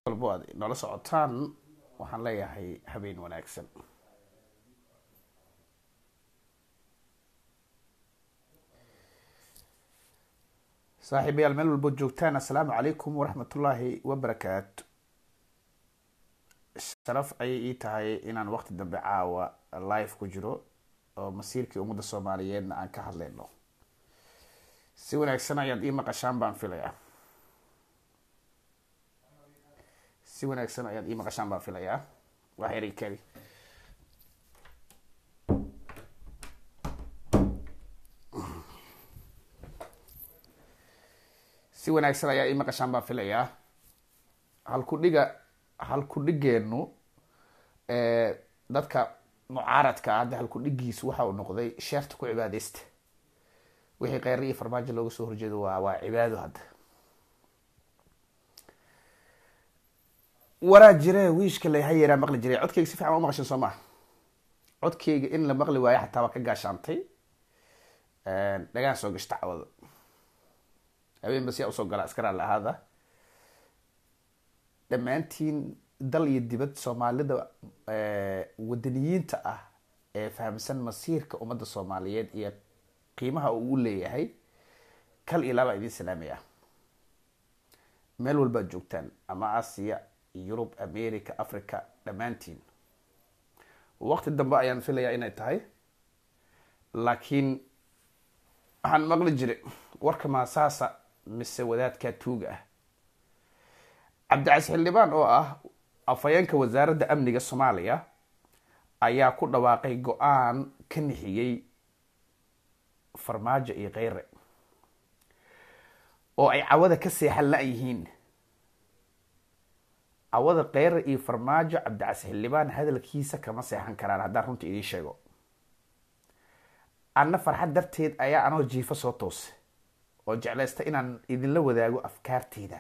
walbo aad noola socotaan waxaan leeyahay habeen wanaagsan saaxiibayaal meel walbo joogtaan assalaamu calaykum waraxmatullaahi wabarakaatu sharaf ayay ii tahay inaan waqti dambe caawa live ku jiro oo masiirkii ummadda soomaaliyeedna aan ka hadlayno si wanaagsan ayaad ii maqashaan baan filayaa si wanaagsan ayaad ii maqashaan baan filayaa wax yar ii keli si wanaagsan ayaa ii maqashaan baan filayaa halkudhiga halkudhigeenu dadka mucaaradka ah hadda halkudhigiisu waxa uu noqday sheerta ku cibaadeysta wixii kheyra iyo farmaajo looga soo horjeedo waa waa cibaado hadda waraa jire wiishka la hayeeraa maqli jiray codkeyga si fiican waa maqashan soo maa codkeyga in la maqli waayo xataa waa ka gaashaantay dhagaan soo gashta cawada habeen bas yaa usoo galaa iska raali ahaada dhammaantiin dal iyo dibad soomaalida wadaniyiinta ah ee fahamsan masiirka ummadda soomaaliyeed iyo qiimaha uu u leeyahay kal iyo laabaa idiin salaamaya meel walbaad joogtaan ama asiya yurub america africa dhammaantiin waqti dambe ayaan filayaa inay tahay laakiin waxaan maqli jiray warka maasaasa mise wadaadkaa tuuga ah cabdicas xildhibaan oo ah afhayeenka wasaaradda amniga soomaaliya ayaa ku dhawaaqay go-aan ka nixiyey farmaajo iyo kheyre oo ay cawada ka seexan la-yihiin cawada kheyre iyo farmaajo cabdicas xildhibaan hadalkiisa kama seexan karaan haddaan runta idiin sheego anna farxad darteed ayaa anoo jiifo soo toose oo jeclaysta inaan idinla wadaago afkaarteyda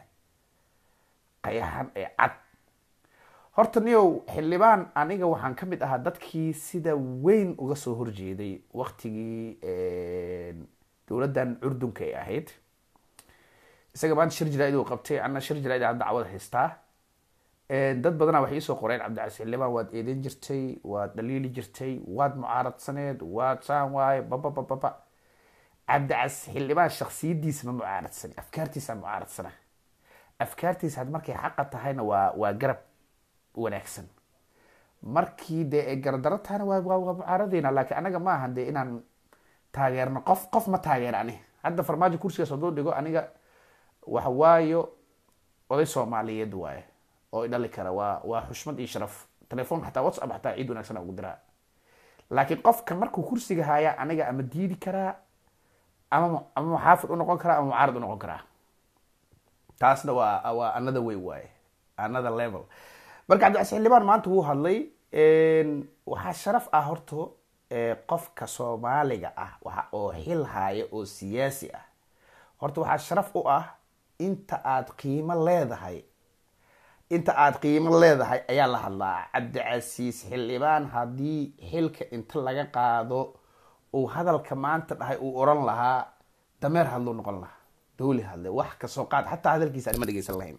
qayaxan ee cad horta niyow xildhibaan aniga waxaan ka mid ahaa dadkii sida weyn uga soo horjeeday waktigii dowladdan curdunka ay ahayd isaga maanta shir jaraa'id uu qabtay anna shir jaraa'id hadda cawada haystaa dad badanaa waxay iisoo qoreen cabdicas xildhibaan waad eedeyn jirtay waad dhaliili jirtay waad mucaaradsaneed waad saan waaye bababababa cabdicas xildhibaan shaksiyadiisa ma mucaaradsan afkaartiisa mucaaradsana afkaartiisa had markay xaqa tahayna waa waa garab wanaagsan markii dee ay garadaro tahayna waa waa mucaaradeyna laakiin anaga ma ahan dee inaan taageerno qof qof ma taageer ani hadda farmaajo kursigaas hadduu dhigo aniga waxa waayo oday soomaaliyeed waaye oo idhali kara waa waa xushmad iyo sharaf telefoon xataa whatsapp xataa ciid wanaagsan ugu diraa laakiin qofka markuu kursiga haayaa aniga ama diidi karaa ama ama muxaafid unoqon karaa ama mucaarad unoqon karaa taasna waa waa another way waaye another level marka cabdicas xildhibaan maanta wuu hadlay waxaa sharaf ah horto qofka soomaaliga ah waxa oo xil haaya oo siyaasi ah horta waxaa sharaf u ah inta aad qiimo leedahay inta aada qiimo leedahay ayaa la hadlaa cabdicasiis xildhibaan haddii xilka inta laga qaado uu hadalka maanta dhahay uu oran lahaa dameer hadluu noqon lahaa dowli hadle wax kasoo qaad xataa hadalkiisa anima dhegeysan lahayn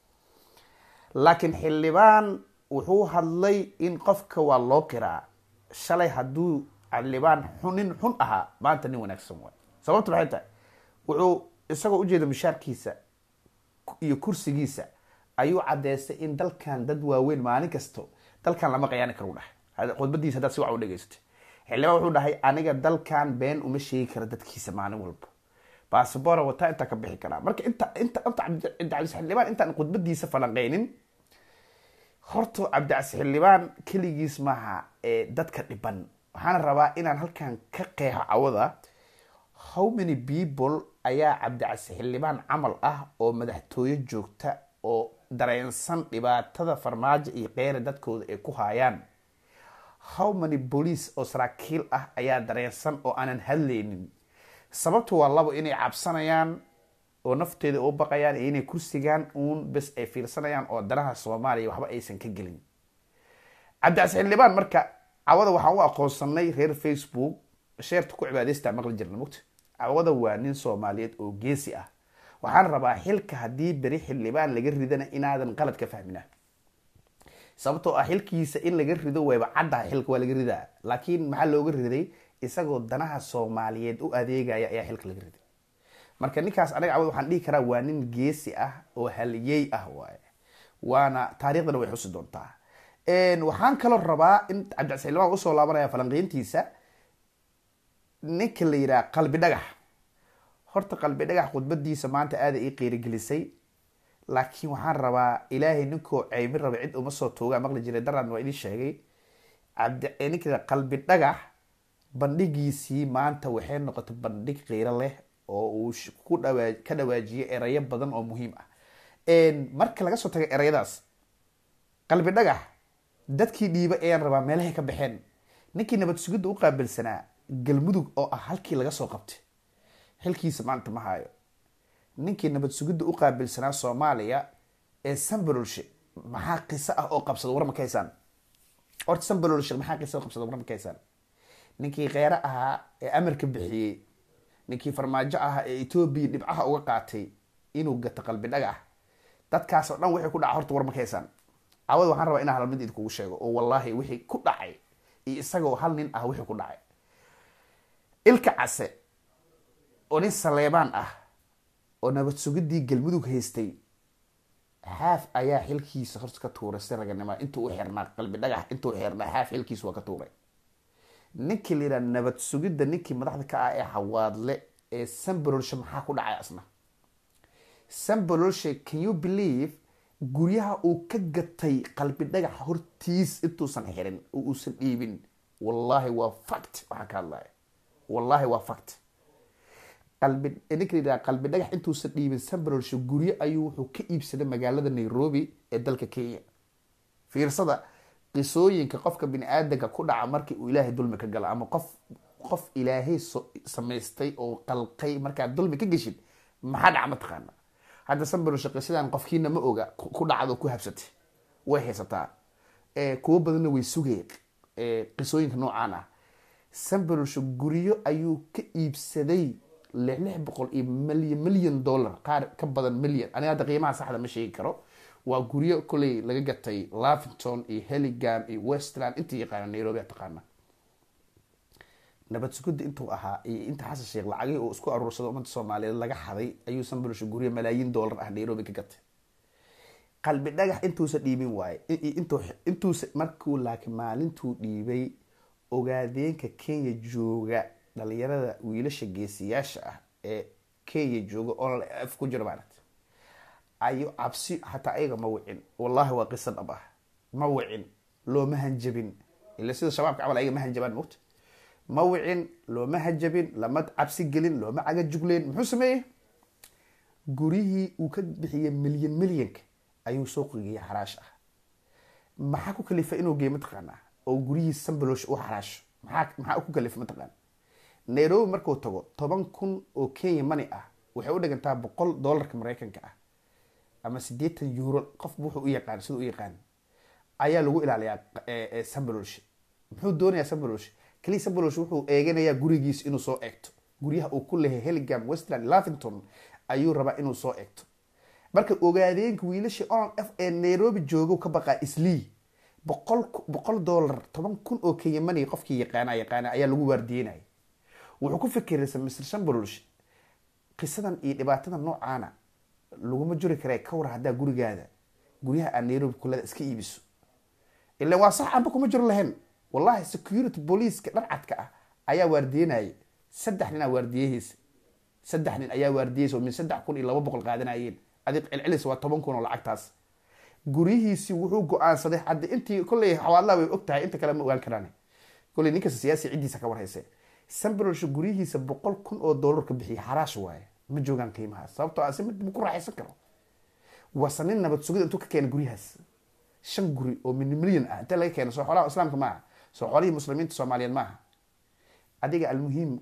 laakiin xildhibaan wuxuu hadlay in qofka waa loo qiraa shalay hadduu xildhibaan xunin xun ahaa maanta nin wanaagsan waay sababta maxay tahay wuxuu isagoo ujeeda mishaarkiisa iyo kursigiisa ayuu cadeystay in dalkan dad waaweyn maalin kasto dalkan lama qayaani karo dhahay khudbadiisa haddaad si wac u dhegeysatay xildhibaan wuxuu dhahay aniga dalkan been uma sheegi kara dadkiisa maalin walba baasabora wataa intaa ka bixi karaa marka inta inta inta cabdicasiis xildhibaan intaan khudbadiisa falanqeynin horta cabdicasiis xildhibaan keligiis maaha ee dadka dhiban waxaana rabaa inaan halkan ka qeexo cawada how many people ayaa cabdicasiis xildhibaan camal ah oo madaxtooyo joogta oo dareensan dhibaatada farmaajo iyo kheyre dadkooda ay ku haayaan how many bolice oo saraakiil ah ayaa dareensan oo aanan hadlaynin sababtu waa labo inay cabsanayaan oo nafteeda u baqayaan iyo inay kursigaan uun bes ay fiirsanayaan oo danaha soomaaliya waxba aysan ka gelin cabdicas xildhibaan marka cawada waxaan u aqoonsanay reer facebook sheerta ku cibaadeysta maqli jirna mugta cawada waa nin soomaaliyeed oo geesi ah waxaan rabaa xilka haddii beri xildhibaan laga ridana inaadan qalad ka fahmina sababtoo ah xilkiisa in laga rido wayba caddaha xilka waa laga ridaa laakiin maxaa looga riday isagoo danaha soomaaliyeed u adeegaya ayaa xilka laga riday marka ninkaas anaga cawad waxaan dhihi karaa waa nin geesi ah oo haliyey ah waaye waana taariikhdana way xusi doontaa waxaan kaloo rabaa in cabdicas xildhibaan usoo laabanaya falanqeyntiisa ninka la yidhaha qalbi dhagax horta qalbi dhagax khudbadiisa maanta aada ii qiirigelisay laakiin waxaan rabaa ilaahay ninkoo ceymin raba cid uma soo toogaa maqli jiray daraan waa idin sheegay cabdi ninka qalbi dhagax bandhigiisii maanta waxay noqotay bandhig qiiro leh oo uu ku dhawaa ka dhawaajiyay erayo badan oo muhiim ah marka laga soo tagay erayadaas qalbi dhagax dadkii dhiiba ayaan rabaa meelahay ka baxeen ninkii nabad sugidda u qaabilsanaa galmudug oo ah halkii laga soo qabtay xilkiisa maanta ma hayo ninkii nabad sugidda u qaabilsanaa soomaaliya ee sambalolshe maxaa qiso ah oo qabsada war ma ka haysaan horta sambalolshe maxaa qiso oo qabsada war ma ka haysaan ninkii kheyre ahaa ee amarka bixiyey ninkii farmaajo ahaa ee etoobiya dhibcaha uga qaatay inuu gato qalbi dhagax dadkaasoo dhan wixii ku dhaca horta war ma ka haysaan cawad waxaan rabaa inaan hal mid idinkugu sheego oo wallaahi wixii ku dhacay iyo isagoo hal nin ah wixii ku dhacay ilka case oo nin saleebaan ah oo nabad sugidii galmudug haystay xaaf ayaa xilkiisa horta ka tuuray si raganima intuu u xirnaa qalbi dhagax intuu xirnaa xaaf xilkiisa waa ka tuuray ninkii la yidhaha nabad sugidda ninkii madaxda ka ah ee xawaadle ee sambalolshe maxaa ku dhacay asna sambalolshe can you believe guryaha uu ka gatay qalbi dhagax hortiis intuusan xirin oo uusan dhiibin wallaahi waa fact waxaan ka hadlaya wallaahi waa fact qalbi ninka layidhaha qalbi dhagax intuusan dhiibin sambalolshe guryo ayuu wuxuu ka iibsaday magaalada nairobi ee dalka kenya fiirsada qisooyinka qofka bini aadanka ku dhaca markii uu ilaahay dulmi ka galo ama qof qof ilaahay samaystay oo qalqay markaad dulmi ka geshid maxaa dhaca ma taqaana hadda sambalolshe qisadan qofkiina ma oga ku dhacdo ku habsatay way haysataa kuwo badanna way sugeen qisooyinka noocaan ah sambalolshe guryo ayuu ka iibsaday lix lix boqol iyo milyan milyan dollar qaar ka badan milyan aniga hadda qiimaha saxda ma sheegi karo waa guryo koley laga gatay lavington iyo helligam iyo westland intii yaqaana nairobi a taqaana nabad sugudda intuu ahaa iyo inta xasan sheekh lacagihii uu isku aruursado ummadda soomaaliyeed laga xaday ayuu sambalosha guryo malaayiin dollar ah nairobi ka gatay qalbi dhagax intuusa dhiibin waaye intuusa markuu laakiin maalintuu dhiibay ogaadeenka kenya jooga dhalinyarada wiilasha geesiyaasha ah ee kenya jooga oo f ku jiro maaragta ayu cabsi xataa ayaga ma wicin wallahi waa qisa dhab ah ma wicin looma hanjabin ila sida shabaabka camal ayaga ma hanjabaan mogta ma wicin looma hanjabin lama cabsi gelin looma caga jugleen muxuu sameeyey guryihii uu ka bixiyey milyan milyanka ayuu soo qigiyay xaraash ah maxaa ku kalifa inuu geey mataqaanaa oo guryihii sambaloosh u xaraasho maxaa maxaa ku kalifa mataqaana nairobi markuu tago toban kun oo kenya money ah waxay u dhigantaa boqol dollarka maraykanka ah ama siddeetan euro qofba wuxuu u yaqaan siduu u yaqaan ayaa lagu ilaaliyaa sambalolshe muxuu doonayaa sambalolshe kaliya sambalolshe wuxuu eeganayaa gurigiis inuu soo eegto guryaha uu ku lehay helligam westland lavington ayuu rabaa inuu soo eegto marka ogaadeenka wiilasha on f ee nairobi joogo ka baqaa islii boqol boqol dollar toban kun oo kenya money qofkii yaqaana yaqaana ayaa lagu waardiyenaya wuxuu ku fikiraysa mr sambalolshe qisadan iyo dhibaatada noocaana laguma juri kare ka war haddaa gurigaada guryaha aad nairobi kulada iska iibiso ilan waa sax amba kuma jiro lahayn wallahi security booliiska dharcadka ah ayaa waardiyenayay saddex nin aa waardiyahiisa saddex nin ayaa waardiyeysa oo min saddex kun iyo laba boqol qaadanayeen adig celcelis waa toban kun oo lacagtaas guryihiisi wuxuu go-aansaday haddi intii kolley xawaadlaha way og tahay inta kale ma ogaan karaan kolley ninkasta siyaasi ciddiisa ka warhayse sambalolsha guryihiisa boqol kun oo dollar ka bixiyay xaraash waaye ma joogaan qiimahaas sababtoo ah si mid ma ku raaxaysan karo waase nin nabad sugid intuu ka keena guryahaas shan guri oo min milyan ah intee laga keena soo xoolaha islaamka maaha soo xoolihii muslimiinta soomaaliyeed maaha adiga almuhiim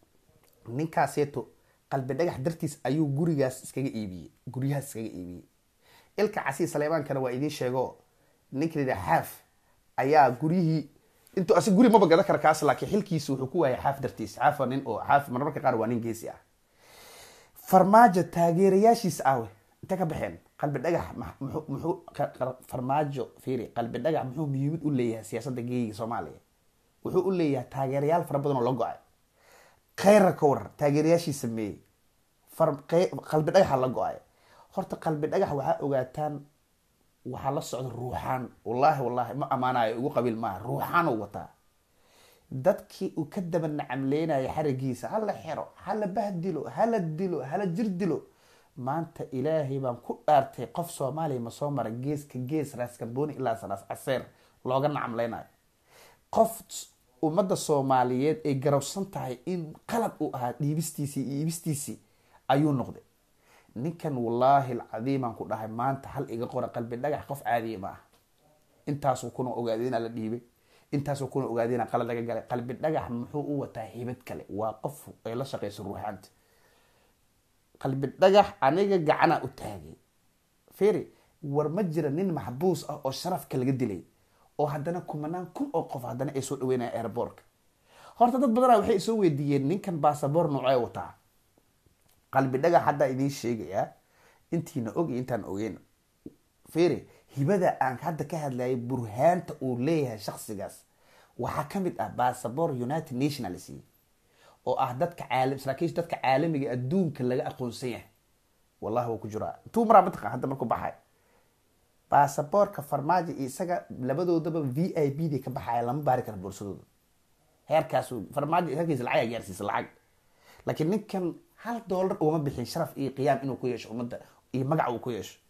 ninkaaseeto qalbi dhagax dartiis ayuu gurigaas iskaga iibiyey guryahaas iskaga iibiyey ilka casii saleebaankana waa idiin sheego ninka la yidhaha xaaf ayaa guryihii intuu asi guri maba gadan kara kaas laakiin xilkiisa wuxuu ku waayay xaaf dartiis xaaf waa nin oo xaaf marmarka qaar waa nin geesi ah farmaajo taageerayaashiisa awe intay ka baxeen qalbi dhagax muxuu muxuu farmaajo fiiri qalbi dhagax muxuu muhiimad u leeyahay siyaasadda geeyiga soomaaliya wuxuu u leeyahay taageerayaal fara badan oo la go-ay kheyra ka warar taageerayaashii sameeyey qalbi dhagaxa la go-ay horta qalbi dhagax waxaa ogaataan waxaa la socda ruuxaan wallaahi wallaahi ma ammaanayo ugu qabiil maaha ruuxaan u wataa dadkii uu ka daba nacamleynaya xarigiisa hala xero hala bahdilo hala dilo hala jir dilo maanta ilaahay baan ku dhaartay qof soomaaliya ma soo mara geeska gees raaskambooni ilaa saraas caseer looga nacamleynayo qof ummadda soomaaliyeed ay garowsan tahay in qalad uu ahaa dhiibistiisii iyo iibistiisii ayuu noqday ninkan wallaahi alcadiimaan ku dhahay maanta hal iga qora qalbi dhagax qof caadiya ma ah intaasuu kuna ogaaday inaa la dhiibay intaasuu kuna ogaaday inaa qalad laga galay qalbi dhagax muxuu u wataa hibad kale waa qof ay la shaqeyso ruuxaanta qalbi dhagax aniga gacanaa u taagay feri war ma jira nin maxbuus ah oo sharafka laga dilay oo haddana kumanaan kun oo qof haddana ay soo dhaweynaya airbortka horta dad badana waxay isoo weydiiyeen ninkan basaboor noocee wataa qalbi dhagax haddaa idiin sheegayaa intiina og iyo intaan ogeyn feri hibada aan hadda ka hadlayay burhaanta uu leeyahay shaksigaas waxaa ka mid ah basaboor united nationals oo ah dadka caalam saraakiisha dadka caalamiga adduunka laga aqoonsan yahay wallahi wuu ku jiraa intuu maraa mataqan hadda markuu baxay basaboorka farmaajo iyo isaga labadoodaba v i b day ka baxaya lama baari kara boorsadooda heerkaas farmaajo heerkiisa lacag aa gaarsiisa lacag laakiin ninkan hal dollar ugama bixin sharaf iyo qiyaam inuu ku yeesho ummadda iyo magac uu ku yeesho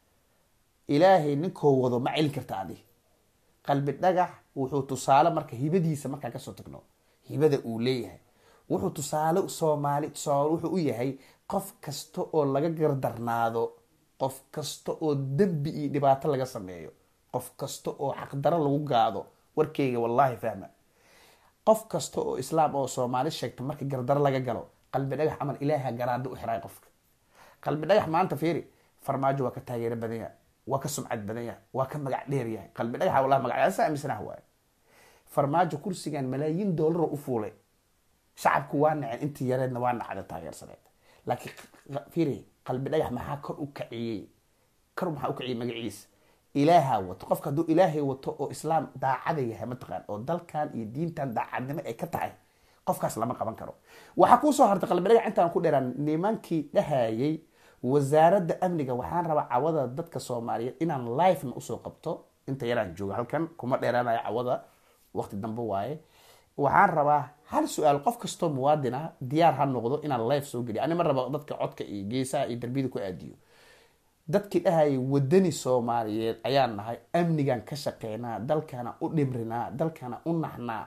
ilaahay ninkoo wado ma celin karta adi qalbi dhagax wuxuu tusaale marka hibadiisa markaan kasoo tagno hibada uu leeyahay wuxuu tusaale soomaali tusaale wuxuu u yahay qof kasta oo laga gardarnaado qof kasta oo dembi iyo dhibaato laga sameeyo qof kasta oo xaqdaro lagu gaado warkeyga wallaahi fahma qof kasta oo islaam oo soomaali sheegta marka gardaro laga galo qalbi dhagax camal ilaaha garaado u xiray qofka qalbi dhagax maanta fiiri farmaajo waa ka taageero badan yahay waa ka sumcad badan yahay waa ka magac dheer yahay qalbi dhagaxa wallahi magacaasa aaminsanah waaye farmaajo kursigan malaayiin doolaro u fuulay shacabku waa naceen intii yareedna waa nacda taageersaneed laakiin fiiri qalbi dhagax maxaa kor u kaciyey kor maxaa u kaciyey magaciisa ilaaha wato qofka hadduu ilaahay wato oo islaam daacada yahay mataqaan oo dalkan iyo diintan daacadnimo ay ka tahay qofkaas lama qaban karo waxaa kuusoo hartay qalbi dhagax intaan ku dheeraan nimankii dhahayay wasaaradda amniga waxaan rabaa cawada dadka soomaaliyeed inaan lifena usoo qabto inta yaraan joogo halkan kuma dheeraanayo cawada waqti dambe waaye waxaan rabaa hal su-aal qof kastoo muwaadin ah diyaar ha noqdo inaan life soo geliyo ani ma raba dadka codka iyo geesaha iyo darbiyada ku aadiyo dadkii dhahayay wadani soomaaliyeed ayaan nahay amnigan ka shaqeynaa dalkana u dhimrinaa dalkana u naxnaa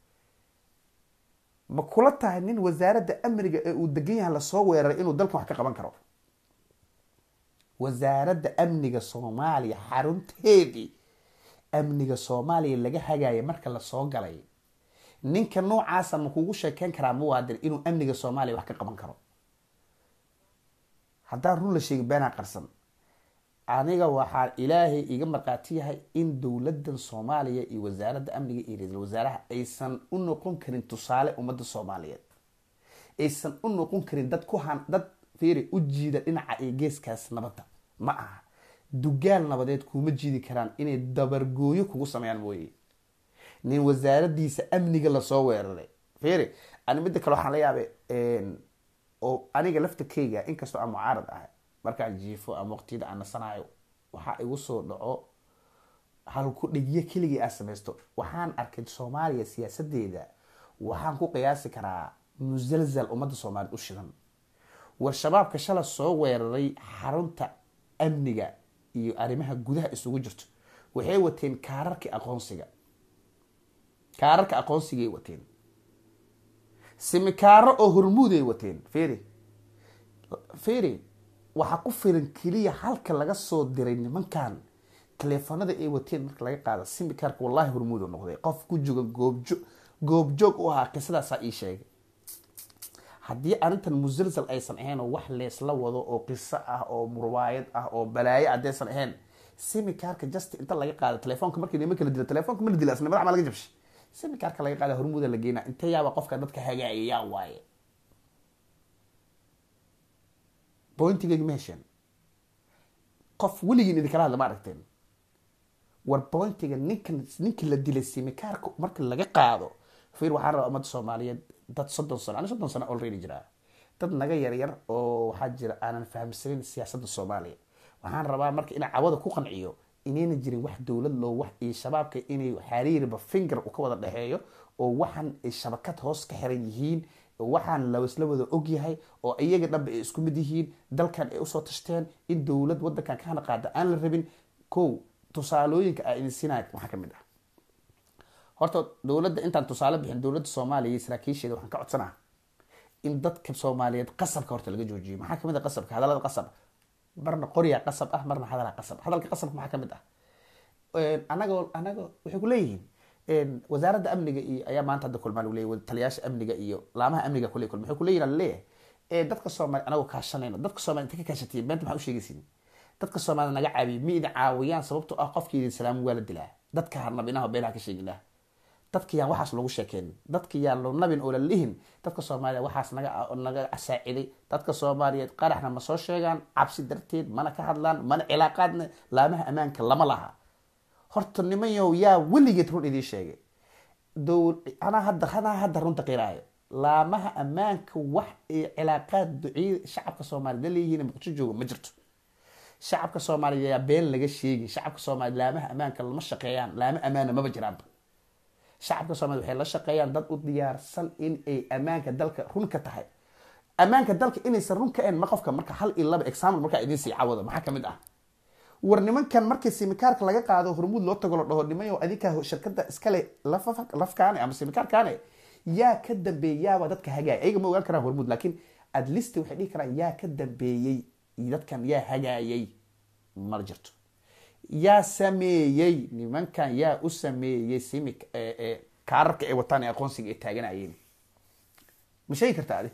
ma kula tahay nin wasaaradda amniga ee uu degan yahay lasoo weeraray inuu dalkan wax ka qaban karo wasaaradda amniga soomaaliya xarunteedii amniga soomaaliya laga hagaaya marka lasoo galay ninka noocaasa ma kugu sheekeyn karaa muwaadin inuu amniga soomaaliya wax ka qaban karo haddaan run la sheegin beenaa qarsan aniga waxaa ilaahay iga markhaati yahay in dowladan soomaaliya iyo wasaaradda amniga iyo ra-iisul wasaaraha aysan u noqon karin tusaale ummadda soomaaliyeed aysan u noqon karin dad ku han dad fiiri u jiida dhinaca iyo geeskaas nabadda ma aha dugaal nabadeed kuma jiidi karaan inay dabargooyo kugu sameeyaan mooye nin wasaaradiisa amniga lasoo weeraray fiiri ani midda kale waxaan la yaabay oo aniga laftakeyga inkastoo aan mucaarad ahay markaan jiifo ama waqtiyada aan nasanayo waxaa igu soo dhaco halku dhegyo keligii aad samaysto waxaan arkay soomaaliya siyaasadeeda waxaan ku qiyaasi karaa musalsal ummadda soomaaliyeed u shidan war shabaabka shala soo weeraray xarunta amniga iyo arrimaha gudaha isugu jirto waxay wateen kaararkii aqoonsiga kaararka aqoonsigay wateen simikaaro oo hormuuday wateen feri feri waxaa ku filan keliya halka laga soo diray nimankan taleefanada ay wateen marka laga qaada simikaarka wallahi hormuud noqday qof ku joga goobjo goobjoog u ahaa qisadaasaa ii sheegay haddii arrintan musalsal aysan ahayn oo wax leesla wado oo qiso ah oo murwaayad ah oo balaayo haddaysan ahayn simikaarka just inta laga qaada telefoonka markii nima kala dila telefoonka ma la dila asna madax ma laga jabshay simikaarka laga qaada hormuuda la geynaa inta yaaba qofka dadka hagaaya yaa waaye pointigeyga ma hesheen qof weligiin idinkala hadla ma aragteen war pointiga ninkan ninkii la dilay simikaarka marka laga qaado fiir waxaan rabaa ummadda soomaaliyeed dad soddon sano ani soddon sano already jiraa dad naga yaryar oo waxaa jira aanan fahamsanin siyaasadda soomaaliya waxaan rabaa marka inaan cawada ku qanciyo inayna jirin wax dowlad loo wax iyo shabaabka inay xariiriba finger uu ka wada dhexeeyo oo waxaan ay shabakad hoos ka xiran yihiin waxaan laisla wada ogyahay oo iyaga dhanba ay isku mid yihiin dalkan ay usoo tashteen in dowlad wadankan ka hana qaada aan la rabin kow tusaalooyinka aa idin siinaya maxaa ka mid ah horta dowladda intaan tusaale bixin dowladda soomaaliya iyo saraakiisheeda waxaan ka codsanaa in dadka soomaaliyeed qasabka horta laga joojiyo maxaa kamid ah qasabka hadallada qasab marna qoryaa qasab ah marna hadalaa qasab hadalka qasabka maxaa kamid ah anagoo anago waxay ku leeyihiin wasaaradda amniga iyo ayaa maanta hadda kulmaan u leeyahy taliyaasha amniga iyo laamaha amniga kule kulma waxay ku leeyihin laleeyahay dadka soomaali anagoo kaashanayno dadka soomaali inta ka kaashatiye beenta maxaa u sheegaysin dadka soomaalida naga caabiye ma idin caawiyaan sababtoo ah qofkii idin salaamu waa la dilaa dadka harnabinaha beelaha ka sheeginah dadka yaan waxaas lagu sheekeynin dadka yaan lo nabin oo la lihin dadka soomaaliya waxaas naga naga saaciday dadka soomaaliyeed qaraxna ma soo sheegaan cabsi darteed mana ka hadlaan mana cilaaqaadna laamaha ammaanka lama laha horta nimanyow yaa weligeed run idiin sheegay dow anaa hadda anaa hadda runta qiraayo laamaha ammaanka wax ay cilaaqaad duciy shacabka soomaaliyed la leeyihiin muqdisho jooga ma jirto shacabka soomaaliya yaa been laga sheegi shacabka soomaaliya laamaha ammaanka lama shaqeeyaan laama ammaana maba jiraanba shacabka soomaliya waxay la shaqeeyaan dad u diyaarsan in ay ammaanka dalka run ka tahay ammaanka dalka inaysan run ka ahayn ma qofka marka hal iyo laba example markaa idiin sii cawado maxaa kamid ah war nimankan markii simikaarka laga qaado hormuud loo tago la dhaho nimayo adinkaa shirkada iskale lafkaane ama simikaarkaane yaa ka dambeeyey yaaba dadka hagaaya ayaga ma ogaan karaan hormuud laakiin at least waxay dhihi karaan yaa ka dambeeyey dadkan yaa hagaayay ma jirto yaa sameeyey nimankan yaa u sameeyey simi kaararka ay wataan ee aqoonsiga ay taaganayeen ma sheegi kartaa adi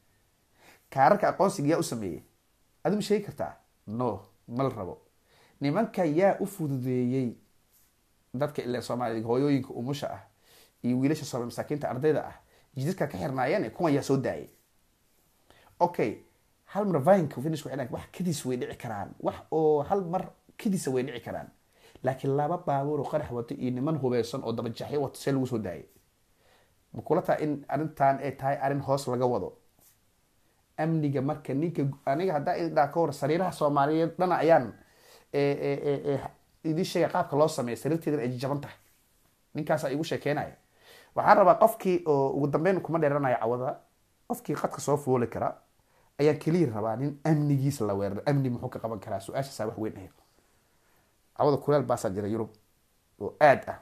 kaararka aqoonsiga yaa u sameeyey adi ma sheegi kartaa no ma la rabo nimanka yaa u fududeeyey dadka ila soomaaliya hooyooyinka umusha ah iyo wiilasha soomali masaakiinta ardayda ah jidadka ka xirnaayeen kuwan yaa soo daayay okay hal mar vinka finish waxay dhahan wax kadiis way dhici karaan wax oo hal mar kadiisa way dhici karaan laakiin laba baabuur oo qarax wato iyo niman hubeysan oo dabajaxyo wato see lagu soo daayay ma kula taha in arrintan ay tahay arrin hoos laga wado amniga marka ninka aniga haddaa idhaa ka hor sariiraha soomaaliyeed dhana ayaan idin sheega qaabka loo sameeya sariirteedana ay jaban tahay ninkaasaa igu sheekeynaya waxaan rabaa qofkii oo ugu dambeyn kuma dheeranayo cawada qofkii qadka soo fooli kara ayaan keliya rabaa nin amnigiisa la weeraro amni muxuu ka qaban karaa su-aashaasaa wax weyn ahayd cawada kuleel baasaa jira yurub oo aad ah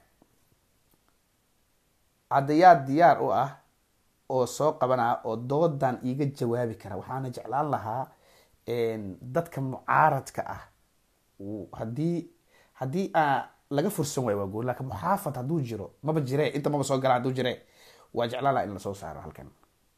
caddayaad diyaar u ah oo soo qabanaa oo doodan iiga jawaabi kara waxaana jeclaan lahaa dadka mucaaradka ah haddii haddii a laga fursan waayo waa gool laakiin muxaafad hadduu jiro maba jire inta maba soo gala hadduu jire waa jeclaan lahaa in lasoo saaro halkan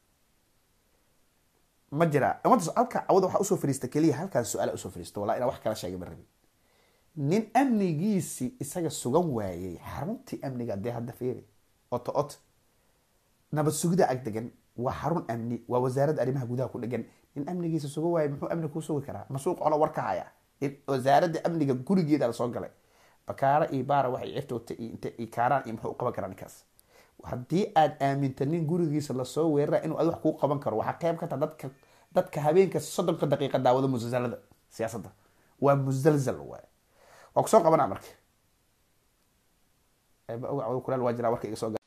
ma jira ummadda halka cawada waxaa usoo fariista keliya halkaas su-aala usoo fariista walaa inaa wax kala sheegay ma rabin nin amnigiisi isaga sugan waayey xaruntii amniga dee hadda fiiri oto ot nabad sugida ag degan waa xarun amni waa wasaaradda arrimaha gudaha ku dhegan nin amnigiisa sugan waayey muxuu amni kuu sugi karaa masuuq ono war ka haya wasaaradda amniga gurigeeda la soo galay bakaara iyo baara waxay cirtoota iyo inta iyo kaaraan iyo muxuu u qaban karaa ninkaas haddii aad aaminta nin gurigiisa lasoo weerara inuu ad wax kuu qaban karo waxaa qayb ka taha dadka dadka habeenka soddonka daqiiqa daawada musalsalada siyaasadda waa musalsal waay waa kusoo qabanaa marka eeba oga cawda kulaal waa jiraa warka iga soo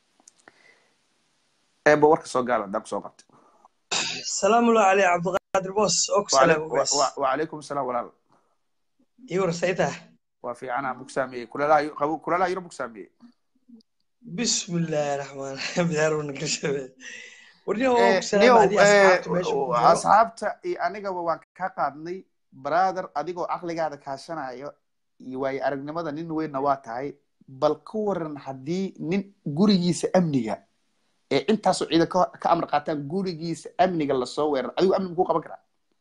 eeba warka soo gaalo haddaan kusoo qabtay salaamu allah caleyh cabdiqaadir boos oo ku salaam ugaas wacalaykum asalaam walaal ii warsaytaa waa fiicana bug saameeyey kuleelaha qabo kuleelaha yuro bug saameeyey bismillaahi raxmaan raxiim bidaaruna gashabe warniyo Eh, oo ku salaam niyow, haddii asxaabta meesha ku eh, jiro asxaabta iyo anigaba waan ka qaadnay brother adigoo caqligaada kaashanayo iyo waayo aragnimada nin weynna waa tahay bal ka waran haddii nin gurigiisa amniga ee intaasoo ciidan ka ka amar qaataan gurigiisa amniga lasoo weerar adigu amni makuu qaban karaa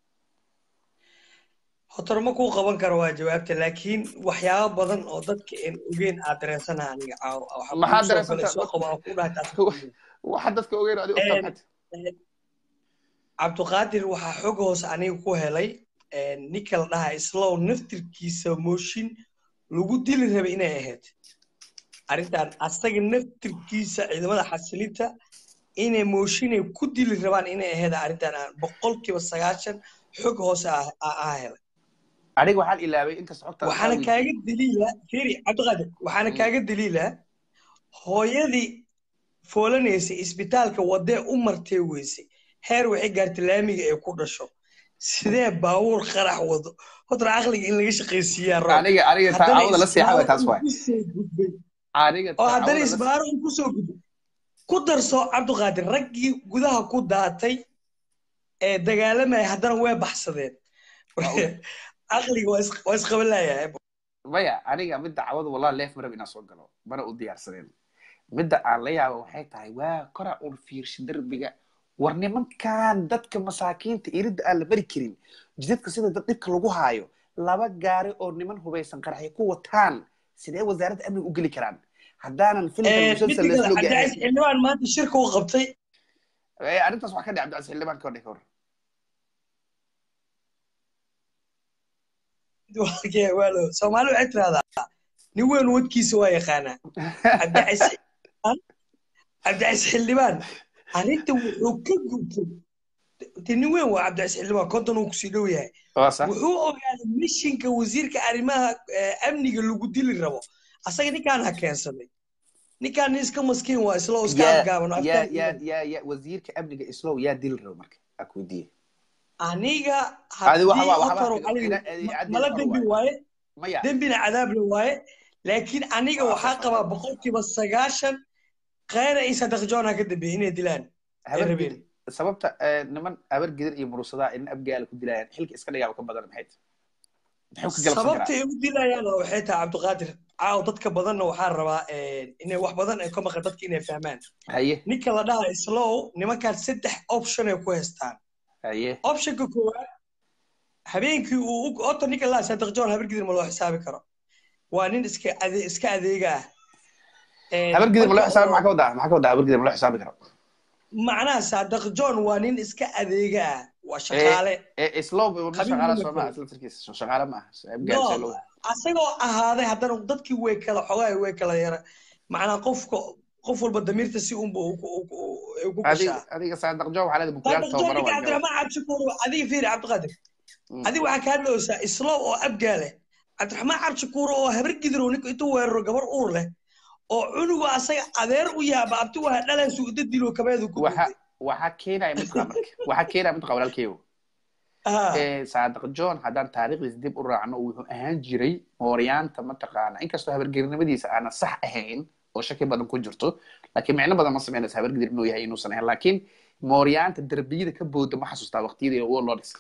hotor ma kuu qaban karo waa jawaabta laakiin waxyaabo badan oo dadka aan ogeyn aad dareensanaha aniga caawa waxa Maxaad kuu soo galay dareensantaa? soo qabo aan ku dhahay taas waxa dadka ogeyn adigu Eh, ogtaa maxay cabdiqaadir waxaa xog hoose aniga ku helay ninka la dhahaa islow naftirkiisa mooshin lagu dili rabay inay ahayd arrintan asaga naftirkiisa ciidamada xasilinta inay mooshinay ku dili rabaan inay ahayd arrintan aan boqolkiiba sagaashan xog hoose ah helay aniga waxaan ilaabay inkasta xogta waxaana kaaga daliila firi cabdiqaadir waxaana kaaga daliila hooyadii foolanaysay isbitaalka wadee u martay weysay heer waxay gaartay laamiga ay ku dhasho sidee baabuur qarax wado horta caqliga in laga shaqaysiiyaa aniga aniga taawada la seexay taas waay aniga oo haddana isbaaro uu kusoo gudbay ku darso cabdiqaadir raggii gudaha ku daatay ee dagaalamaya haddana way baxsadeen caqliga waa isqaban laayahay maya aniga midda cawada wallahi leef marab inaan soo galo mana u diyaarsadeen midda aan la yaaba waxay tahay waa kora un fiirsha derbiga war nimankan dadka masaakiinta iridda aan la bari karin jidadka sida dad dhibka lagu haayo laba gaari oo niman hubaysan qaraxay ku wataan sidee wasaaradda amniga u geli karaan haddaanan xildhibaan maanta shirka u qabtay arrintaas waxaa ka dhic cabdicasiis xildhibaan ka hodhay ka hor soomaali waxay tirahdaa nin weyn wadkiisa waa yaqaanaa cabdicasiis xildhibaan arrinta wuxuu ka gubtay de nin weyn waa cabdicasiis xildhibaan konton uu kusii dhow yahay wuxuu ogaaday mishinka wasiirka arrimaha amniga lagu dili rabo asaga ninkaan ha keensanay ninkaan nin iska maskiin waa islo iska afgaaban wasiirka amniga islow yaa dili rabo marka akuudiye aniga mala dembi waaye dembina cadaabla waaye laakiin aniga waxaa qabaa boqolkiiba sagaashan khayra iyo sadaq joona ka dambeeyey inay dilaan sababta niman abar gidir iyo murusadaa in abgaala ku dilayaan xilka iska dhigaaba ka badan maxay sababta ay u dilayaan waxay tahay cabdiqaadir caaw dadka badanna waxaa rabaa inay wax badan ay ka maqan dadka inay fahmaan haye ninka la dhaha slow nimankaan saddex option ay ku haystaan haye optionka koowaad habeenkii uu ota ninka laa sadaq john habar gidir ma loo xisaabi karo waa nin iska ade iska adeega ah habar gidir ma loo xisaabi maxaa ka wadaa maxaa ka wadaa habar gidir ma loo xisaabi karo macnaha sadaq john waa nin iska adeega ah waa shaqaale slow shaqaale sooma isla tirkiisa shaqaale ma aha asagoo ahaaday haddana dadkii way kala xogaa way kala yara macnaha qofka qof walba damiirta si unba ku gashaa adiga saadaq joo waxaa leedahay bukuyaal tababaro waa cabdiraxmaan cabshakuur adiga fiiri cabdiqaadir adiga waxaa kaa dhowsaa islow oo abgaale cabdiraxmaan cabshakuur oo habar gidirow ninka intuu weeraro gabar uur leh oo cunuga asaga adeer u yaaba abti waa dhalansu ida dilo kabeedu ku waxaa keenaya midqa marka waxaa keenaya midqa walaalkeyo saadaq john haddaan taariikhdiisa dib u raacno wuxuu ahaan jiray mooryaanta mataqaana inkastoo habargerinimadiisa aanan sax ahayn oo shaki badan ku jirto laakiin micno badan ma sameynaysa habargidir inuu yahay inuusan ahayn laakiin mooryaanta derbiyada ka booda ma xasuustaa waqtiyadii warlords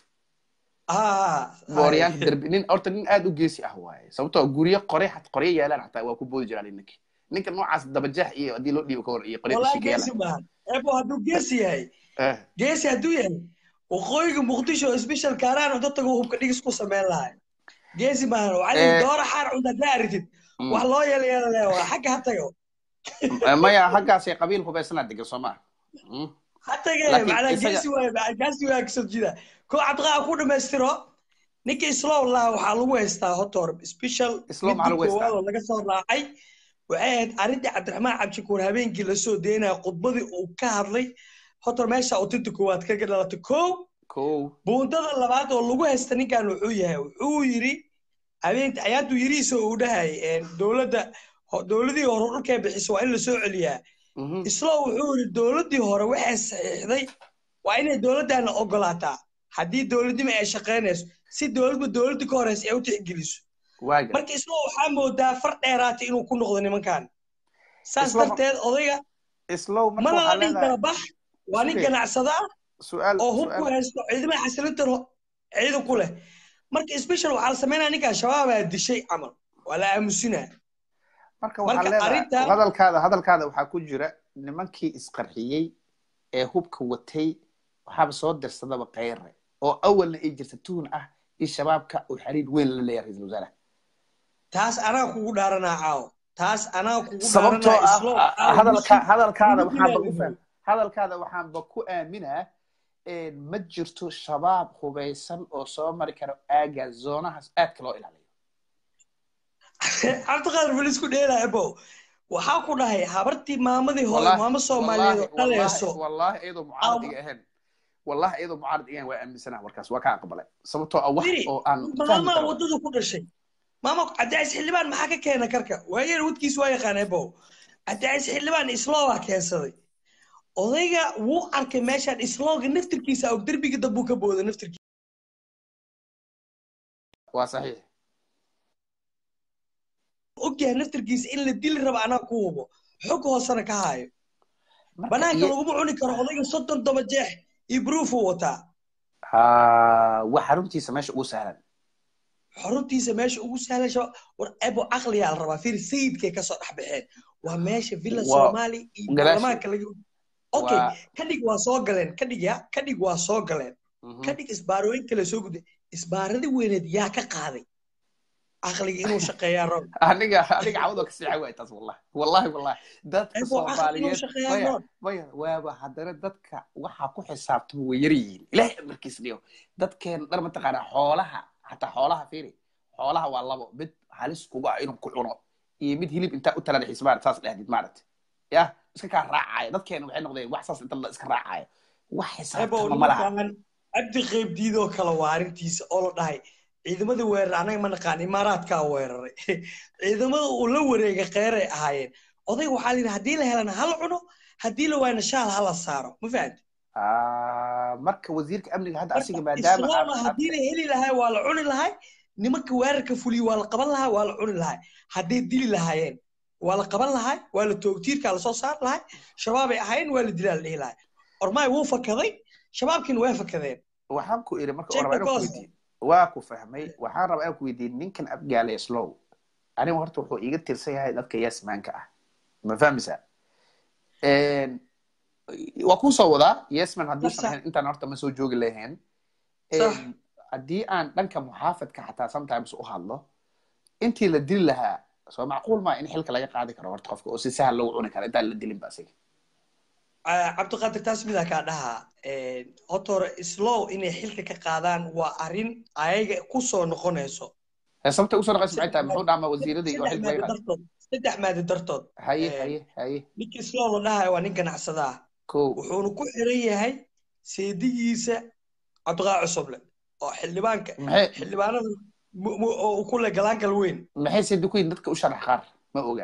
mooryaanta derbi nin horta nin aad u geesi ah waaye sababtoo guryo qore xat qoryo yaalaan xataa waa ku boodi jiraan ninka ninka noocaas dabajax iyo haddii loo dhiibo ka hor iyo qoryo shikeela ebo hadduu geesi yahay geesi hadduu yahay waqooyiga muqdisho special kaaraan cunto tago hubka dhigis ku sameyn lahay geesi maahan wacali doora xaar cunta haddaa aritid wax loo yeelayeelale waa xagga ha tago maya xaggaasay qabiil hubaysanaa degan soo maa ha tage macnaa geesi waay gaasi waa kasoo jeeda ko cabdiqaa ku dhamaystiro ninka islow laha waxaa lagu haystaa hotor special midkoowaadoo laga soo raacay waxay ahayd arrintii cabdiraxmaan cabdishakuur habeenkii lasoo deynaya khudbadii uu ka hadlay hotor meesha utinta koowaad kaga dhalatay kow buundada labaad oo lagu haysta ninkan wuxuu yahay wuxuu yiri habeenka ayaantu yiriisa uu dhahay dowladda dowladii hore dhulkay bixiso waa in lasoo celiyaa islo wuxuu yiri dowladdii hore waxay saxiixday waa inay dowladdaana ogolaataa haddii dowladnimo ay shaqaynayso si dowladba dowladdii ka horeysa ay u tixgeliso marka islo waxaa moodaa far dheeraatay inuu ku noqdo nimankan saas darteed odayga mana la dhihi kara bax waa nin ganacsada ah oo hub ku haysto ciidamada xasilintan ciidan ku leh marka special waxaa la sameynaya ninkan shabaabaa dishay camal waa la aamusinaa marka hadalkaada hadalkaada waxaa ku jira nimankii isqarxiyey ee hubka watay waxaaba soo dirsadaba kayre oo awalna ay jirta tuhun ah in shabaabka uu xiriir weyn la leeyahay ra-iisul wasaaraha taas anaa kugu dhaaranaa caawo taas anaa kugu sababtoo ah hadalka hadalkaada waxaanba u fahm hadalkaada waxaanba ku aaminaa ma jirto shabaab hubaysan oo soo mari karo aaga zoonahaas aadka loo ilaaliyo cabdiqaadir bal isku dheelaya bo waxaa ku dhahay habartii maamadii hore maamo soomaaliyeed oo dhaleeso wallahi iyadoo mucaarad iga ahayn wallahi iyadoo mucaarad iga ahayn waa aaminsanaha warkaas waa ka aqbalay sababtoo ah wax oo aan maama waddada ku dhashay maama cabdicays xildhibaan maxaa ka keena karka waayeen wadkiis waa yaqaanay bo cabdicays xildhibaan islooba keensaday odayga wuu arkay meeshaan islooga naftirkiisa og derbiga dambuu ka booda naftirkiisa waa saxiix ogyahay naftirkiisa in la dili rabo anaa ku hubo xog hoosena ka haayo banaanka laguma cuni karo odayga soddon toba jeex iyo bruufuu wataa waa xaruntiisa meesha ugu sahlan xaruntiisa meesha ugu sahlan shaba war ebo caqliyaa la rabaa fiir sayidkay kasoo dhex baxeen waa meesha villa somali iyo baarlamaanka laga okay kadhig waa soo galeen kadhig ya kadhig waa soo galeen kadhig isbaarooyin kale soo gudday isbaaradii weyneed yaa ka qaaday caqliga inuu shaqeeyaa rab aniga aniga cawdo ka siixay waay taas wallahi wallahi wallahi dadka soomaaliyeed maya maya waaba haddana dadka waxaa ku xisaabtama way yar yihiin ilaahay amarkiis dhiyo dadkeen dhar mataqaanaa xoolaha hataa xoolaha fiiri xoolaha waa labo mid halis kuga ah inuu ku cuno iyo mid hilib intaa u talada xisbaan saas dhahdid maaragta yah iska kaa raacaya dadkeena waxay noqdeen wax saas inta la iska raacaya wax xisaabtama ma laha cabdi qeybdiidoo kale waa arrintiisa oo la dhahay ciidamadii weerar anaga ma naqaan imaaraadkaa weeraray ciidamada uu la wareegay kheyray ahaayeen odayga waxaa layidhi haddii la helana hala cuno haddii la waayna shaal hala saaro ma fahamti marka wasiirka amniga hadda asiga maadaama islaama haddii la heli lahay waa la cuni lahay nimanka weerarka fuliyo waa la qaban lahaa waa la cuni lahay hadday dili lahaayeen waa la qaban lahay waa la toogtiirkaa lasoo saar lahay shabaabay ahayn waa la dilaa la dhihi lahay ormaay wuu fakaday shabaabkiina waa fakadeen waxaan ku iri marka ormaa inaan ku weydiin waa ku fahmay waxaan rabaa inaan ku weydiin ninkan abgaale slow aniga horta wuxuu iiga tirsan yahay dadka yasmaanka ah ma fahmaysaa waa kuu soo wadaa yesman hadduusan ahayn intaan horta ma soo joogi lahayn haddii aan dhanka muxaafadka xataa sometimes u hadlo intii la dili lahaa soo macquul maa in xilka laga qaadi karo horta qofka oo si sahal lagu cuni karo intaan la dilin ba asiga cabdiqaadir taas midaa kaa dhahaa horta hore slow inay xilka ka qaadaan waa arrin ayaga ku soo noqonayso sababta usoo noqonaysa maxay tahay muxuu dhaama wasiiradii oo xilka laga qaadi saddex maadi dartood haye haye haye ninkii slow la dhahayo waa nin ganacsadaa wuxuuna ku xiran yahay seedigiisa cabdiqaa cusuble oo xildhibaanka xildhibaanada oo ku leh galaankal weyn maxay seedi ku yihin dadka u sharax qaar ma oga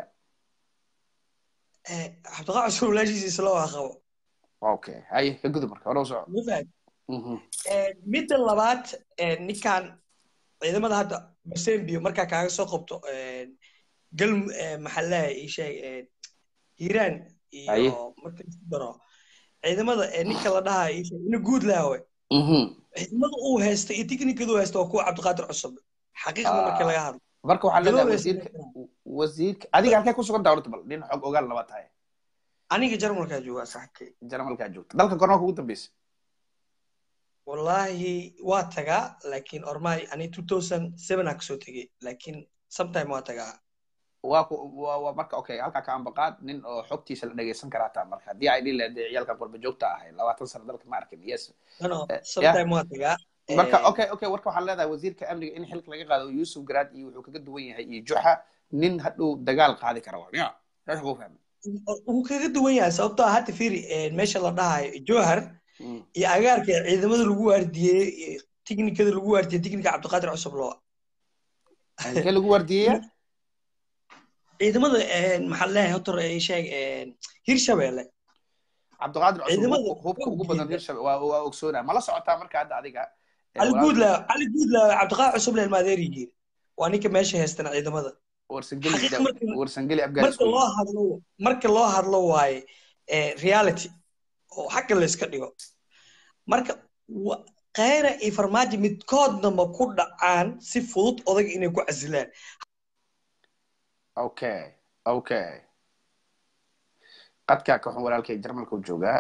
cabdiqaa cusub walaashiisa isla waa qabo okay haye ka gudub marka hore u soco midda labaad ninkan ciidamada hadda basembio markaa kaaga soo qabto gal maxaa leeyahay ii sheeg hiiraan iyo marka isku daro ciidamada ninka la dhahayo ii sheeg ina guud laawe ciidamada uu haysta iyo tiknikada uu haysta waa kuwa cabdiqaadir cusub xaqiiqda marka laga hadlo marka waxaa leedahay wasiirka wasiirka adiga halkee ku sugan tahay horta bal nin xog ogaal laba tahay aniga jarmalkaa jooga saxibkay jarmalkaa joogta dalka gormaa kugu dambeysa wallahi waa tagaa laakiin ormaay ani two thousand seven aa kasoo tegey laakiin sometime waa tagaa waa ku waa waa marka okay halkaa ka ambaqaad nin oo xogtiisa la dhegeysan karaa taa marka haddii ay dhihi lahayd ciyaalkan qurba joogta ahay labaatan sano dalka ma arkin yes no sometime waa tagaa marka okay okay warka waxaan leedahay wasiirka amniga in xilka laga qaado yuusuf garaad iyo wuxuu kaga duwan yahay iyo juxa nin hadhow dagaal qaadi kara waa ya saas kuu fahmay wuu kaga duwan yahay sababtoo ah hadda fiiri meesha la dhahayo johar iyo agaarka ciidamada lagu waardiyey tiknikada lagu waardiyey tiknika cabdiqaadir cusub loo halkee lagu waardiyeya ciidamada maxaa leeyahay hotor sheeg hirshabeelle cabdiqaadir cusub hubka ugu badan hirshabe waa waa ogsoonaa mala socotaa marka hadda adiga cali guudla cali guudla cabdiqaadir cusub leel maadeerigiin waa ninka meesha haystana ciidamada warsangeli marka loo hadlo marka loo hadlo waaye reality oo xagga la iska dhigo marka kheyra iyo farmaajo midkoodna ma ku dhacaan si fudud odaga inay ku casilaan okay okay qadkaa ka xun walaalkay jarmalka u joogaa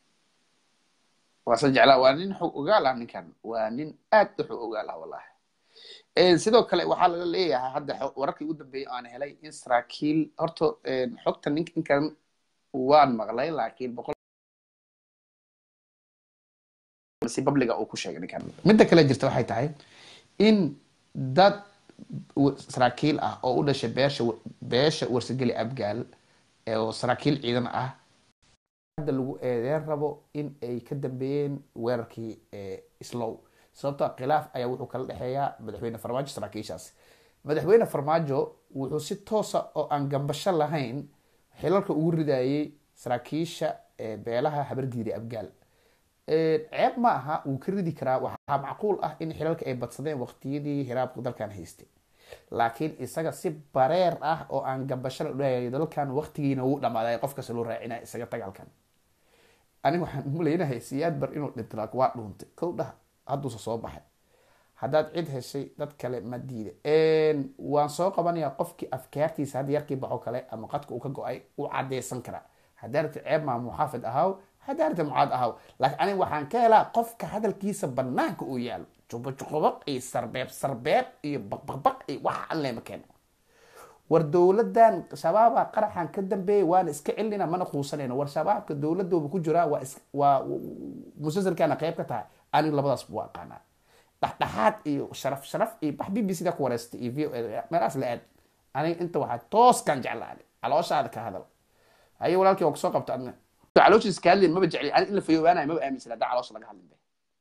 waase jeclaa waa nin xog ogaal ah ninkan waa nin aad u xog ogaal ah wallahi sidoo kale waxaa laga leeyahay hadda wararkii ugu dambeeyay aan helay in saraakiil horta xogta ninkan waan maqlay laakiin boqol hadlay si babliga uu ku sheegay ninkan midda kale jirta waxay tahay in dad saraakiil ah oo u dhashay beesha beesha warsageli abgaal oo saraakiil ciidan ah hadda lagu eedeen rabo in ay ka dambeeyeen weerarkii slow sababtoo khilaaf ayaa wuxuu kala dhexeeyaa madaxweyne farmaajo saraakiishaas madaxweyne farmaajo wuxuu si toosa oo aan gambasho lahayn xilalka ugu ridayay saraakiisha beelaha habardiiri abgaal ceeb ma aha wuu ka ridi karaa waxaa macquul ah in xilalka ay badsadeen waqtiyadii hiraabku dalkan haystay laakiin isaga si bareer ah oo aan gambasho la dhahayay dalkan waqtigiina wuu dhamaaday qofkasta loo raacinaya isaga dagaalkan aniga waxaan umaleynahay siyaad bar inuu dhinto waa dhuuntay kow dhah hadduusa soo baxay haddaad cid heshay dad kale ma diida waan soo qabanayaa qofkii afkaartiisa hadda yarkii baxo kale ama qadka uu ka go-ay u cadeysan karaa haddaa rabta ceeb maa muxaafid ahaw haddaa rabta mucaad ahaw laakiin aniga waxaan ka helaa qofka hadalkiisa banaanka uu yaalo jubajuqubaq iyo sarbeeb sarbeeb iyo baqbaqbaq iyo waxa an leema keeno war dowladan shabaaba qaraxan ka dambeeyay waana iska celinayna mana quusanayno war shabaabka dowladooba ku jiraa waa waa musalsalkaana qeyb ka tahay aniga labadaas buu aqaanaa dhexdhexaad iyo sharaf sharaf iyo bax b b c da ku wareystay iyo v o meelahaas la aad aniga inta waxaa tooskan jeclaade calooshaada ka hadal haye walaalkii waa kusoo qabta adna calooshiis ka hadlin maba jecli ani in la fayoobaanayo maba aaminsan haddaa caloosha laga hadlin be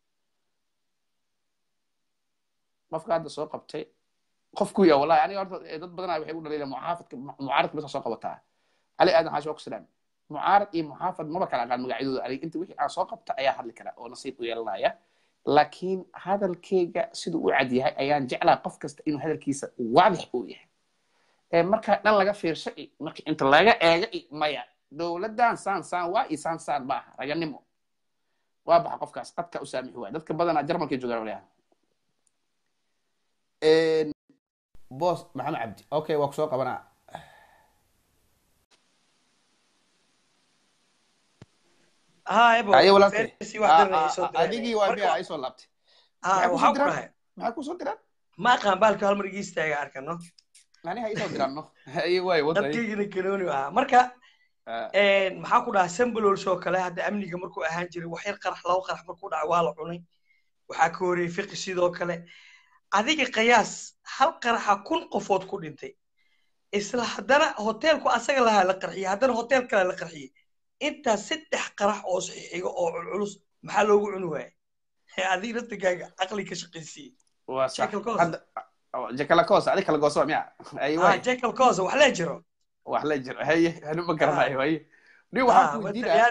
qofka hadda soo qabtay qofku ya wallahi aniga horta dad badanaa waxay u dhaliila mucaafadka mucaaradka basa soo qabataa cali aadan xaashi waa ku salaam mucaarad iyo muxaafad maba kala aqaan magacyadooda aniga inta wixii aan soo qabta ayaa hadli kara oo nasiib u yeelanaya laakiin hadalkeyga siduu u cad yahay ayaan jeclaa qof kasta inuu hadalkiisa waadix uu yahay marka dhan laga fiirsho marka inta laga eega maya dowladdan saan saan waa iyo saan saan ma aha raganimo waa baxa qofkaas qadka u saamixi waaya dadka badanaa jarmalkay joogaan walaha boss maxamed cabdi okay waa kusoo qabanaa ayo walaalkay adigii waa miya ay soo laabtay waxaa ku dhahay maxaa kusoo diraan ma aqaan baalka hal mar igi istaaga arkano ani ha isoo diraan no ayo waay dadkaygina kanooni ahaa marka maxaa ku dhaha sambalols oo kale hadda amniga markuu ahaan jiray wax yar qarax laba qarax markuu dhaca waa la cunay waxaa ka horreeyey fiqi sidoo kale adiga qiyaas hal qaraxa kun qofood ku dhintay isla haddana hoteelku asaga lahaa la qarxiyey haddana hotel kale la qarxiyey intaas saddex qarax oo xiga oo culculus maxaa loogu cuni waayay adiga naftigaaga caqli ka shaqaysiiyey jekalakos adi kala gooso miya jekalkos wax lee jiro wax lee jiro haye anu ma garanayo haye ni waxaan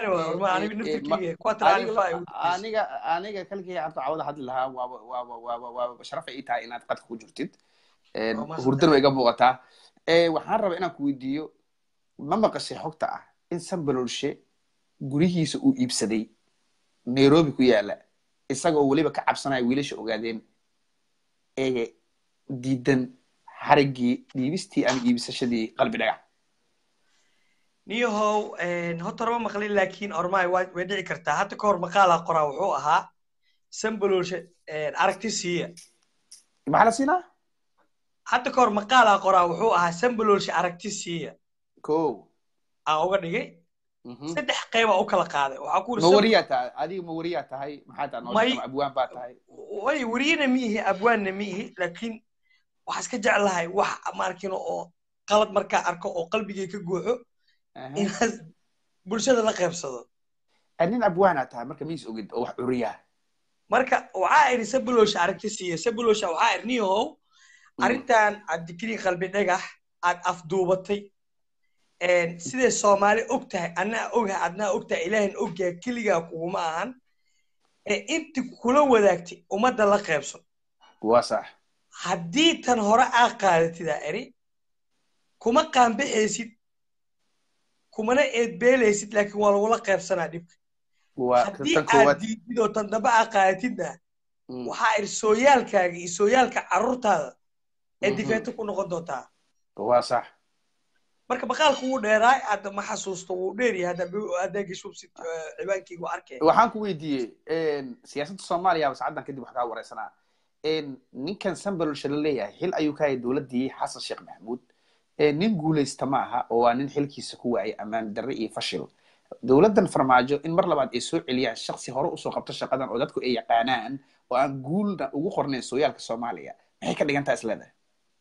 kuweydiinaaniga aniga kalkii abta cawada hadli lahaa waaba waaba waaba waaba sharafay ii tahay inaad qadka ku jirtid hurdan way iga muuqataa waxaan rabaa inaan ku weydiiyo ma maqashay xogta ah in sambalolshe gurihiisa uu iibsaday nairobi ku yaala isagoo weliba ka cabsanaya wiilasha ogaadeen ee diidan xariggii dhiibistii ama iibisashadii qalbi dhagax niyahow horta horma maqlin laakiin ormaay way dhici kartaa hadda ka hor maqaalaa qoraa wuxuu ahaa sambalolshe aragti siiya maxaa la siinaa hadda ka hor maqaalaa qoraa wuxuu ahaa sambalolshe aragti siiya ko aan uga dhigay saddex qeyba u kala qaaday waxaa ku ma wariyaa tahay adiga ma wariyaa tahay maxaa taa noo abwaan baa tahay way wariyana ma ihi abwaanna ma ihi laakiin waxaa iska jeclahay wax maarkino oo qalad markaa arko oo qalbigay ka gooxo inaad bulshada la qaybsado nin abwaana tahay marka miis ogid oo wax curiyaa marka waxaa iri sabulosha aragti siiya sabulosha waxaa iri niyahow arrintan aad digrii qalbi dhagax aad afduubatay siday soomaali og tahay annaa ogaha adnaa og tahay ilaahin ogyahay keligaa kuguma ahan inti kula wadaagtay ummadda la qaybso waa sax haddii tan hore aa qaadatidaa eri kuma qaanbaxaysid kumana eedbeelaysid laakiin waa lagula qaybsanaa dhibka haddii aad diidid oo tan dambe aa qaadatidna waxaa iri sooyaalkaaga iyo sooyaalka carruurtaada ee difeeto ku noqon doontaa waa sax marka maqaalku wuu dheeraay hadda ma xasuusto wuu dheeryahay haddaa gashubsid cibaankeygu arkay waxaan ku weydiiyey siyaasadda soomaaliya sacaddan kadib wax kaa wareysanaa ninkan sambalolsha la leeyahay xil ayuu ka hayay dowladdii xasan sheekh maxamuud nin guulaysta ma aha oo waa nin xilkiisa ku waayay ammaan darre iyo fashil dowladdan farmaajo in mar labaad ay soo celiyaan shaksi hore usoo qabto shaqadan oo dadku ay yaqaanaan oo aan guulna ugu qornayn sooyaalka soomaaliya maxay ka dhigan taha isleedahay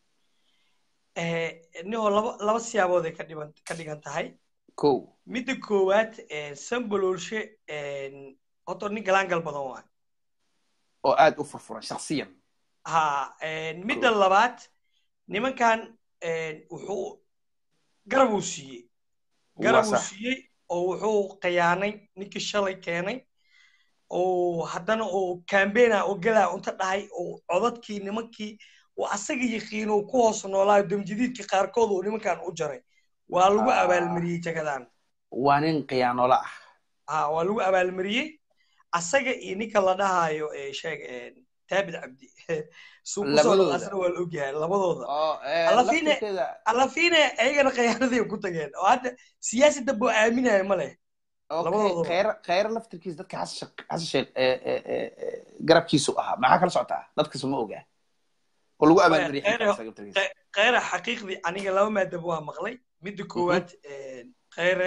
nio laba laba siyaabood ay ka dhiban ka dhigan tahay ko midda koowaad sambaloolshe horta nin galaangal badan waay oo aad u furfuran shaksiyan ha midda labaad nimankan wuxuu garab uu siiyey garab uu siiyey oo wuxuu khiyaanay ninkii shalay keenay oo haddana oo cambaigna oo galaa unta dhahay oo codadkii nimankii oo asaga yaqiin oo ku hoos noolaayo damjadiidkii qaarkood oo nimankan u jaray waa lagu abaalmariyey jagadan waa nin khiyaanola ah ha waa lagu abaalmariyey asaga iyo ninka la dhahayo sheeg taabid cabdi suuqusooasna waa la ogyahay labadooda alafine ayagana khiyaanadii ku tageen oo hadda siyaasi dambe oo aaminaya ma leh kheyre laftirkiisa dadka xasan sheekh garabkiisu ahaa maxaa kala socotaa dadkiisu ma ogaa oo lagu abaalmariyey kheyre xaqiiqdii aniga laba maadaba waa maqlay midda koowaad kheyre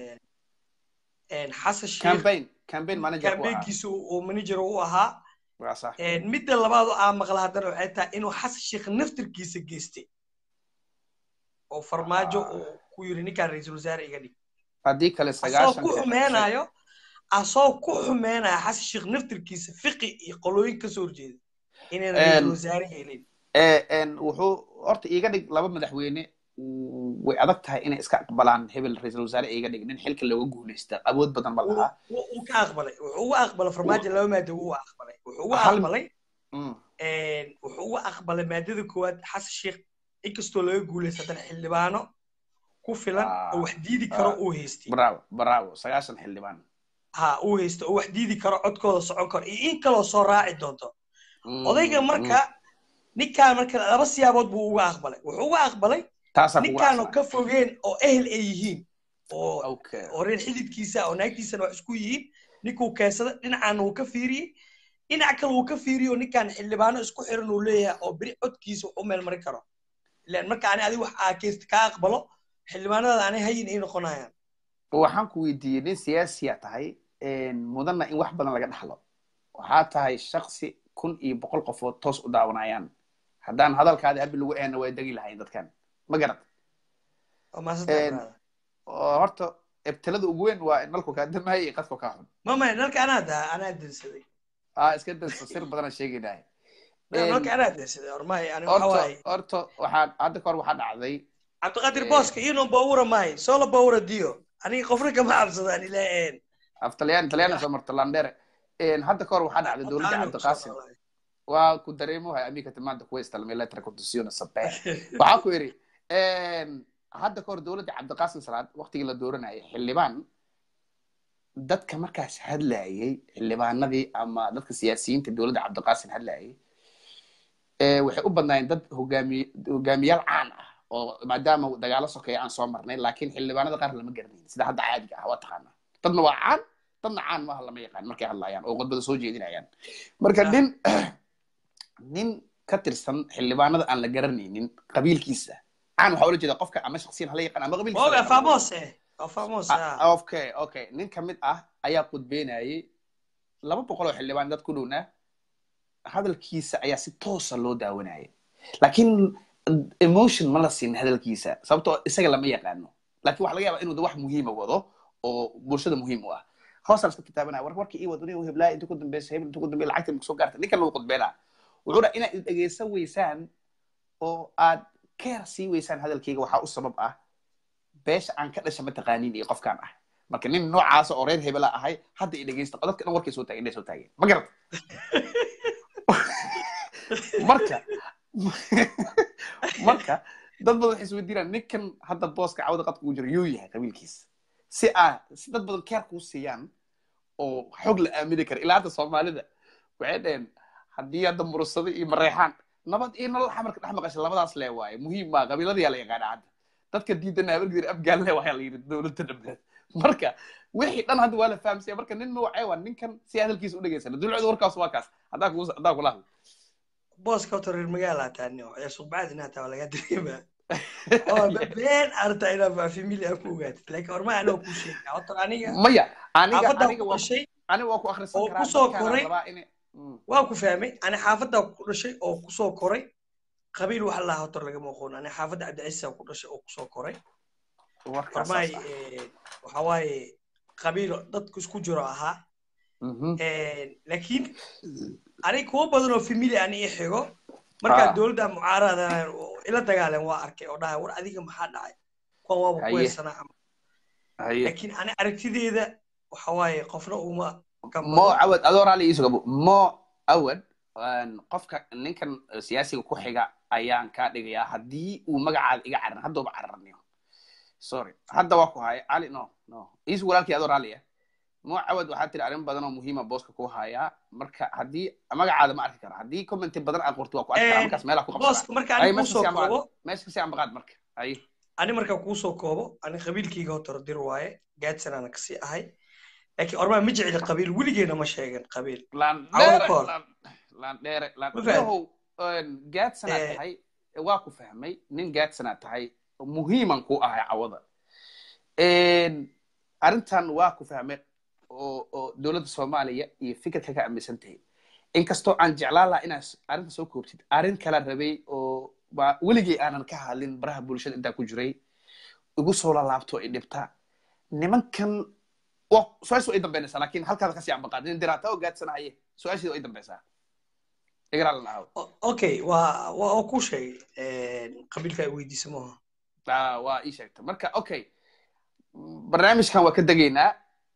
xasan sheekh kambaynkiisa uu manager u ahaa midda labaad oo aa maqla haddana waxay tahay inuu xasan sheekh naftirkiisa geystay oo farmaajo uu ku yiri ninkaan ra-iisul wasaare iga dhig haddii kale asoo ku xumeenayo asoo ku xumeenayo xasan sheekh naftirkiisa fiqi iyo qolooyin kasoo horjeeda inayna ra-iisul wasaare helin wuxuu horta iiga dhig laba madaxweyne way adag tahay inay iska aqbalaan hebel ra-iisul wasaare iiga dhig nin xilka looga guuleysta awood badan ma lahaa wuu ka aqbalay wuxuu uga aqbalay farmaajo laba maada wuu aqbalay wuxuu uga aqbalay wuxuu uga aqbalay maadada koowaad xasan sheekh inkastoo laga guuleysta haddana xildhibaano ku filan oo wax diidi karo uu haystay bravo bravo sagaashan xildhibaan ha uu haysto oo wax diidi karo codkooda socon karo iyo in kaloo soo raaci doonto odayga marka ninkaan marka laba siyaabood buu uga aqbalay wuxuu uga aqbalay ninkaanoo ka fogeen oo ehel ay yihiin oo oo reer xididkiisa oo naagtiisana wax isku yihiin ninkuu keensada dhinacaana wuu ka fiiriyey dhinac kale wuu ka fiiriyey oo ninkaan xildhibaano isku xiran uu leeyahay oo beri codkiisa wax u meel marin karo ilaan marka ani adiga wax aakeysta kaa aqbalo xildhibaanada anay hayin ay noqonayaan waxaan ku weydiiyey nin siyaasiya tahay mudanna in wax badan laga dhaxlo waxaa tahay shaksi kun iyo boqol qofood toos u daawanayaan haddaan hadalkaada habi lagu ehna way degi lahayn dadkan ma garad horta ebtelada ugu weyn waa in nalku kaa damaayo iyo qadku kaa xun mama nalka anaa daa anaa dansaday a iska dansa sir badana sheegaynahay nalka anaa dansaday ormahay ani horta horta waxaa hadda kahor waxaa dhacday cabdiqaadir booska ino bawura maayo solo bawura dio aniga qofna kama cabsadaan ilaa af talyaani talyaani soo marto landere hadda kahor waxaa dhacday dowladda cabdiqaasim waa ku dareemohay amiga timaanta kuwa istalmay letra constitution sabe waxaa ku yidhi hadda kahor dowladda cabdiqaasim salaad waqtigii la dooranayay xildhibaan dadka markaas hadlayay xildhibaanadii ama dadka siyaasiyiinta dowladda cabdiqaasim hadlayay waxay u badnaayeen dad hogaamiy hogaamiyaal caan ah oo maadaama dagaalo sokeeya aan soo marnay laakiin xildhibaanada qaar lama garanayn sida hadda caadiga ah waa taqaanaa dadna waa caan dadna caan maaha lama yaqaan markay hadlayaan oo khudbada soo jeedinayaan marka nin nin ka tirsan xildhibaanada aan la garanaynin qabiilkiisa caan waxaa ula jeeda qofka ama shaksiyan hala yaqaan ama qabiilkiisa okay okay nin ka mid ah ayaa khudbeynayay laba boqol oo xildhibaan dad ku dhowna hadalkiisa ayaa si toosa loo daawanayay laakiin emotion ma la siin hadalkiisa sababtoo isaga lama yaqaano laakiin waxa laga yaabaa inuu wax muhiima wado oo bulshada muhiim u ah hoosaan iska kitaabanaya war warkii ii wadaniyo heblaa inta ku dambeysa hebel inta ku dambey lacagta ma soo gaartay ninkan lagu khudbeynaa wuxuu dhaa inaad dhegeysan weysaan oo aad keer sii weysaan hadalkayga waxaa u sabab ah beesha aan ka dhasha mataqaaniin iyo qofkaan ah marka nin noocaasa oo reer hebela ahay hadda i dhegeysta dadka dhan warkay soo taageen inay soo taageen ma garad marka marka dad badan waxay isweydiinaan ninkan hadda booska cawda qadka ugu jira yuu yahay qabiilkiisa si aa si dad badan keer kuu siiyaan oo xog la aamini kara ilaa hadda soomaalida waxay dhaheen haddii hadda mursado iyo mareexaan nabad iyo nolol xamarka dhex maqasha labadaas lee waaye muhiim maa qabiiladayaa la yaqaana hadda dadka diidana habargedir afgaan le waxaa la yidhi dowladda dhambeed marka wixii dhan hadda waa la fahamsaya marka nin noocee waa ninkan si hadalkiisa u dhegeysana dulcooda warkaas waa kaas haddaa ku haddaa kula hadlo booska horta reer magaala taani oo ciyaar suuqbacad inaa taa waa lagaa dareemaa oo been arta inaa baa familia ku ogaatid laakiin horma anoo kuu sheegay horta aniga maya aniga xaafaddaa aniga ku waa dhashay aniga waa ku akhrisan oo karaa kusoo dadkaan koray rabaa in Mm. waa ku fahmay ani xaafaddaa ku dhashay oo kusoo koray qabiil waxa lahaa horta lagama aqoon ani xaafadda cabdicisa ku dhashay oo kusoo koray warkaas hormaay saas ah. waxa waaye qabiil dadku isku jiro ahaa Mhm. laakiin aniga kuwa badan oo familia ani ii xigo markaa Ah. dowladda mucaarada ila dagaaleen waa arkay oo dhahay war adiga maxaa dhacay kuwan waaba ku Haye. heesanaa ama haye laakiin ani aragtideeda waxa waaye qofna uma mo gambado cawad adoo raalli iiso gabo mo awad een, qofka ninkan eh, siyaasiga ku xiga ayaan kaa dhigayaa haddii uu magacaada iga cararin haddooba cararniyo sorry hadda waa ku haya cali no no iis walaalkii adoo raalliya mo cawad waxaa tiri arrin badan oo muhiima booska ku hayaa marka haddii magacaada ma arki kara haddii commenti badan aad qorto waa ku arki karaa Eh, markaas meelaa ku booska qabsadaa marka ay ani meesha kuusoo si ambaqaad koobo meesha kasi ambaqaad marka ay ani marka kuusoo koobo ani qabiilkayga hotoro dir waaye gaadsanana kasii ahay laakiin ormaa ma jecli qabiil weligeena ma sheegan qabiil laan Awal dheere koor. laan laan dheere laan Ma fahmi? yahow gaadsanaad Eh. tahay waa ku fahmay nin gaadsanaad tahay muhiiman ku ahay cawada arrintan waa ku fahmay oo oo dowladda soomaaliya iyo fikirka ka aaminsan tahay inkastoo aan jeclaan lahaa inaad arrinta soo koobtid arrin kala rabay oo ba weligay aanan ka hadlin baraha bulshada intaa ku jiray igu soo lalaabto i dhibta nimankan waa su-aasha way dambeynaysaa laakiin halkaada kasii ambaqaad nin diraata oo gaadsanahaye su-aasheeda way dambaysaa igraa la dhahaw O- okay waa waa oo kuu sheegay qabiilka ay weydiisa maaha Ah, waa ii sheegta marka okay barnaamijkan waa ka degaynaa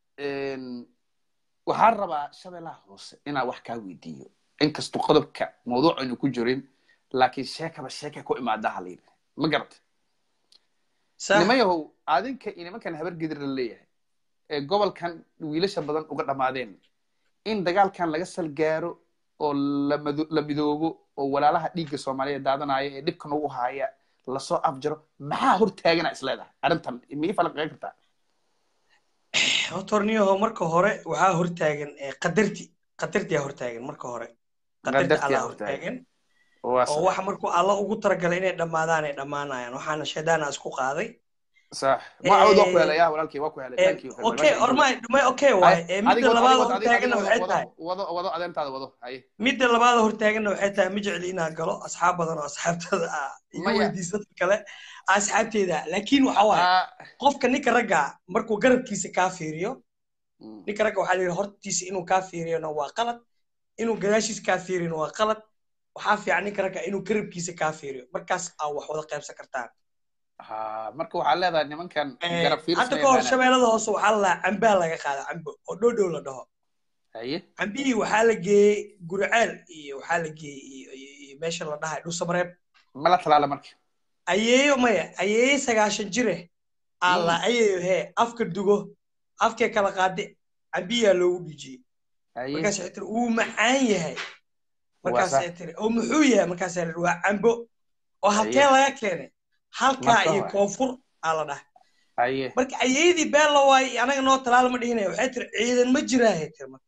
waxaan rabaa shabeellaha hoose inaan wax kaa weydiiyo inkastoo qodobka mawduuc aynu ku jirin laakiin sheekaba sheeka ku imaada halin ma garata sax niman yahow adinka iyo nimankan habar gedir la leeyahay ee gobolkan wiilasha badan uga dhammaadeen in dagaalkan laga salgaaro oo la mado- la midoobo oo walaalaha dhiigga soomaaliyeed daadanaya ee dhibka nagu haaya lasoo afjaro maxaa hortaagana isleedahay arrintan mii falanqeyn kartaa hotorniyaho marka hore waxaa hortaagan eh, qadarti qadartiyaa hortaagan marka hore qadarti Qadartiyaa allaa hortaagan. hortaagan waa oo sax waxa markuu alla ugu talagalay inay dhammaadaan ay dhammaanayaan waxaana shaydaana isku qaaday sax ma cawd waa ku Eh, helay ya walaalkii waa ku helay Eh, thank you okay ormay may okay waaye Eh, midda adiga labaad wado hortaaganna waxay tahay wado wado adeentaada wado haye midda labaad hortaaganna waxay tahay ma jecli inaan galo asxaab badan oo asxaabtada ah iga Maya. weydiisada kale asxaabteeda laakiin waxa waaye Ah, qofka ninka ragga markuu garabkiisa kaa fiiriyo mm, ninka ragga waxaa la yidhi hortiisa inuu kaa fiiriyona waa qalad inuu gadaashiisa kaa fiiriyona waa qalad waxaa fiican ninka ragga inuu garabkiisa kaa fiiriyo markaas aa wax wada qaybsan kartaan ha marka waxaa leedahay nimankan Eh, garab fiirs hadda ka hor shabeellada hoose waxaa la lahaa cambaa laga qaada cambo oo dhoodhow la dhaho haye cambihii waxaa la geeyey guriceel iyo waxaa la geeyey iyo- iyo iyo meesha la dhahay dhusamareeb mala talaala marka ayeeyo maya ayeeyo sagaashan jire alla Mm. ayeeyo hee afka dugo afkee kala qaade cambiyaa loogu dhijiyey haye markaas waxay tiri wuu macaan yahay Waa markaasay sax. tiri oo muxuu yahay markaasaa la waa cambo oo halkee Haye. laga keenay halkaa Marka iyo hore. koonfur aa la dhahay haye marka ayeeyadii been la waayey anaga noo talaal ma dhihinaya waxay tiri ciidan ma jiraahay tiri marka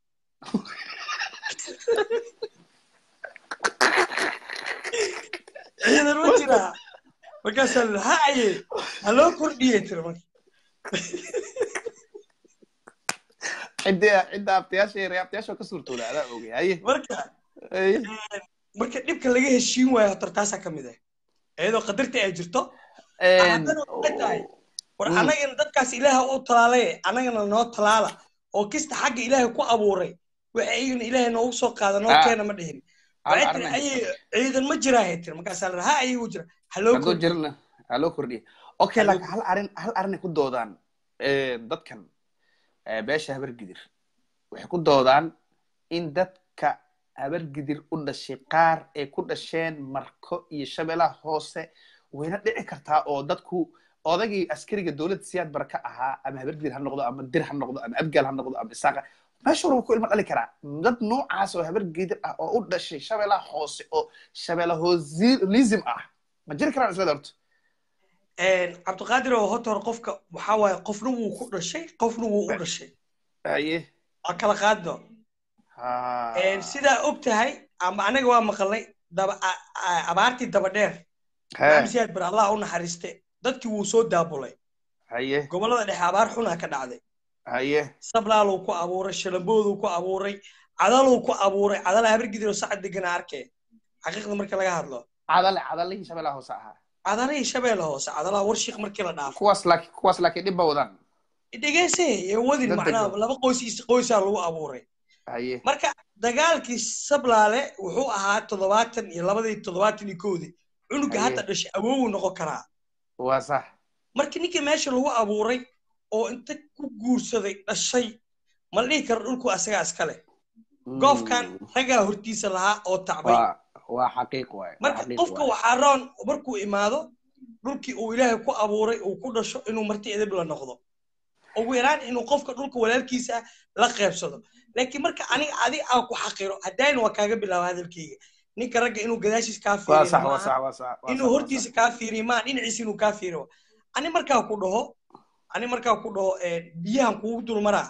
ciidan ma jiraa markaasaa la ha aye ha loo kordhiyey tiri marka cidda cidda abtayaasha yar abtayaasha ka suurtooda adaa ogay haye marka haye marka dhibka laga heshiin waayo horta taasaa ka mid ah iyadoo qadarta ay jirto Een, haddana waxay tahay war Mm. annagana dadkaas ilaaha u talaalay annagana noo talaala oo kista xagga ilaahay ku abuuray waxa iyagana ilaahay noogu soo qaada noo Ah. keena ma dhihin hal waxay tiri arrin ay ayay ciidan ma jiraa hay tiri markaasaa la ha ayagu jira ha loo hadduu kordhiyo jirna ha loo kordhiya okay Ha loo laakiin hal arrin hal arrin ay ku doodaan eh, dadkan eh, beesha habargidir waxay ku doodaan in dadka habargidir u dhashay qaar ay ku dhasheen marko iyo shabeellaha hoose wayna dhici kartaa oo dadku odagii askariga dowladda siyaad bara ka ahaa ama habargidir ha noqdo ama dir ha noqdo ama abgaal ha noqdo ama isaaqa meesha walba ku ilmo dhali karaa dad noocaas oo habargidir ah oo u dhashay shabeellaha hoose oo shabeella hoolism ah ma jiri karaan isla horta cabdiqaadir oo horta hore qofka waxaa waaye qofna wuu ku dhashay qofna wuu u dhashay haye waa kala qaadno ha sidaa og tahay ama anaga waa maqalnay daba a- a- abaartii daba dheer maxamsiyaad bar allah u naxariiste dadkii wuu soo daabulay haye gobollada dhexe abaar xunaa ka dhacday haye sablaaluu ku abuuray shalambooduu ku abuuray cadaluu ku abuuray cadala habargidiroo sacad degana arkee xaqiiqda marka laga hadlo cadale cadalihii shabeellaha hoose ahaa cadalihii shabeelle hoose cadalaha warshiik markii la dhaafo kuwaas laakiin kuwaas laakiin dhib ba wadaan dhegeyse iyo wadin Dad macnaha degan. laba qoys qoysaa lagu abuuray haye marka dagaalkii sablaale wuxuu ahaa toddobaatan iyo labadii toddobaatan iyo kowdii cunuga Haye. hadda dhashay awoowu noqon karaa waa sax marka ninkii meesha lagu abuuray oo inta ku guursaday dhashay ma la dhihi karo dhulku asagaa iskale goofkan ragaa hortiisa lahaa oo tacbay waa waa xaqiiq waaye waa marka xaqiiq qofka waaye. waxaa roon markuu imaado dhulkii uu ilaahay ku abuuray uu ku dhasho inuu marti edeb la noqdo ugu yaraan inuu qofka dhulka walaalkiisa ah la qeybsado laakiin marka aniga adi aan ku xaqiro haddayna waa kaaga bilaaba hadalkayga ninka ragga inuu gadaashiis kaa waa fiiriyo sax waa maaha sax waa sax waa inuu sax, hortiisa kaa fiiriyo maa dhinaciisa inuu kaa fiiriyo ani markaa ku dhaho ani markaa ku dhaho eh, biyahan kugu dulmaraa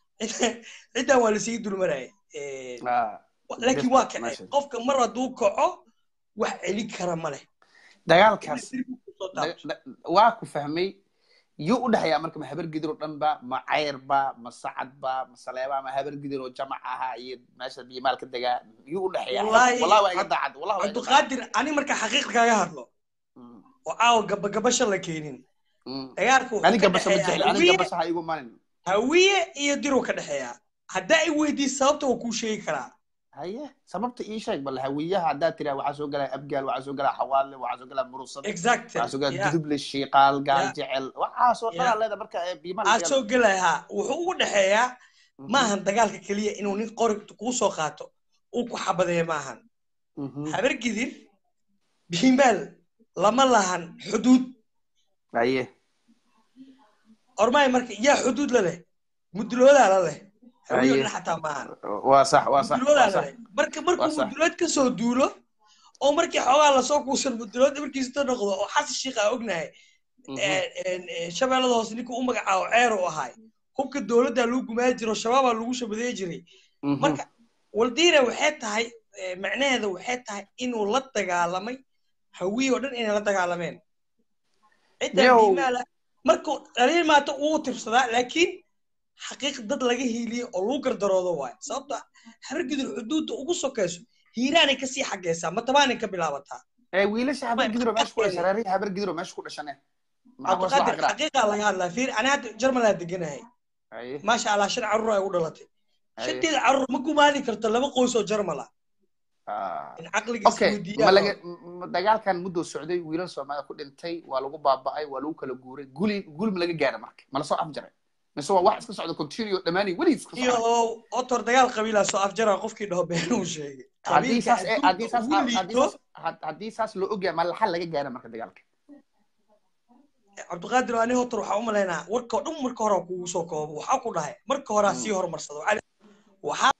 ciddaan waa lasii dulmaraya Eh, waa sax. Ah, laakiin waa Best kacay message. qofka mar hadduu kaco wax celin kara ma leh dagaalkaas Dirbi ku soo da- taabto. da- waa ku fahmay yuu u dhexeeyaa marka ma habar gidir oo dhan ba ma cayr ba ma sacad ba ma saleeba ma habar gidir oo jamac ahaa iyo meesha biyimaal ka degaa yuu u dhexeeyaa Wallaahi, wallahi waa iga daacad wallahi waa iga daacad. cabdiqaadir ani marka xaqiiq kaaga hadlo Mm, oo caawa gabagabasha la keenin mm. dagaalku wuxuu aniga ka basha ma dhexeeyaa jecli aniga hawiye basha ha igu manin hawiye iyo diruu ka dhexeeyaa haddaa i weydiis sababta waa kuu sheegi karaa haye sababta ii sheeg bal hawiyaha haddaad tiraa waxaa soo galaa abgaal waxaa soo galaa xawaadle waxaa soo galaa murusad exactly waxaa soo galaa yeah. duduble shiiqaal gaal Yeah. jecel waxaasoo Yeah. dhanaa leeda marka ee biimaal aad soo gelayaa wuxuu ugu dhexeeyaa Mhm, maahan dagaalka keliya inuu nin qori kuu soo qaato uu ku xabadeeyo maahan mhm. habar gidir bihimaal lama lahan xuduud haye ormaay marka yaa xuduud la leh muduloodaa la leh hawiyo Haye. dhan xataa maahan waa sax waa sax waa muduloodaa la sax leh marka markuu Waa sax. mudulood ka soo duulo oo markii xoogaa lasoo kuusan mudulood markiisa noqdo oo xasan shiikh aa ognahay Mhm. shabeellada hoose ninkuu u magacaabo ceer u ahay hubka dowladdaa lagu gumaa jiro shabaabaa lagu shabadeey jiray Mhm. marka waldiina waxay tahay eh, macnaheeda waxay tahay inuu la dagaalamay hawiye oo dhan inay la dagaalameen cidda Yow. biimaala markuu dhaliil maata uu tirsadaa laakiin xaqiiq dad laga hiiliyo oo lagu gardaroodo waayo sababto ah habargidur xuduudda ugu sokayso hiiraanay kasii xageysaa matabaanay ka bilaabataa ee wiilasha habar gidiro meesha ku dhashan reerihii habar gidiro meesha ku dhashane maxaa kuwaas la cabdiqaadir xaqiraa xaqiiqaa laga hadlaa fiir ani hadda jarmalaa deganahay haye maasha allah shan carruur ay u dhalatay haye shanteeda carruur ma gumaadi karto laba qoys oo jarmal ah Ah. in caqligiisa okay ma weydiiyaan laga m- dagaalkan mudduu socday wiilal soomaaliya ku dhintay waa lagu baaba'ay waa lagu kala guuray guli guli ma laga gaara marka ma lasoo afjaray mise waa wax iska socda continue dhammaanay weli iska iyo socda otor dagaal qabiilaa soo afjara qofkii dhaho beenuu sheegay haddii qabiilka saas eh, haddii saas ugu haddii liito saas had- haddii saas loo ogyahay ma laxal laga gaara marka dagaalka cabdiqaadir ani hotor waxaa u malaynaa warka oo dhan marka hore kugu soo koobo waxaa ku dhahay marka horaa sii horumarsado Waxaa- waxaa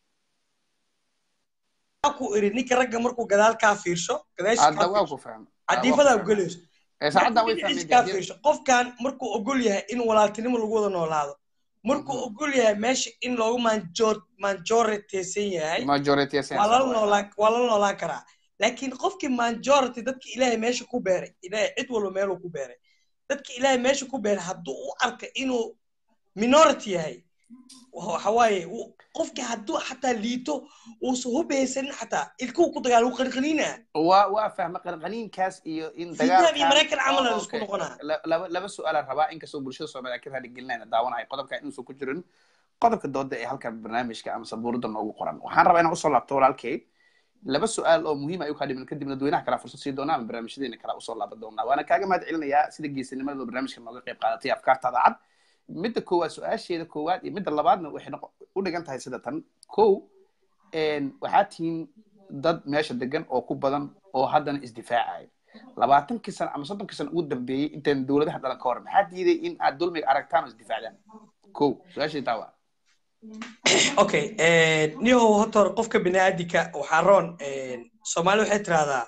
ku iri ninka ragga markuu gadaal kaa fiirsho gadaashii hadda kaa waa fiirsho ku fahmay cadiifadaa gelayso ee saacaddan way markuu fahmay dhinaciisa kaa fiirsho qofkan markuu ogol yahay in walaaltinimo lagu wada noolaado markuu Mhm. ogol yahay meesha in loogu manjor majoritaysan yahay majority waa lala noolaan waa lala noolaan karaa laakiin qofkii majority dadka ilaahay meesha ku beeray ilaahay cid walba meeluu ku beeray dadka ilaahay meesha ku beeray hadduu u arka inuu minority yahay waxa waaye uu- qofkii hadduu xataa liito uusan hubeysanin xataa ilkuhu ku dagaal wuu qanqaniinaa waa waa fahma qanqaniinkaas iyo in Vietnam iyo dagaalkan- Maraykan camal Oh, aan isku okay. noqonaa. La- laba laba su-aalaan rabaa inkastoo bulshada soomaaliya ka raadigelinayna daawanahay qodobka inuusan ku jirin qodobka dooda ee halkan barnaamijka ama sabuurada noogu qoran waxaan rabaa inaan usoo laabto walaalkay laba su-aal oo muhiim ay u kaa dhiman kadibna dadweynaha kalaa fursad sii doonaa ama barnaamijyadeena kalaa usoo laaban doonaa waana kaaga mahad celinayaa sida geesinimada barnaamijka nooga qayb qaadatay afkaartaada cad midda koowaad su-aasheeda koowaad iyo midda labaadna waxay noqo- u dhigan tahay sida tan kow een, waxaa tihiin dad meesha degan oo ku badan oo haddana isdifaacaya labaatankii sano ama soddonkii sano ugu dambeeyey intaan dowladaha dhalan ka hor maxaa diiday in aad dulmiga aragtaan oo isdifaacdaan kow su-aashii taa waa okay niyow hotor qofka biniaadinka waxaa roon soomaali waxay tirahdaa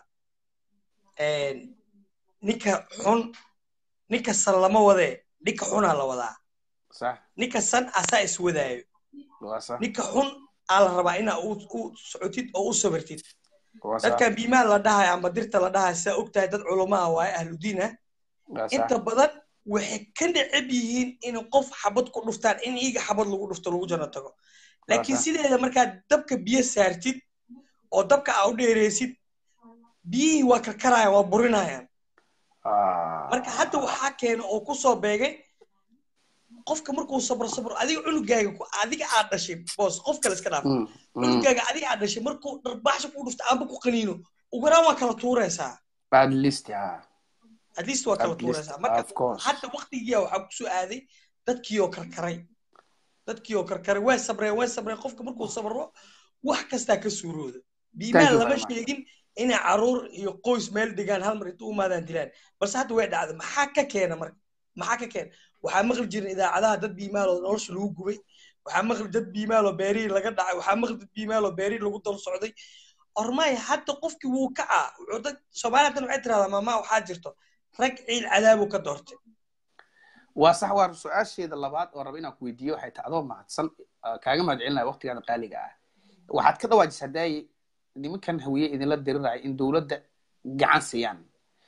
ninka xun ninka san lama wadee ninka xunaa la wadaa sax ninka san asaa iswadaayo waa sax ninka xun aa la rabaa inaa u u socotid oo u sabirtid dadkan biimaan la dhahayo amba dirta la dhahayo sidaa ogtahay dad culamaa waaye ahludiin ah inta badan waxay ka necab yihiin in qof xabad ku dhuftaan in iiga xabad lagu dhufto lagu janno tago laakiin sideeda markaad dabka biyo saartid oo dabka aa u dheereysid biyihii waa karkarayaan waa burinayaan marka hadda waxaa keena oo ku soo beegay qofka markuu sabro sabro adiga cunugaaga adiga aad dhashay boos qof kale iska dhaaf cunugaaga adiga aad dhashay markuu dharbaaxsha ku dhufto amba ku qaniino ugaraan waa kala tuuraysaa at least at least waa kala tuuraysaa marka hadda waktigiia waxaa kusoo aaday dadkii oo karkaray dadkii oo karkaray way sabreen way sabreen qofka markuu sabro wax kastaa ka suurooda biimaan lama sheegin inay caruur iyo qoys meel degaan hal mar inta u maadaan dilaan balse hadda way dhacda maxaa ka keena marka maxaa ka keena waxaa maqli jirin idaacadaha dad biimaaloo nolosha lagu gubay waxaa maqli dad biimaaloo beerihii laga dhacay waxaa maqli dad biimaaloo beerihii lagu dal socday ormay hadda qofkii wuu kacaa wuxuu dad soomaaliya hadan waxay tirahdaa maamaa waxaa jirto rag ciil cadaabuu ka doortay waa sax waa su-aasheeda labaad oo raba inaan ku weydiiyo waxay tahay adoo mahadsan kaaga mahad celinaya waqtigaada qaaliga ah waxaad ka dhawaajisa hadaaye nimankan hawiye idinla diriraya in dowladda gacan siiyaan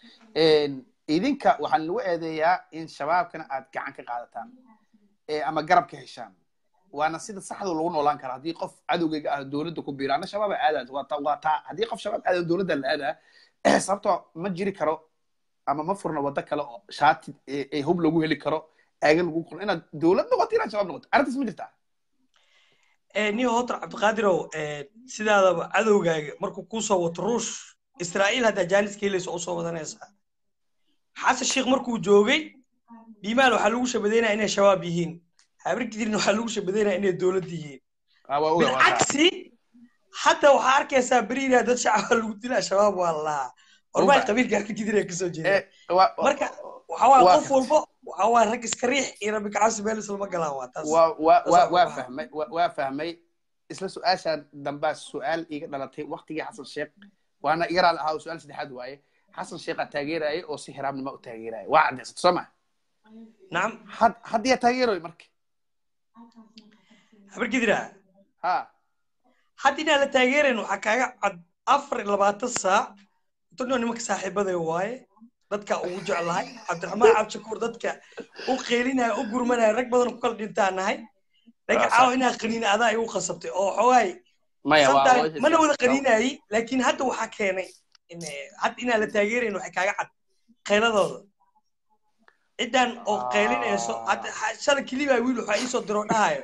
idinka waxaan lagu eedeeyaa in shabaabkana aad gacan ka qaadataan ama garab ka heshaan waana sida saxda lagu noolaan kara haddii qof cadowgayga ah dowladda ku biira ana shabaaba aadaad waa taa haddii qof shabaab aadan dowladda la aadaa sababtoo ma jiri karo ama ma furna waddo kale oo shaati hub lagu heli karo aaga lagu qoro inaad dowlad noqoto inaad shabaab noqoto arrintaas ma jirtaa niyo hotor cabdiqaadirow sidaadaba cadowgaaga markuu kusoo wato ruush israa'iil haddaa jaaniska helaysa usoo wadanaysaa xasan sheekh markuu joogay biimaal waxaa lagu shabadeynaya inay shabaab yihiin habargidirna waxaa lagu shabadeynaya inay dowlad yihiin bilcagsi hadda waxaa arkaysaa beriina dad shacaba lagu dilaa shabaab waa lahaa ormaa qabiilka habargidir kasoo jeeda marka waxawaa qof walbo waxawaa rag iska riix iyo rabbi kacabsi meel islama galaan waa taas waa fahmay waa fahmay isla su-aashaan dambaa su-aal iga dhalatay waktigii xasan sheekh waana iga raali ahaa su-aal saddexaad waaye xasan sheekhaa taageeraya oo si hiraabnima u taageeraya waa caddaysata soo ma nacam had haddiyaa taageeroy marka habargidira ha hadda inaan la taageerayn waxaa kaaga cad afar iyo labaatan saac dadnoo nimanka saaxiibaday waaye dadka ugu jeclahay cabdiraxmaan cabdishakuur dadka u qeelinaya u gurmanaya rag badan ku kala dhintaa nahay laakiin caawa inaa qaniina adaa igu qasabtay oo xoogaay mana wada qaniinayi laakiin hadda waxaa keenay hadda inaan la taageerayn waxay kaaga cad qayladooda ciddan oo qaylinayso shalay kilibaa wiil waxaa iisoo diro dhahayo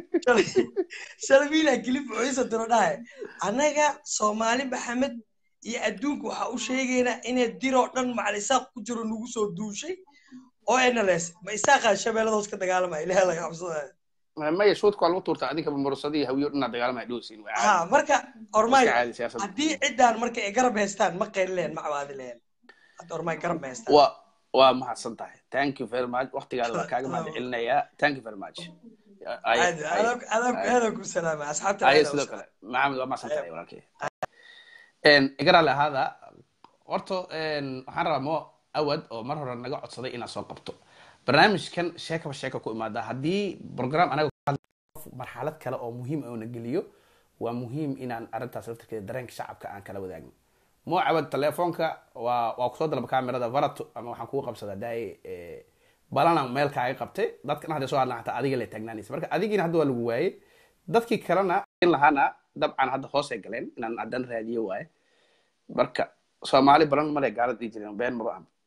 shalay wiilaa kilib wuxuu iisoo diro dhahayo annaga soomaali maxamed iyo adduunka waxaa u sheegaynaa inay diroo dhan macal isaaq ku jiro nagu soo duushay oo nls ma isaaqaa shabeellada hoos ka dagaalamaya ilaha laga cabsadaya maya shuudka waa lagu tuurta adinka mursadii hawiyo dhanaa dagaalamaya dhowsiin ha marka ormay haddii ciddaan marka ay garab haystaan ma qaylileen ma cabaadi lehen hadda ormay garab ma haystaan waa waa mahadsan tahay thank you very much waqtigaada waa kaaga mahad celinayaa thank you very much adaa ku salaama asxaabta ayo sidoo kale maxamed waa mahadsan tahay walaalkay igaraale ahaada horta waxaan rabaa mo awad oo mar hore naga codsaday inaad soo qabto barnaamijkan sheekaba sheeka ku imaada haddii program anaga marxalad kale oo muhiim oo na geliyo waa muhiim inaan arrintaas laftirkeeda dareenka shacabka aan kala wadaagno mo awad telefoonka waa waa kusoo dalba kamerada varato ama waxaan kugu qabsadaa daaye balana meel kaaga qabtay dadkana hadday soo hadlaan hataa adiga lay taagnaanaysa marka adigiina hadda waa lagu waayey dadkii kalena in lahaana dabcan hadda hoosay galeen inaan haddana raadiyo waaye marka soomaali badan male gaalad dhii jireen been maba aha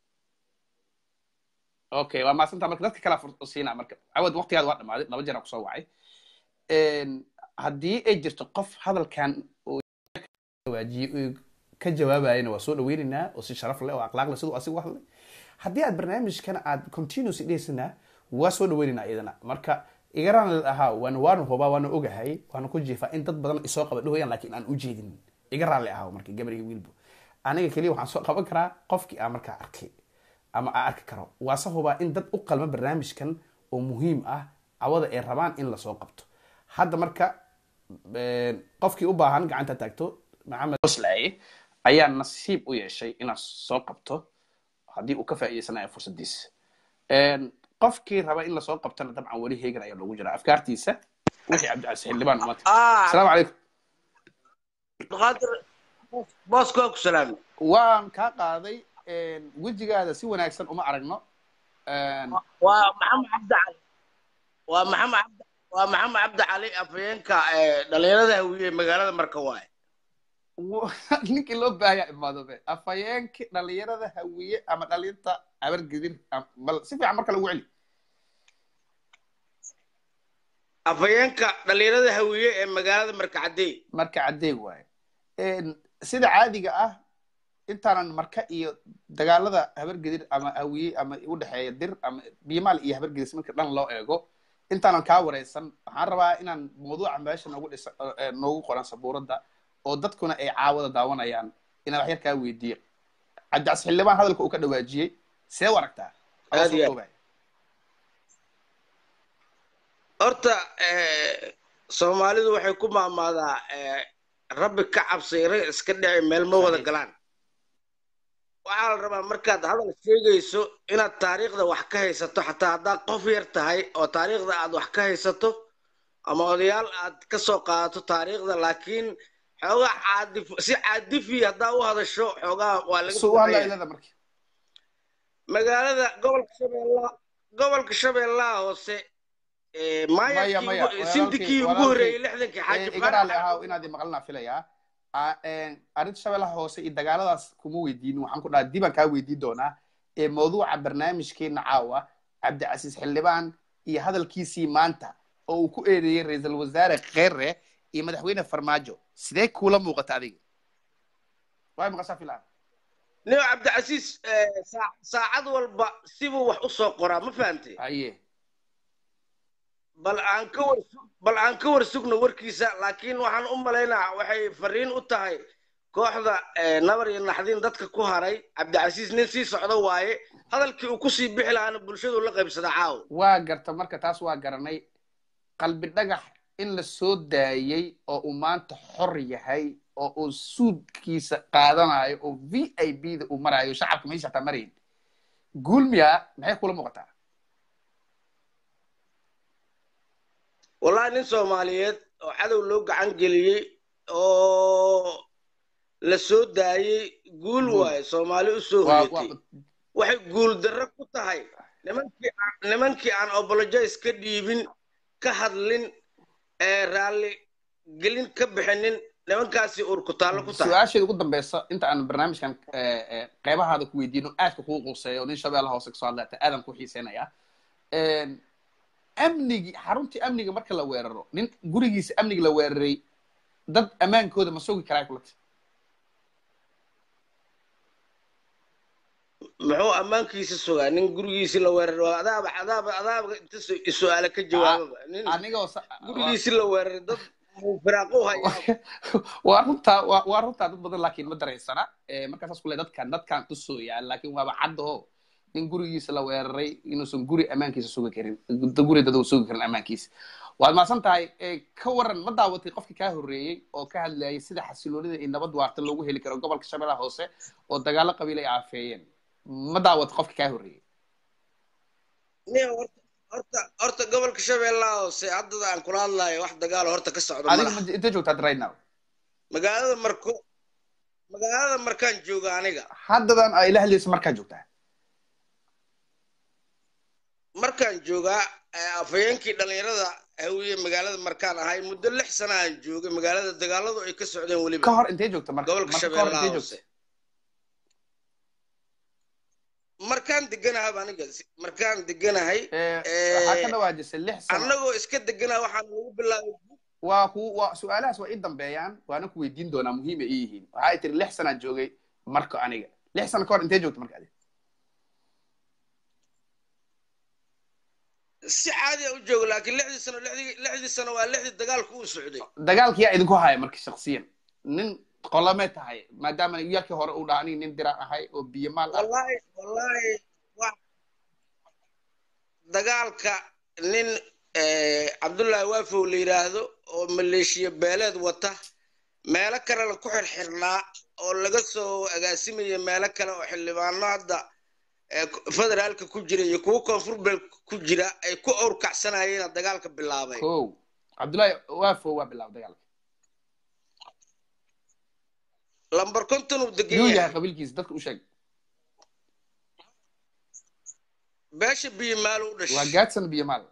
okay waa maasanta marka dadka kalaa siinaa marka cawad waqtigaada waa dhamaaday laba jeer aan kusoo wacay haddii ay jirto qof hadalkan waajiye ka jawaabayana waa soo dhaweynaynaa oo si sharaf leh oo akhlaaq leh siduu asigu hadlay haddii aad barnaamijkana aad continuous dheysana waa soo dhaweynaynaa iyadana marka igaraan ahaa waana waanu hubaa waana ogahay waana ku jiifaa in dad badan isoo qaba dhahayaan laakiin aan u jeedin iga raalli ahaa marka gabar iyo wiilbo aniga keliya waxaan soo qaban karaa qofkii aan markaa arkay ama aan arki karo waase hubaa in dad u qalma barnaamijkan oo muhiim ah cawada ay rabaan in lasoo qabto hadda marka qofkii u baahan gacanta taagto maxamed oslaaye ayaa nasiib u yeeshay inaad soo qabto haddii uu ka faa'iidaysanayo fursadiisa qofkii raba in lasoo qabtana dabcan weli heegan ayaa loogu jiraa afkaartiisa wixii cabdicasiis xildhibaan umata asalaamu calaykum booska waa ku salaamay waan kaa qaaday wejigaada si wanaagsan uma aragno waa maxamed cabdi cali waa maxamed cabdi waa maxamed cabdi cali afhayeenka dhalinyarada hawiye magaalada marka waaye ninkii loo baahaya imaadode afhayeenki dhalinyarada hawiye ama dhalinta abargedir bal si fiican marka lagu celi afhayeenka dhalinyarada hawiye ee magaalada marka cadeey marka cadeeg waaye sida caadiga ah intaanan marka iyo dagaalada habargedir ama hawiye ama udhexeeya dir ama biimaal iyo habargedir marka dhan loo eego intaanan kaa wareysan waxaan rabaa inaan mawduuca meesha noogu dhisa noogu qoran sabuuradda oo dadkuna ay caawada daawanayaan inaan wax yar kaa weydiiyo cabdicas xildhibaan hadalka uu ka dhawaajiyey see u aragtaa horta soomaalidu waxay ku maamaadaa rabbi ka cabsay rag iska dhici meel ma wada galaan waxaa la rabaa markaad hadal sheegayso inaad taariikhda wax ka haysato xataa haddaad qof yar tahay oo taariikhda aad wax ka haysato ama odayaal aad ka soo qaadato taariikhda laakiin xoogaa caadif si caadifi haddaa u hadasho xoogaa waa laga magaalada gobolka shabeellaha gobolka shabeellaha hoose sindikii ugu horeeyey lixdankii xaaji igaraale ahaa inaad maqlanaa filayaa arrinta shabeellaha hoose iyo dagaaladaas kuma weydiinin waxaan ku dhaha dibaan kaa weydiin doonaa ee mawduuca barnaamijkeena caawa cabdicasiis xildhibaan iyo hadalkiisii maanta oo uu ku eedeeyey ra-iisul wasaare kheere iyo madaxweyne farmaajo sidee kuula muuqata adiga waay maqashaa filaan nio cabdicasiis saacad walba sibuu wax u soo qoraa ma fahamtay haye bal aan ka war bal aan ka war sugno warkiisa laakiin waxaan u malaynaa waxay fariin u tahay kooxda nabar iyo naxdin dadka ku haray cabdicasiis nin sii socdo waaye hadalkii uu kusii bixi lahaana bulshadu la qaybsada caaw waa garta marka taas waa garanay qalbi dhagax in la soo daayey oo uu maanta xor yahay oo uu suudkiisa qaadanayo oo v i b da uu marayo shacabka meesha hataa marayn guulmiya maxay kula muuqataa wallahi nin soomaaliyeed oo cadow loo gacan geliyey oo la soo daayey guul waaye soomaali u soo hoyatay waxay guul darro ku tahay nimankii nimankii aan obologize ka dhiibin ka hadlin ee raalli gelin ka bixinin nimankaasi urkutaallo ku tahay su-aasheeda ugu dambeysa inta aan barnaamijkan qeybahaada ku weydiino aadka kuu quuseeyo nin shabeellaha hoose kasoo hadlaata aadan ku xiiseynayaa amnigi xaruntii amniga marka la weeraro nin gurigiisa amniga la weeraray dad ammaankooda ma sugi karaa kulata muxuu ammaankiisa sugaa nin gurigiisi la weeraray waa adaaba adaaba adaaba inta su-aale ka jawaababa nin anigoo gurigiisi la weeraray dad firaaqu haya waa runtaa waa waa runtaa dad badan laakiin ma dareysana markaasaas kule dadkan dadkan tusooyaa laakiin waaba caddaho nin gurigiisa la weeraray inuusan guri ammaankiisa sugi karin guri dad uu sugi karin ammaankiisa waad maasan tahay ka waran ma daawatay qofkii kaa horreeyey oo ka hadlayay sida xasiloonida iyo nabad waarta loogu heli karo gobolka shabeellaha hoose oo dagaalo qabiil ay aafeeyeen ma daawatay qofkii kaa horreeyey horta horta gobolka shabeellaha hoose haddada aan kula hadlayo wax dagaalo horta ka socdo adiga inta joogtaad right now magaalada marko magaalada markaan jooga aniga haddadan aa ila hadlaysa markaa joogtaa markaan joogaa afhayeenkii dhalinyarada hawiye magaalada markaan ahay muddo lix sana aan joogay magaalada dagaaladu ay ka socdeen weliba ka hor intee joogta marka gobolka shabeellaha hoose markaan deganahay aniga markaan deganahay waxaa ka dhawaajisay lix sano annagoo iska deganaha waxaan lagu bilaabay waa ku waa su-aalahaas waa ii dambeeyaan waana ku weydiin doonaa muhiim ay ii yihiin waxay tiri lix sanaa joogay marka aniga lix sano ka hor intee joogta marka adiga si caadi a u joogo laakiin lixdii sano lixdii lixdii sano waa lixdii dagaalku uu socday dagaalki yaa idinku haya marka shaksiyan nin qolame tahay maadaama yarkii hore uu dhaha aniga nin diraan ahay oo biyo maal ah wallahi wallahi wa dagaalka nin cabdullaahi waafow la yidhaahdo oo maleeshiya beeleed wata meelo kalena ku xirxirnaa oo laga soo agaasimaya meelo kale oo xildhibaano hadda federaalka ku jira iyo kuwo koonfur beel ku jira ay ku awrkacsanayeen dagaalka bilaabay kow cabdullaahi waafo waa bilaabay dagaalka lambar konton uu degan yuu yahay yahay qabiilkiisa dadka u sheeg beesha biyimaal u waa dhashay gaadsan biyomaal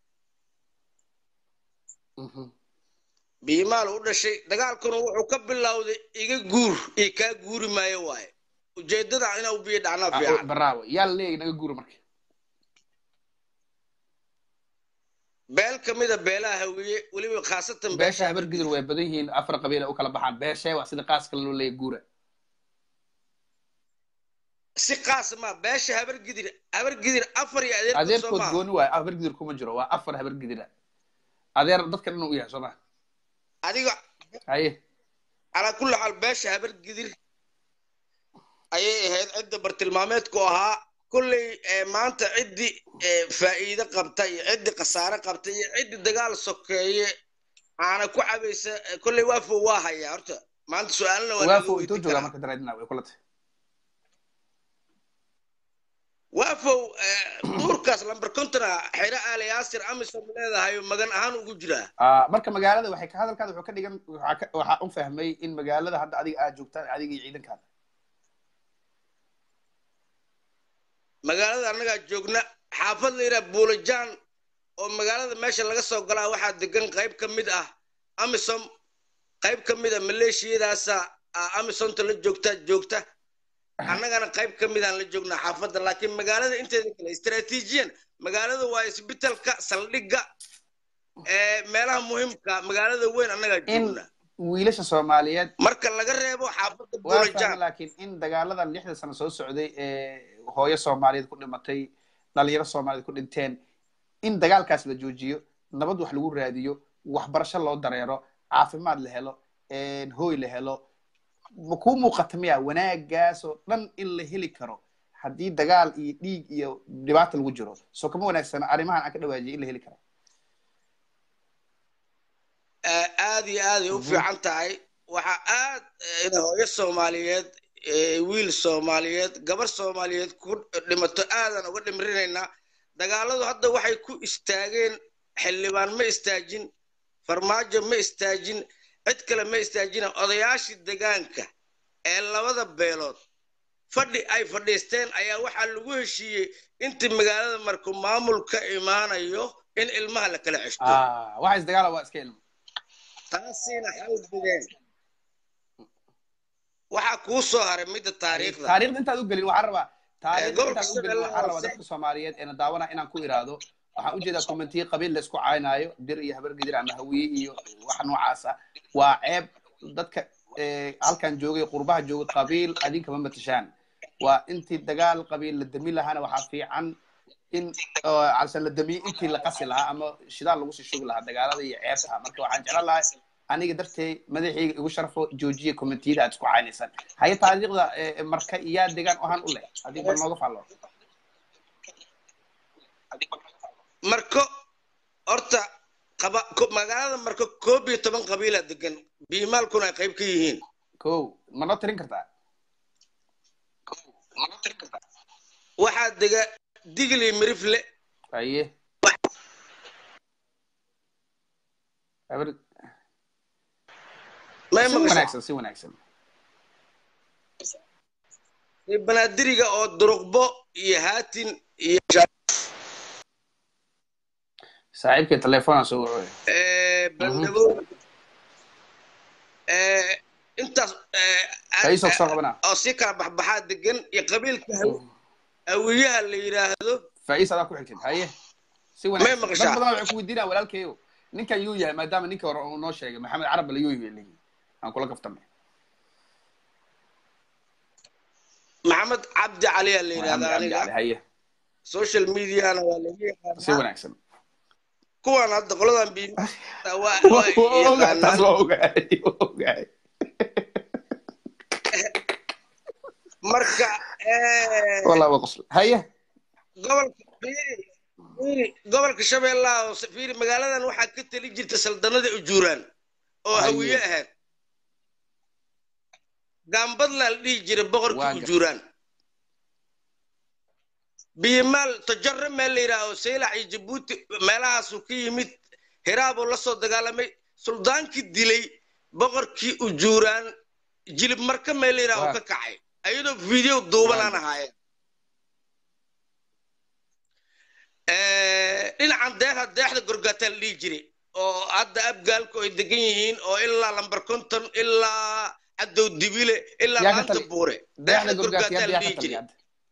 Mhm. biyimaal u dhashay dagaalkuna wuxuu ka bilowday iga guur iyo kaa guuri maayo waaye ujeedada inuu biyo dhacnaa Ah, fiican bravo yaa la leeyahay naga guura marka beel ka mida beelaha hawiye weliba khaasatan beesha habar gidir way badan yihiin afar qabiil ay u kala baxaan beeshee waa sida qaas kale loo leeyahay guura si qaas ma beesha habar gidir habar gidir afar iyo adeerkood soo adeerkood maaha gooni waayo habar gidir kuma jiro waa afar habar gidira adeer dadka dhan u yahay soo ma adiga haye calaa kulli xaal beesha habar gidir ayay ahayd cidda bartilmaameedku ahaa kolley eh, maanta ciddii eh, faa'iido qabta iyo ciddii khasaare qabta iyo ciddii dagaal sokeeye aana ku cabaysa eh, kolley waafo waa hayaa horta maanta su-aalna waa laga waafo intuu weydiin joogaa karaa marka dareedina way kula tahay waafow eh, duurkaas lambar kontona xero aali yaasir amisom leedahay oo magan ahaan ugu jiraa Ah, marka magaalada waxay ka hadalkaada wuxuu ka dhigan waxaa ka- waxaa u fahmay in magaalada hadda adiga aad joogtaan adiga iyo ciidankaada magaalada annagaa joogna xaafad la yidhaha buulajaan oo magaalada meesha laga soo galaa waxaa degan qayb ka mid ah amisom qayb ka mid a maleeshiyadaasa ah, amisomta la joogta joogta annagana qayb ka midaan la joognaa xaafadda laakiin magaalada inteeda kale istaraatiijiyan magaalada waa isbitalka saldhigga ee meelaha muhiimka magaalada weyn annagaa in joogna wiilasha soomaaliyeed marka laga reebo xaafadda waa fahmay buulajaan laakiin in dagaaladan lixda sano soo socday ee hooyo soomaaliyeed ku dhimatay dhalinyaro soomaaliyeed ku dhinteen in dagaalkaas la joojiyo nabad wax lagu raadiyo waxbarasho loo dareero caafimaad la helo hooy la helo ma kuu muuqata miya wanaagaas oo dhan in la heli karo haddii dagaal iyo dhiig iyo dhibaata lagu jiro soo kama wanaagsana arrimahan aan ka dhawaajiyay in la heli karo Eh, aad iyo aad ay u fiican tahay waxaa aad eh, in hooyo soomaaliyeed eh, wiil soomaaliyeed gabar soomaaliyeed ku dhimato aadan uga dhimrinaynaa dagaaladu hadda waxay ku istaageen xildhibaan ma istaajin farmaajo ma istaajin cid kale ma istaajina odayaashii degaanka ee labada beelood fadhi ay fadhiisteen ayaa waxaa lagu heshiiyey intii magaalada markuu maamul ka imaanayo in ilmaha la kala ceshto Ah, waxa isdagaala waa iska ilmo taasiina xal bideen waxaa kuu soo haray midda taariikhda taariikhda intaad u gelin waxaan rabaa taariikhda gobolka intaad u gelin Soomaaliya waxaan rabaa hoose. dadka soomaaliyeed eena daawana inaan ku iraahdo waxaan ujeedaa kommentiye qabiil la isku caynaayo dir iyo habargedir ama hawiye iyo wax noocaas ah waa ceeb dadka eh, halkan joogay qurbaha joogay qabiil adinkama matashaan waa intii dagaal qabiil la dami lahaana waxaa fiican in oo calse la damiye intii la qasi lahaa ama shidaal lagu sii shugi lahaa dagaalada iyo ceebta marka waxaan jeclan lahaa aniga dartee madaxayga igu sharfo joojiya kommentiyada aad isku caynaysaan haye taariikhda eh, marka iyaa degaan ahaan u leh haddii bal nooga faallo marko horta qaba ko- magaalada marko koob iyo toban qabiila degan biimaalkuna ay qayb ka yihiin ko ma noo tirin kartaa waxaa dega digli mirifle haye habar may si maqashaa wanaagsan si wanaagsan iyo banaadiriga oo duruqbo iyo haatin iyo saaxiibkay telefoonaa soo wacoy eh, bandhabow eh, intaas eh, kaisoo soo qabanaa oo si kala baxbaxaa degan iyo qabiilka haw- hawiyaha la yidhaahdo faa'iis adaa ku xigtid haye si May wanaagsan maqashaa? dad badan waxay ku weydiinaa walaalkayo ninkan yuu yahay maadaama ninka hore uu noo sheegay maxamed carab bale yuu yahay ligi aan kula kaftamay maxamed cabdi cali aa la maxamed yidhahdaa cabdi aniga cali haye social mediana waa laga si yaqaanaa wanaagsan kuwan hadda qoladan biim waa Waa- waa ogahay, taas yaqaanaan waa ogahay, waa ogahay. marka eh, Wallah waa qosl haye gobolka fiiri fiiri gobolka shabeellaha hoose fiiri magaaladan waxaa ka tali jirta saldanada ujuuraan oo Haye. hawiye ahayd gaambadlaa la dhihi jiray Waa boqorkii gar- ujuuraan biyimaal tajaro meel la yidhaaho saylac iyo jabuuti meelahaasuu ka yimid hiraabuu la soo dagaalamay suldaankii dilay boqorkii ujuuraan jilib marka meel yidhaah oo ka kacay ayadoo video duuban aan ahaayeen dhinacan deexa deexda gorgaataa la dhihi jiray oo hadda abgaalku ay degan yihiin oo ilaa lambar konton ilaa cadow dibile ilaa laanta buure deexda gorgaataa la dhihi jiray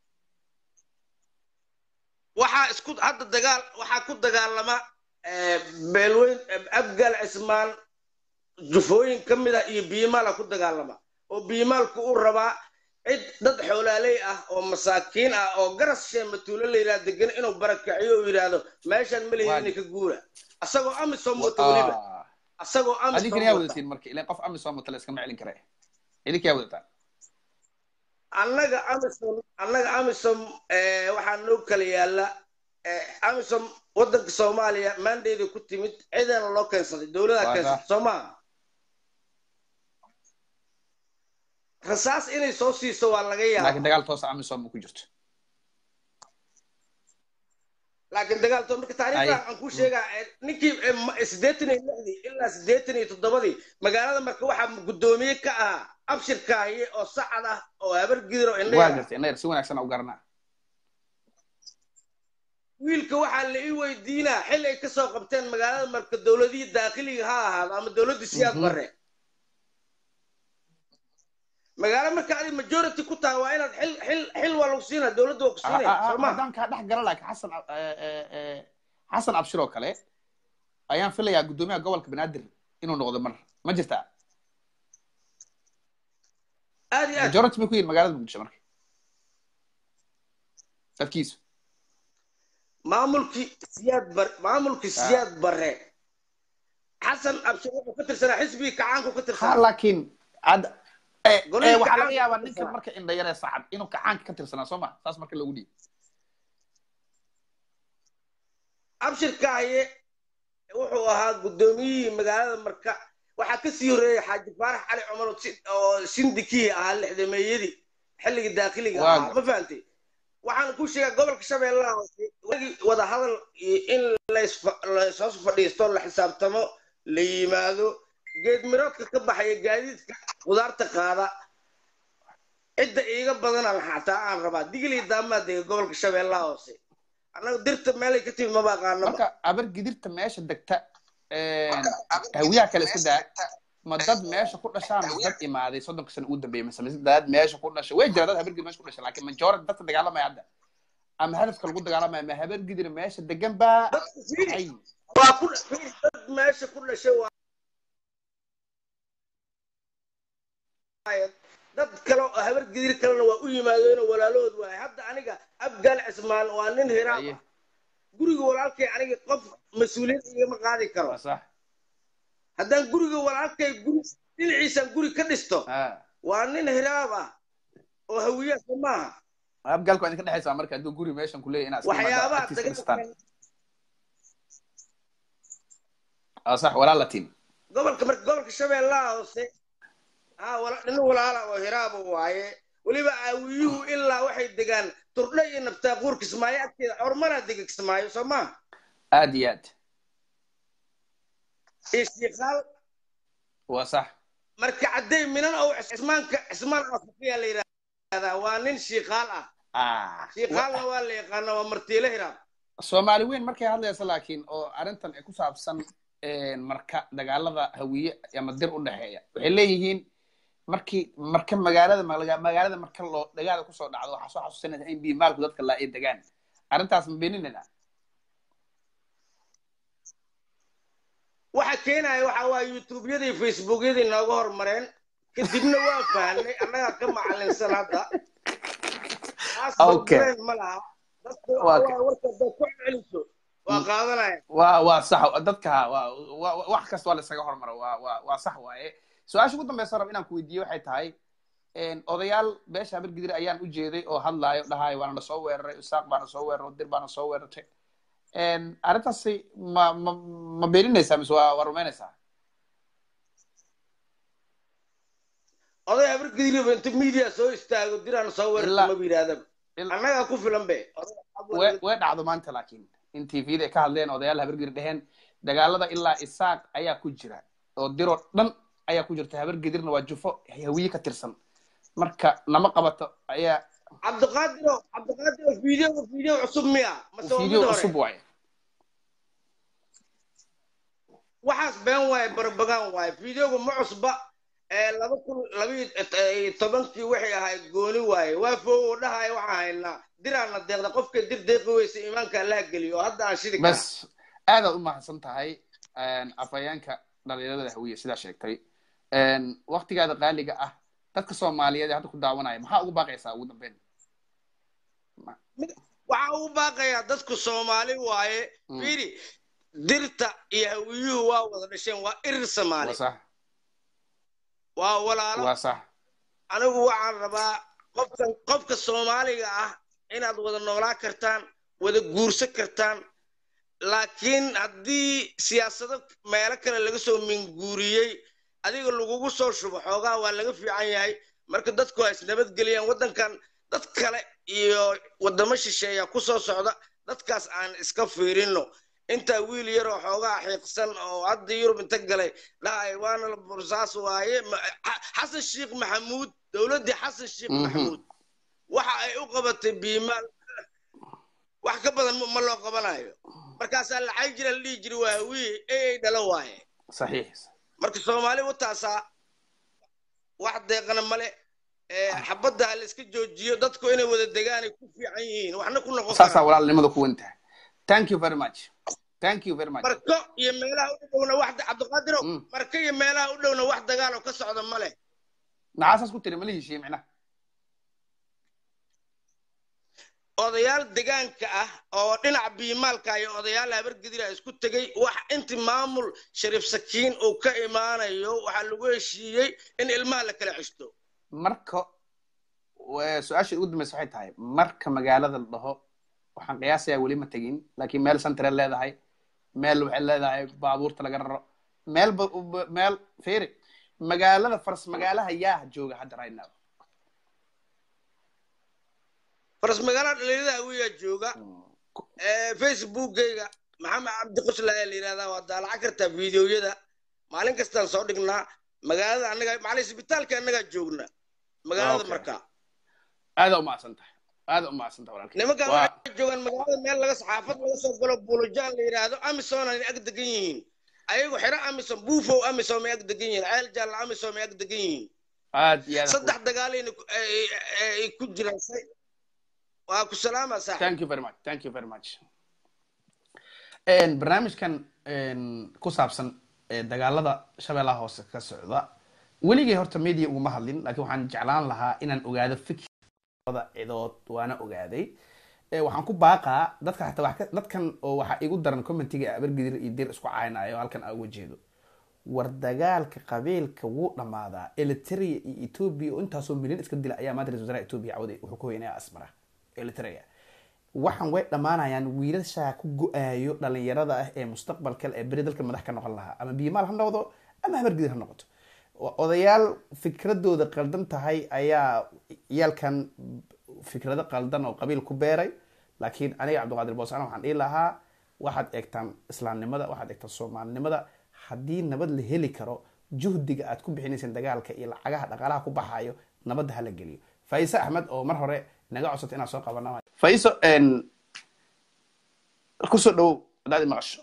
waxaa isku hadda dagaal waxaa ku dagaalama beelweyn abgaal cismaan jufooyin ka mid ah iyo biimaala ku dagaalama oo biimaalku u rabaa cid dad xoolaaley ah oo masaakiin ah oo garas sheematuulo la yidhaha degan inuu barakaciyo uu yidhaahdo meeshaan ma lihin inay ka guura asagoo amisom wata weliba asagoo adinkana yaa wadatiin marka ilan qof amisom wata la iskama celin kare idinka yaa wadataan annaga amisom annaga amisom waxaa noo kala yaala amisom waddanka soomaaliya maandayda ku timid ciidana loo keensaday dowladaa keensatay soo maaha rasaas inay soo siiso waa laga yaaba laakiin dagaal toosa amisom ku jirto laakiin dagaal toos marka taariikhda aan ku sheegaa ninkii siddeetan iyo lixdii ilaa siddeetan iyo toddobadii magaalada marka waxaa guddoomiye ka ahaa abshir kaahiye oo sacad ah oo habar gidir oo waa gartay indhayar si wanaagsan u garanaa wiilka waxaa la ii weydiinaa xil ay kasoo qabteen magaalada marka dowladihii daakhiliga ha ahaado ama dowladdii siyaad barre magaalo marka adi majority ku tahay waa inaad xil xil xil waa lagu siinaa dowladda waa ku siinaya sooma haddaan kaa dhex gala laakiin xasan xasan abshir oo kale ayaan filayaa guddoomiyaha gobolka banaadir inuu noqdo mar ma jirtaa aad iyo aad majority bay ku yihin magaalada muqdisho marka dadkiisu maamulkii siyaad bar maamulkii siyaad barre xasan abshir wuxuu ka tirsanaa xisbigii kacaanku ka ha tirsanaa laakiin ad waxaa laga yaabaa ninka marka indhayaree sacad inuu kacaanka ka tirsanaa soo ma saas marka loogu dhiibo abshir kaaye wuxuu ahaa guddoomiyihii magaalada marka waxaa ka sii horreeyay xaaji faarax cali cumar oo sindikii ahaa lixdameeyadii xilligii daakhiliga ahaa ma fahantay waxaan ku sheegaa gobolka shabeellaha hoose wada hadal in layshoos fadhiisto la xisaabtamo la yimaado geed miroodka ka baxaya gaadiidka qudaarta qaada cidda iiga badana xataa aan rabaa digilii daamaa dega gobolka shabeellaha hoose annaga dirta meelay ka timid maba aqaano marka abar gidirta meesha degta hawiyaha kale iska daa ma dad meesha ku dhashaan ma dad imaaday soddonka sano ugu dambeeyay mise mise dad meesha ku dhashay way jira dad habargidir meesha ku dhashay laakiin majority dadka dagaalamaya hadda ama hadafka lagu dagaalamaya ma habargidir meesha degan baa ay waa ku dad meesha ku dhashay waa dad kale oo habar gidir kalena waa u yimaadeenoo walaalahood waay hadda aniga abgaal cismaan waa nin hiraab ah guriga walaalkay aniga qof mas-uuliyad igama qaadi karo waa sax haddaan guriga walaalkay guri dhinaciisaan guri ka dhisto waa nin hiraab ah oo hawiyaasa maaha abgaalku waa idinka dhexaysaa marka hadduu guri meeshan kuleeyahy inaad waxyaabaha dhistaan waa sax walaal latiin gobolka marka gobolka shabeellaha hoose ha nin walaala oo hiraaba waaye weliba aawiyuhu ilaa waxay degaan turdhe iyo naftaaquur kismaayo agteeda hormaraa dega kismaayo soo maa aad iyo aad iyo shiikaal waa sax marka caddey minan oo cismaanka cismaan afaqiya la yidhahdaa waa nin shiikaal ah shiikaalna waa la yaqaana waa martiile hiraab soomaali weyn markay hadlaysa laakiin oo arrintan ay ku saabsan marka dagaalada hawiye ama dir u dhexeeya waxay leeyihiin markii marka magaalada magaalada marka loo dagaala kusoo dhacdo waxaa soo xasuusanaysa in biimaalku dadka laa ay degaan arrintaas ma beeninayna waxa keenaya waxa waa youtubeyadii facebookyadii nooga hormareen kadibna waa fahnay annagaa ka macalinsan hadda taas ma laha dadka warka haddaad ku celiso waa qaadanaya waa waa sax dadka waa wax kasta waa la isaga hormaro waa waa waa sax waaye su-aasha ugu dambeysa rab inaan ku weydiiye waxay tahay odayaal beesha habargidir ayaan u jeeday oo hadlaayo dhahayo waana na soo weeraray isaaq baana soo weeraray dir baana soo weerartay arrintaasi ma ma ma beeninaysaa mise waa waa rumaynaysaa oday habargidir inta media soo istaago diraan soo weerarta maba yidhahdaba annagaa ku filan be way dhacdo maanta laakiin in tvda ay ka hadleen odayaal habargidir dheheen dagaalada ilaa isaaq ayaa ku jira oo diroo dhan ayaa ku jirta habar gedirna waa jufo hawiye ka tirsan marka nama qabato ayaa cabdiqaadiro cabdiqaadiro video video cusub miya mase waa mid video hore cusub waaye waxaas been waaye barbagaan waaye videoga ma cusba ee laba kun labiyo tobankii waxay ahayd gooni waaye waa fogo dhahaya waxaan haynaa diraana deeqda qofka dir deeqi weysa iimaanka allaha geliyo oo hadda aan shidi kara bas aadaad u mahadsan tahay afhayeenka dhalinyarada hawiye sidaa sheegtay waktigaada qaaliga ah dadka soomaaliyeed ee hadda ku daawanaya maxaa ugu baaqaysaa ugu dambeyn waxaa ugu baaqayaa dadku soomaali waaye Mm. fiiri dirta iyo hawiyuhu waa wada dhasheen waa irir soomaali waa sax waa walaalo waa sax anigu waxaan rabaa qofka qofka soomaaliga ah inaad wada noolaan kartaan wada guursan kartaan laakiin haddii siyaasado meelo kale laga soo minguuriyey adiga lagugu soo shubo xoogaa waa laga fiican yahay marka dadku ha isnabadgeliyaan waddankan dad kale iyo waddamo shisheeya ku soo socda dadkaas aan iska fiirino intaa wiil yaroo xoogaa xiiqsan oo hadda yurub inta galay dhahay waana la bursaas waaye Ma- Xa- xasan sheekh maxamuud dowladdii xasan sheekh Mhm. maxamuud waxa ay u qabatay biimaal wax ka badan ma- ma loo qabanayo markaasaa lacag jira la dhihi jiri waa hawiye ee dhalo waaye saxiix marka soomaali wataasaa wax deeqana male ee xabadda ha la iska joojiyo dadku inay wada degaan ay ku fiican yihiin waxna ku noqon saasaa karaan walaalnimada ku wentaha thank you very much thank you very much marko iyo meelaha u dhowna wax cabdiqaadiro Mm. marko iyo meelaha u dhowna wax dagaal oo ka socda male maxaasaas ku tiri mala heshiye micnaha odayaal degaanka ah oo dhinaca biimaalka iyo odayaal habargedira isku tegey wax inti maamul shariif sakiin uu ka imaanayo waxaa lagu heshiiyey in ilmaha la kala ceshto marka wa- su-aasha ugu dambaysa waxay tahay marka magaalada la dhaho waxaan qiyaasayaa weli ma tegin laakiin meel centre leedahay meel waxay leedahay baabuurta laga raro meel ba- ba- meel fiiri magaalada faras magaalaha yaa jooga hadda right now faras magaalada dhalinyarada hawiyaa jooga ee facebookgayga maxamed cabdi qusla ee la yidhahdaa waa daalaca kartaa fiidiyoyada maalin kastaan soo dhignaa magaalada annaga macalin isbitaalka annagaa joogna magaalada Okay. markaa aada u mahadsan tahay aada u mahadsan tahay walaalkay nimankan Waa- waxay joogaan magaalada meel laga xaafad laga soo galo buulojaan la yidhaahdo amisom ay ag degan yihiin ayagu xero amisom buufow amisom ay ag degan yihiin ceel jaalla amisom ay ag degan yihiin aad iyo aad saddex dagaalayna ku- ay- ay ay ku jiraan say- waa ku salaama saaxib thank you very much thank you very much Een, barnaamijkan een, ku saabsan ee, dagaalada shabeellaha hoose ka socda weligay horta media uguma hadlin laakiin waxaan jeclaan lahaa inaan ogaado fikirada cidood waana ogaaday Ee, waxaan ku baaqaa dadka xataa wax ka- dadkan oo waxaa igu daran commentiga abargidir iyo dir isku caaynayo halkan aan uga jeedo war dagaalka qabiilka wuu dhammaadaa eliteria iyo ethiopia oo intaasoo milyan iska dila ayaa maanta ra-iisul wasaaraha ethiopia cawday wuxuu ku hoynaya asmara eliteria waxaan way dhammaanayaan wiilashaa ku go-aayo dhalinyarada ah ee mustaqbalka ee beri dalka madax ka noqon lahaa ama biimaal ha noqdo ama habargidir ha noqoto O- odayaal fikradooda qaldan tahay ayaa yaalkan fikrado qaldan oo qabiil ku beeray laakiin aniga cabdiqaadir boosaan waxaan dhihi lahaa waxaad eegtaan islaamnimada waxaad eegtaan soomaalinimada haddii nabad la heli karo juhdiga aad ku bixinayseen dagaalka iyo lacagaha dhaqaalaha ku baxayo nabadda hala geliyo faise axmed oo mar hore naga codsata inaan soo qabana faiso kusoo dhowow hadaad i maqasho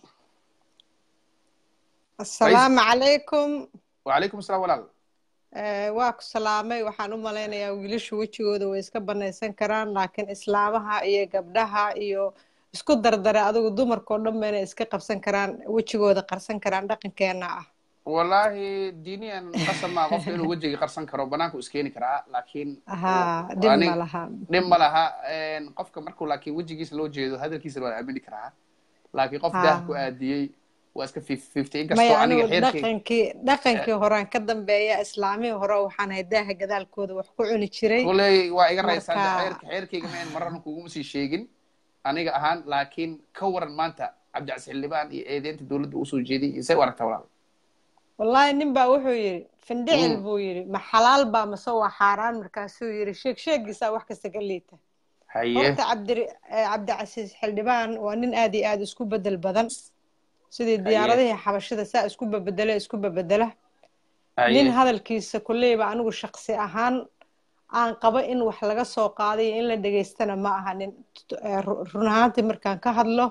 asalaamu calaykum wacalaykum asalaam walaal Eh, waa ku salaamay waxaan u malaynayaa wiilashu wejigooda way iska banaysan karaan laakiin islaamaha iyo gabdhaha iyo isku dardare adigu dumarkao dhan ba inay iska qabsan karaan wejigooda qarsan karaan dhaqankeena ah wallaahi diiniyan qasab maa qofka inuu wejiga qarsan karo banaanku iskeeni karaa laakiin haa dhib Ani- ma laha dhib ma laha Een, qofka markuu laakiin wejigiisa loo jeedo hadalkiisa waa aamini karaa laakiin qof Ah. daah ku aadiyey waa iska fif- fifty maya inkastoo aniga anigu xeerkay dhaqankii dhaqankii horaan ka dambeeya islaamihii hore waxaan ahay daaha gadaalkooda wax ku cuni jiray kuley waa iga raysaa Marka- xeerka xeerkayga mayn marana kuguma sii sheegin aniga ahaan laakiin ka waran maanta cabdicasi xildhibaan iyo eedeynta dowladda usoo jeediyay iyo say u aragtaa walaal wallaahi nin baa wuxuu yidhi findhicil Mm. buu yidhi ma xalaal baa mase waa xaaraan markaasuu yidhi sheeg sheegiisaa wax kasta ka liita haye horta cabdi eh, cabdicasiis xildhibaan waa nin aad iyo aad isku bedel badan sidii diyaaradihii xabashida saa isku babedela isku babedela nin hadalkiisa kulleyba anigu shaqsi ahaan aan qabo in wax laga soo qaadayo in la dhegaystana ma aha nin run ahaantii markaan ka hadlo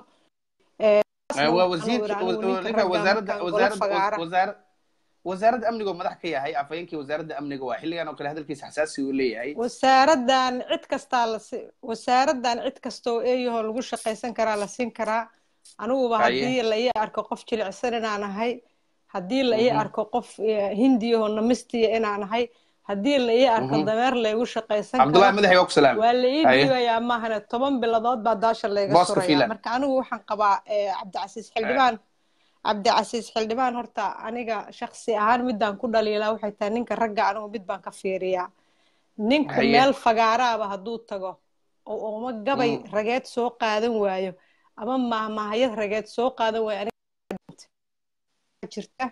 wasaaradda amniga oo madax ka yahay afhayeenkii wasaaradda amniga waa xilligan oo kale hadalkiisa xasaasi uu leeyahay wasaaraddan cid kastaa las wasaaraddan cid kasta oo eeyahoo lagu shaqaysan karaa la siin karaa aniguba haddii la ii arko qof jilicsan inaan ahay haddii la ii arko qof hindiyahoo namistiya inaan ahay haddii la ii arko dameer laygu shaqaysan karo waa la ii digayaa maahane toban biladood baa daasha layga suraya marka anigu waxaan qabaa cabdicasiis xildhibaan cabdicasiis xildhibaan horta aniga shaksi ahaan midaan ku dhaliilaa waxay tahay ninka ragga anigu mid baan ka fiiriyaa ninku meel fagaaraaba hadduu tago oo uma gabay rageed soo qaadan waayo ama mahmahayad rageed soo qaadan waayo jirta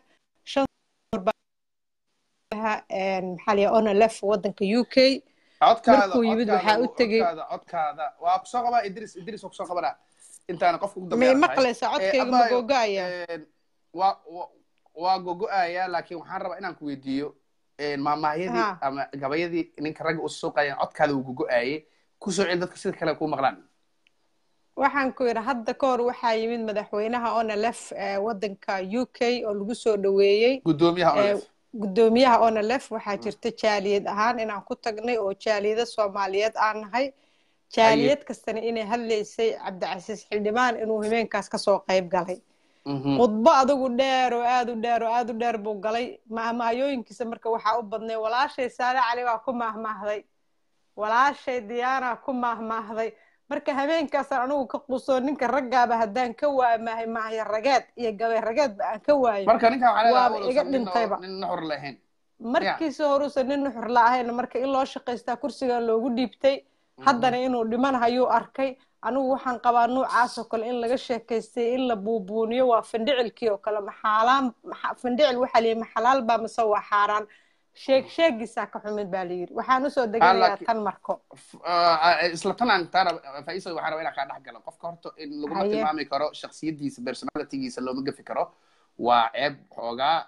maxaa liya onalef waddanka u k markuu yimid waxaa u tegey codkaada waa kusoo qabaa idris idris waa kusoo qabanaa intaana qofka ugu may maqlaysa codkayga ma gogo-aya waa waa gogo-aya laakiin waxaan rabaa inaan ku weydiiyo maamahyadii ama gabayadii ninka ragga u suuqayan codkaada uu gogo-aayay kusoo celi dadka sida kale kuu maqlaan waxaan ku yidhi hadda ka hor waxaa yimid madaxweynaha onalef waddanka u k oo lagu soo dhoweeyey gudoomiyaha onalef gudoomiyaha onalef waxaa jirta jaaliyad ahaan inaan ku tagnay oo jaaliyada soomaaliyeed aan nahay jaaliyad kastana inay hadlaysay cabdicasiis xildhibaan inuu himeenkaas kasoo qayb galay khudbo adigu dheer oo aad u dheer oo aad u dheer buu galay mahmahyooyinkiisa marka waxaa u badnay walaashay saale cali waa ku mahmaahday walaashay diyaana ku mahmaahday marka habeenkaasaan anigu ka quusoo ninka raggaaba haddaan ka waayo maahay maahya rageed iyo gabay rageedba aan ka waayo waaba iga dhintayba markiisa horuusan nin nuxur la ahayn marka in loo shaqaystaa kursigan loogu dhiibtay haddana inuu dhimanhayuu arkay anigu waxaan qabaa nuucaas oo kale in laga sheekaystay in la buubuuniyo waa fandhicilkii oo kale maxaalaan fandhicil waxaa liyihi maxalaal baa mise waa xaaraan sheeg sheegiisaa ka xumid baa layidhi waxaan usoo deganayaa tan marko isla tan aan taana faisa waxaan rabaa inaan kaa dhex galo qofka horta in laguma tilmaami karo shaksiyadiisa personalitygiisa looma gafi karo waa ceeb xoogaa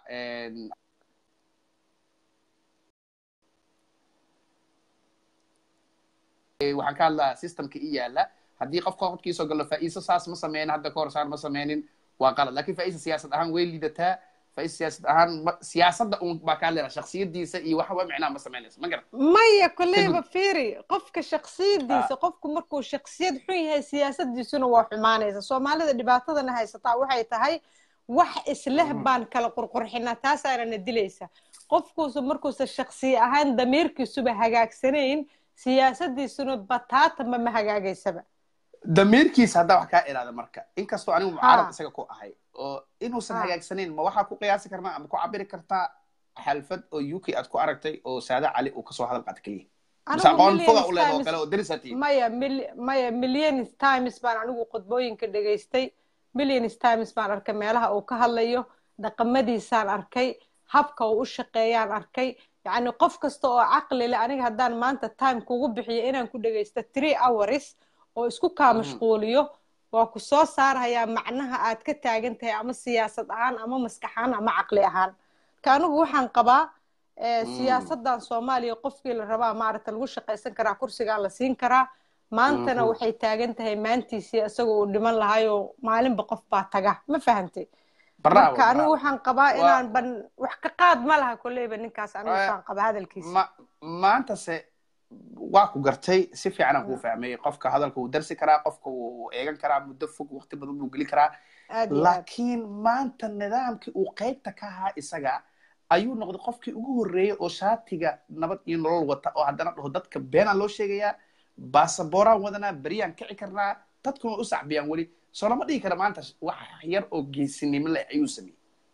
waxaan ka hadlaa systemka i yaala haddii qofka qodkiisoo galo faa'iiso saas ma sameynin hadda kahor saan ma sameynin waa qalad lakin faa'iisa siyaasad ahaan way liidataa faa'iisa siyaasad ahaan siyaasadda un baa kaa leedaha shaksiyadiisa iyo waxba micnaa ma sameynaysa ma garan maya kolleyba fiiri qofka shaksiyadiisa qofku markuu shaksiyad xun yahay siyaasadiisuna waa xumaanaysa soomaalida dhibaatadana haysataa waxay tahay wax isleh baan kala qurqurxinaa taasaanana dilaysa qofkuusu markuusa shaksiya ahaan damiirkiisuba hagaagsanayn siyaasadiisuna bataatanba ma hagaagaysaba damiirkiisa haddaa wax kaa ilaada marka inkastoo anigu mucaarad isaga ku ahay oo inuusan hagaagsanayn ma waxaa ku qiyaasi karnaa ama ku cabiri kartaa xalfad oo u k aad ku aragtay oo saada cali uu kasoo hadal qaata keliya aqoon foga u leeda oo kale oo darisatii maya maya millions times baan anigu khudbooyinka dhegaystay millions times baan arkay meelaha uu ka hadlayo dhaqamadiisaan arkay habka uu u shaqeeyaan arkay yacni qof kasta oo caqli leh aniga haddaan maanta time kugu bixiyo inaan ku dhegaysto three hours oo isku kaa mashquuliyo waa ku soo saarhayaa macnaha aad ka taagan tahay ama siyaasad ahaan ama maskax ahaan ama caqli ahaan ka anigu waxaan qabaa siyaasaddan soomaaliya qofkii la rabaa maaragta lagu shaqaysan karaa kursigaa la siin karaa maantana waxay taagan tahay maantiisii isagoo uu dhiman lahaayoo maalinba qof baa taga ma fahantay marka anigu waxaan qabaa inaan ban wax ka qaad ma laha kolleyba ninkaas anigu waxaan qabaa hadalkiisa maantase waa ku gartay si fiicanaan kuu fahmay qofka hadalka wuu darsi karaa qofka wuu eegan karaa muddo fog waqti badan buu geli karaa laakiin maanta nidaamkii uu qaybta ka ahaa isaga ayuu noqday qofkii ugu horreeyey oo shaatiga nabad iyo nolol wata oo haddana dhaho dadka beenaan loo sheegayaa baasabooraan wadanaa beriyaan kici karnaa dadkuna u sacbiyaan weli soo lama dhihi kara maanta wax yar oo geesinimo leh ayuu sameeyey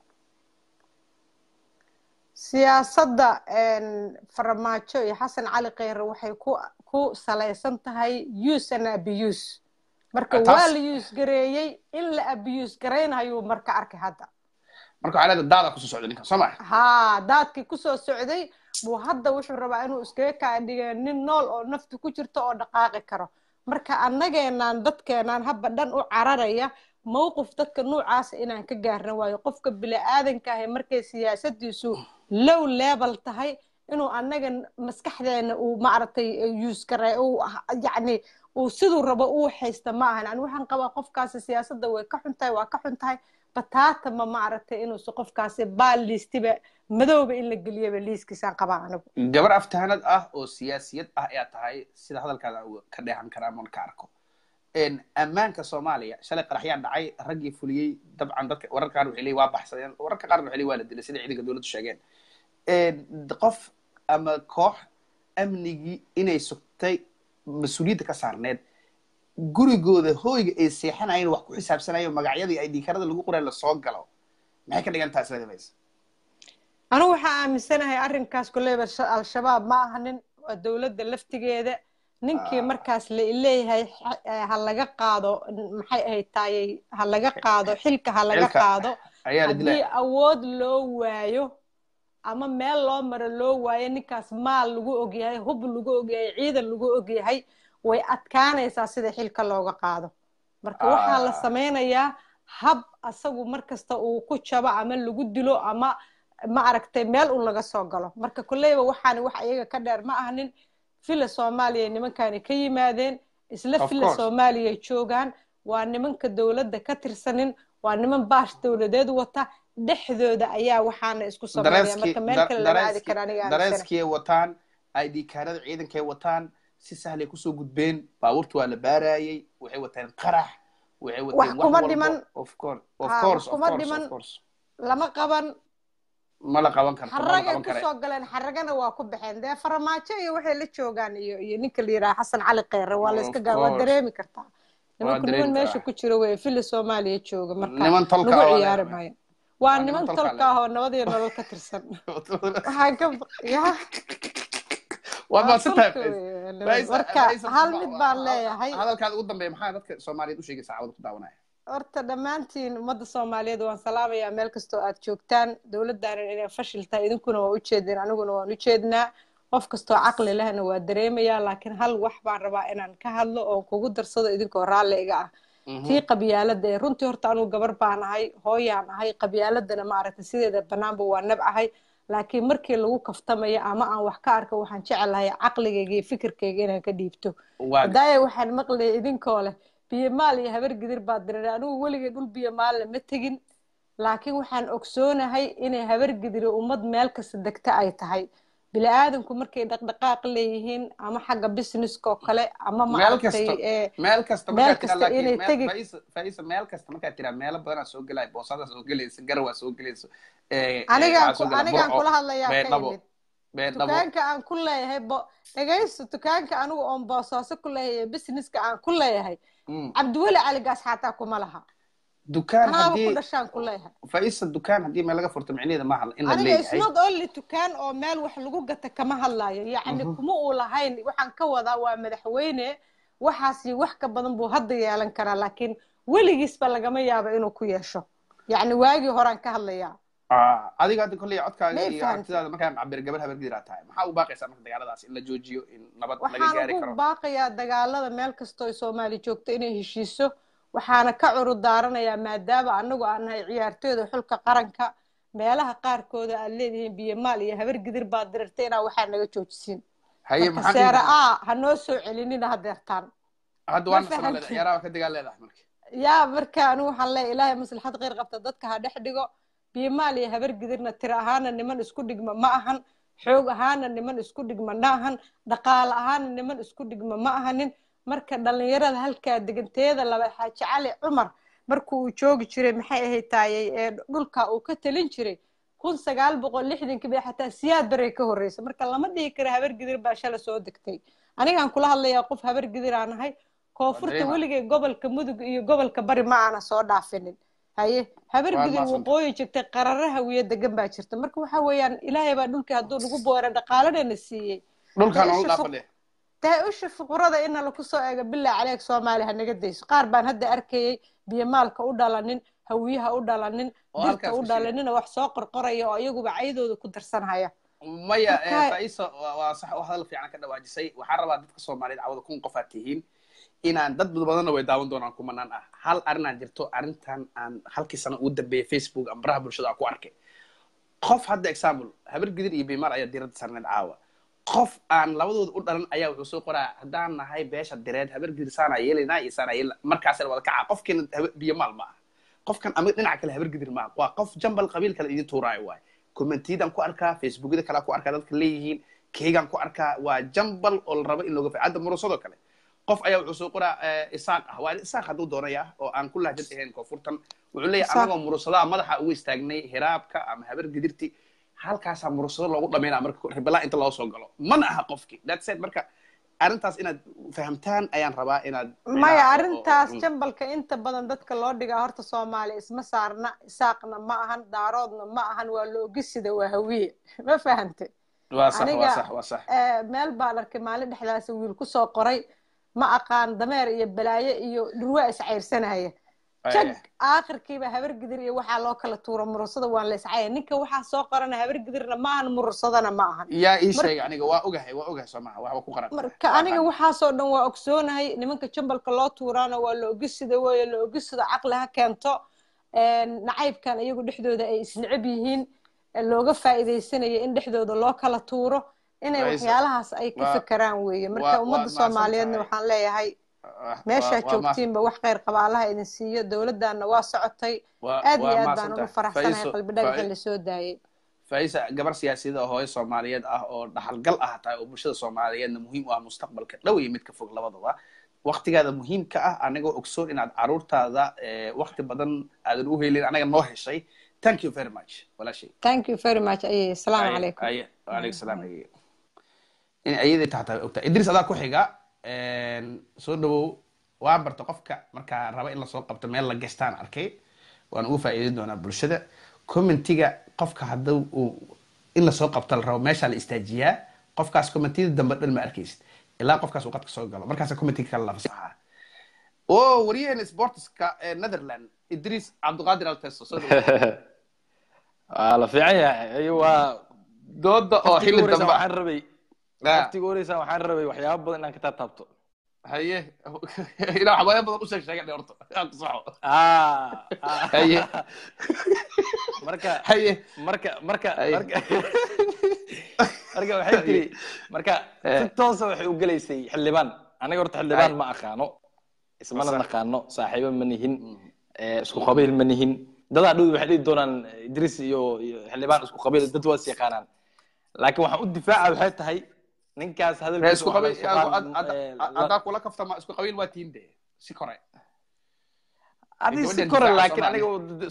siyaasadda farmaajo iyo xasan cali kheyre waxay ku ku salaysan tahay use and abuse marka waa la use gareeyey in la abuse garaynayuu marka arkay hadda marka waxaa leedahay daadaa kusoo socday ninkan soo maa haa daadkii kusoo socday buu hadda wuxuu rabaa inuu iskaga kaa dhiga nin nool oo nafta ku jirto oo dhaqaaqi karo marka annageenaan dadkeenaan habba dhan u cararaya mawqif dadka nuucaasa inaan ka gaarna waayo qofka bili-aadanka ahi markay siyaasadiisu low level tahay inuu annaga maskaxdeena uu maaragtay use gare uu yacni uu siduu rabo uu haysta ma ahan ani waxaan qabaa qofkaasi siyaasadda way ka xun tahay waa ka xun tahay bataata ma maaragtay inuusa qofkaasi baal liistiba madowba in la geliyaba liiskiisaan qabaa anigu gabar aftahanad ah oo siyaasiyad ah ayaa tahay sida hadalkaada ka dheehan karaa moon ka arko ammaanka soomaaliya shalay qaraxyaa dhacay raggii fuliyey dabcan dadka wararka qaar waxay leeyihin waa baxsadeen wararka qaarna waxay leeyihin waa la dilay sida ciidanka dowladdu sheegeen qof ama koox amnigii inay sugtay mas-uuliyadda ka saarneed gurigooda hooyga ay seexanayeen wax ku xisaabsanayo magacyadii ay dhiikarada lagu qoray lasoo galo maxay ka dhigan tahay isleedamaysa anigu waxaa aaminsanahay arrinkaas koleyba al-shabaab ma aha nin waa dowladda laftigeeda ninkii markaas la leeyahay ha laga qaado maxay ahayd taayay ha laga qaado xilka ha laga qaado haddii awood loo waayo ama meel loo maro loo waayo ninkaas maal lagu ogyahay hub lagu ogyahay ciidan lagu ogyahay way adkaanaysaa sida xilka looga qaado marka waxaa la samaynayaa hab asagu markasta uu ku jabo ama lagu dilo ama ma aragtay meel un laga soo galo marka kolleyba waxaani wax iyaga ka dheer ma ahanin villa soomaaliya nimankani ka yimaadeen isla villa soomaaliya joogaan waa nimanka dowladda ka tirsanin waa niman baash dowladeed wata dhexdooda ayaa waxaana isku sameeya marka meel kale lama aadi kara aniga dareeskay wataan id kaarada ciidankay wataan si sahlay kusoo gudbeen baabuurta waa la baarayay waxay wateen qarax waxay wateen kuma dhiman of course of course kuma dhiman lama qaban ma la qaban karto xaragay kusoo galeen xaragana waa ku baxeen dee faramaajo iyo waxay la joogaan iyo iyo ninka la yidhaha xasan cali kheyre waa la iska gaa waa dareemi kartaa nimanku niman meesha ku jiro wey villa soomaaliya jooga marka lagu ciyaari maayo waa niman tolka ah oo nabad iyo nolol ka tirsan waxaan ka ya marka hal mid baan leeyahay hadalkaada ugu dambeeya maxaa dadka soomaaliyeed u sheegaysa cawada ku daawanaya horta dhammaantiin ummadda soomaaliyeed waan salaamayaa meel kastoo aad joogtaan dowladdaanan inay fashil tahay idinkuna waa ujeedeen aniguna waan ujeednaa qof kastoo caqli lehna waa dareemayaa laakiin hal wax baan rabaa inaan ka hadlo oo kugu darsado idinkoo raalli iga ah tii qabyaaladda ee runtii horta anugu gabar baan ahay hooyaan ahay qabyaaladana maaragtay sideeda bannaanba waa nab ahay laakiin markii lagu kaftamayo ama aan wax ka arko waxaan jecelahay caqligayga iyo fikirkayga inaan ka dhiibto hadaaya waxaan maqlayay idinkoo leh biyomaal iyo habar gidir baa diray anigu weligay dhul biyomaalla ma tegin laakiin waxaan ogsoonahay inay habar gidiri ummad meel kasta degta ay tahay bini aadanku markay dhaqdhaqaaq leeyihiin ama xagga businesska oo kale ama maaragtay meel kasta meel kasta inay tegi faisa meel kasta markaad tiraa meelo badanaa soo gelaya boosadaa soo gelaysa garawaa soo gelaysa anigaan anigaan kula hadlayaa ka imid dukaanka aan ku leeyahay bo dhegaysto dukaanka anigu oon boosaaso ku leeyahay businesska aan ku leeyahay cabdiweli caligaas xataa kuma laha dukaan anaaba ku dhashaan ku leeyahay faisa dukaan haddii meel laga furto micnaheeda maaha in la aniga leeyahay isnot only dukaan oo meel wax lagu gata kama hadlayo yacni kuma uu lahayn waxaan ka wadaa waa madaxweyne waxaas iyo wax ka badan buu hadda yeelan karaa laakiin weligiisba lagama yaabo inuu ku yeesho yacni waagii horaan ka hadlayaa adiga hadda kolley codkaaga iyo aragtidaada markaan cabir gabar habar gidiraa tahay maxaa u baaqaysaa marka dagaaladaas in la joojiyo in nabad laga gaari waxaan karo ugu baaqayaa dagaalada meel kastoo soomaali joogto inay heshiiso waxaana ka curud daaranayaa maadaama anagu aan nahay ciyaartooyda xulka qaranka meelaha qaarkooda aad leedihiin biyamaal iyo habar gidir baad dirirtay inaa waxaa naga joojisiin haye marka seera a ha noo soo celinina hadeertaan hadda waana soomaaliyeed ciyaaraha ka dagaal leedahay marka yaa marka anigu waxaan leeyahay ilaahay maslaxad kheyr qabta dadka ha dhex dhigo biyamaal iyo habar gidirna tiro ahaana niman isku dhigma ma ahan xoog ahaana niman isku dhigma ma ahan dhaqaale ahaana niman isku dhigma ma ahanin marka dhalinyarada halkaa deganteeda laba xaaji cali cumar markuu uu joogi jiray maxay ahayd taayay ee dhulka uu ka talin jiray kun sagaal boqol lixdankii bay xataa siyaad baray ka horreysa marka lama dhihi kara habar gidir baa shala soo degtay anigaan kula hadlayaa qof habar gidir aan ahay koonfurta weligay gobolka mudug iyo gobolka bari ma aana soo dhaafinin haye habar gidir waqooyi jirtay qararaha wiyo degan baa jirta marka waxa weeyaan ilaahay baa dhulkii hadduu nagu boora dhaqaaladana siiyey dhulkaan olu dhaafadhe dee usha fuqurada ina laku soo eego bilaa caleeg soomaali ha naga dayso qaar baan hadda arkayay biyomaalka u dhalanin hawiyaha u dhalanin dirta u dhalanina wax soo qorqoraya oo iyaguba caydooda ku darsanhaya maya faisa waa sax oo hadal fiican ka dhawaajisay waxaan rabaa dadka soomaaliyeed cawada kun qof aad tihiin inaan dad badanna way daawan doonaan kumanaan ah hal arrinaan jirto arrintan aan halkii sano ugu dambeeyay facebook ama baraha bulshada aan ku arkay qof hadda example habar gidir iyo bimaal ayaa diradda sarneed caawa qof aan labadooda u dhalan ayaa wuxuu soo qoraa haddaan nahay beesha direed habar gidir saanaa yeelanaa iyo saanaa yeelana markaasina wada kaca qofkiina biyomaal ma aha qofkan ama dhinaca kale habar gidir ma aha waa qof jambal qabiil kale idin tuuraayo waay commentiyadaan ku arkaa facebookyada kale ku arkaa dadka leeyihiin keygaan ku arkaa waa jambal oo la rabo in looga fa hadda murusadoo kale qof ayaa wuxuu soo qoraa isaaq ah waa isaaq hadduu doonaya oo aan ku lahjad ahayn koonfurtan wuxuu leeyahay anagoo murusadaha madaxa ugu istaagnay hiraabka ama habar gidirti halkaasaa murusado loogu dhamaynaa marka ribelaa inta loo soo galo mana aha qofkii that's it marka arrintaas inaad fahamtaan ayaan rabaa inaad maya arrintaas jambalka inta badan dadka loo dhigaa horta soomaaliya isma saarna isaaqna ma ahan daaroodna ma ahan waa loogisida waa hawiye ma fahante waa sax waa sax waa sax meel baan arkay maalin dhexdaas wiil kusoo qoray ma aqaan dameer iyo balaayo iyo dhurwaa iscayrsanaya jag aakhirkiiba habar gidir iyo waxaa loo kala tuura murusada waan la iscaya ninka waxaa soo qorana habar gidirna ma ahan murusadana ma ahan yaa ii sheega aniga waa ogahay waa ogahay soo maha waxba ku qaran marka aniga waxaasoo dhan waa ogsoonahay nimanka jambalka loo tuuraana waa la ogisida weeye la ogisida caqli ha keento nacaybkan iyagu dhexdooda ay isneceb yihiin looga faa'iidaysanayo in dhexdooda loo kala tuuro inay waxyaalahaas ay ka fekeraan weeye marka ummadda soomaaliyeedna waxaan leeyahay meeshaa joogtiinba wax kheyr qaba allaha idin siiyo dowladdaana waa socotay aad iyo aad baan ugu faraxsanahay qalbi dhagaxin lasoo daayay faisa gabar siyaasiyada oo hooyo soomaaliyeed ah oo dhaxalgal ah tahay oo bulshada soomaaliyeedna muhiim u ah mustaqbalka dhow iyo midka fog labadaba waktigaada muhiimka ah anagoo ogsoon inaad caruurtaada wakti badan aadan u helin anaga noo heshay thank you very much walaashay thank you very much ayay asalaamu calaykum alaykum salaam ayay in ayaday taxtaa ogtaa idris adaa ku xiga soo dhawow waan barta qofka markaa raba in lasoo qabto meel la gestaan arkay waan ugu faa'iidin doonaa bulshada commentiga qofka hadduu uu in lasoo qabto la rabo meeshaa la istaajiyaa qofkaas commentiyada dambe dhan ma arkaysid ilaa qofkaas uu qadka soo galo markaasa commentiga kale la fasaxaa o waryaheena sportska netherland idris cabdiqaadir alteso soo waa la fiican yahay waa dooda oo xilli dambe waxaan rabay waqtiga horeysa waxaan rabay waxyaaba badan inaan ka taabtaabto haye ilaa waxbaaya badan u sheeg sheega horta aan ku saxo haye marka haye marka marka marka marka waxay tiri marka si toosa waxay u gelaysay xildhibaan aniga horta xildhibaan ma aqaano ismana naqaano saaxiibo ma nihin isku qabiil ma nihin dadaa dhow waxay dhihi doonaan idris iyo xildhibaan isku qabiil dad waa is yaqaanaan laakiin waxaan u difaaca waxay tahay ninkaas isku qabiil haddaa kula kaftama isku qabiil waa tiinde si kore adi si kore laakiin aniga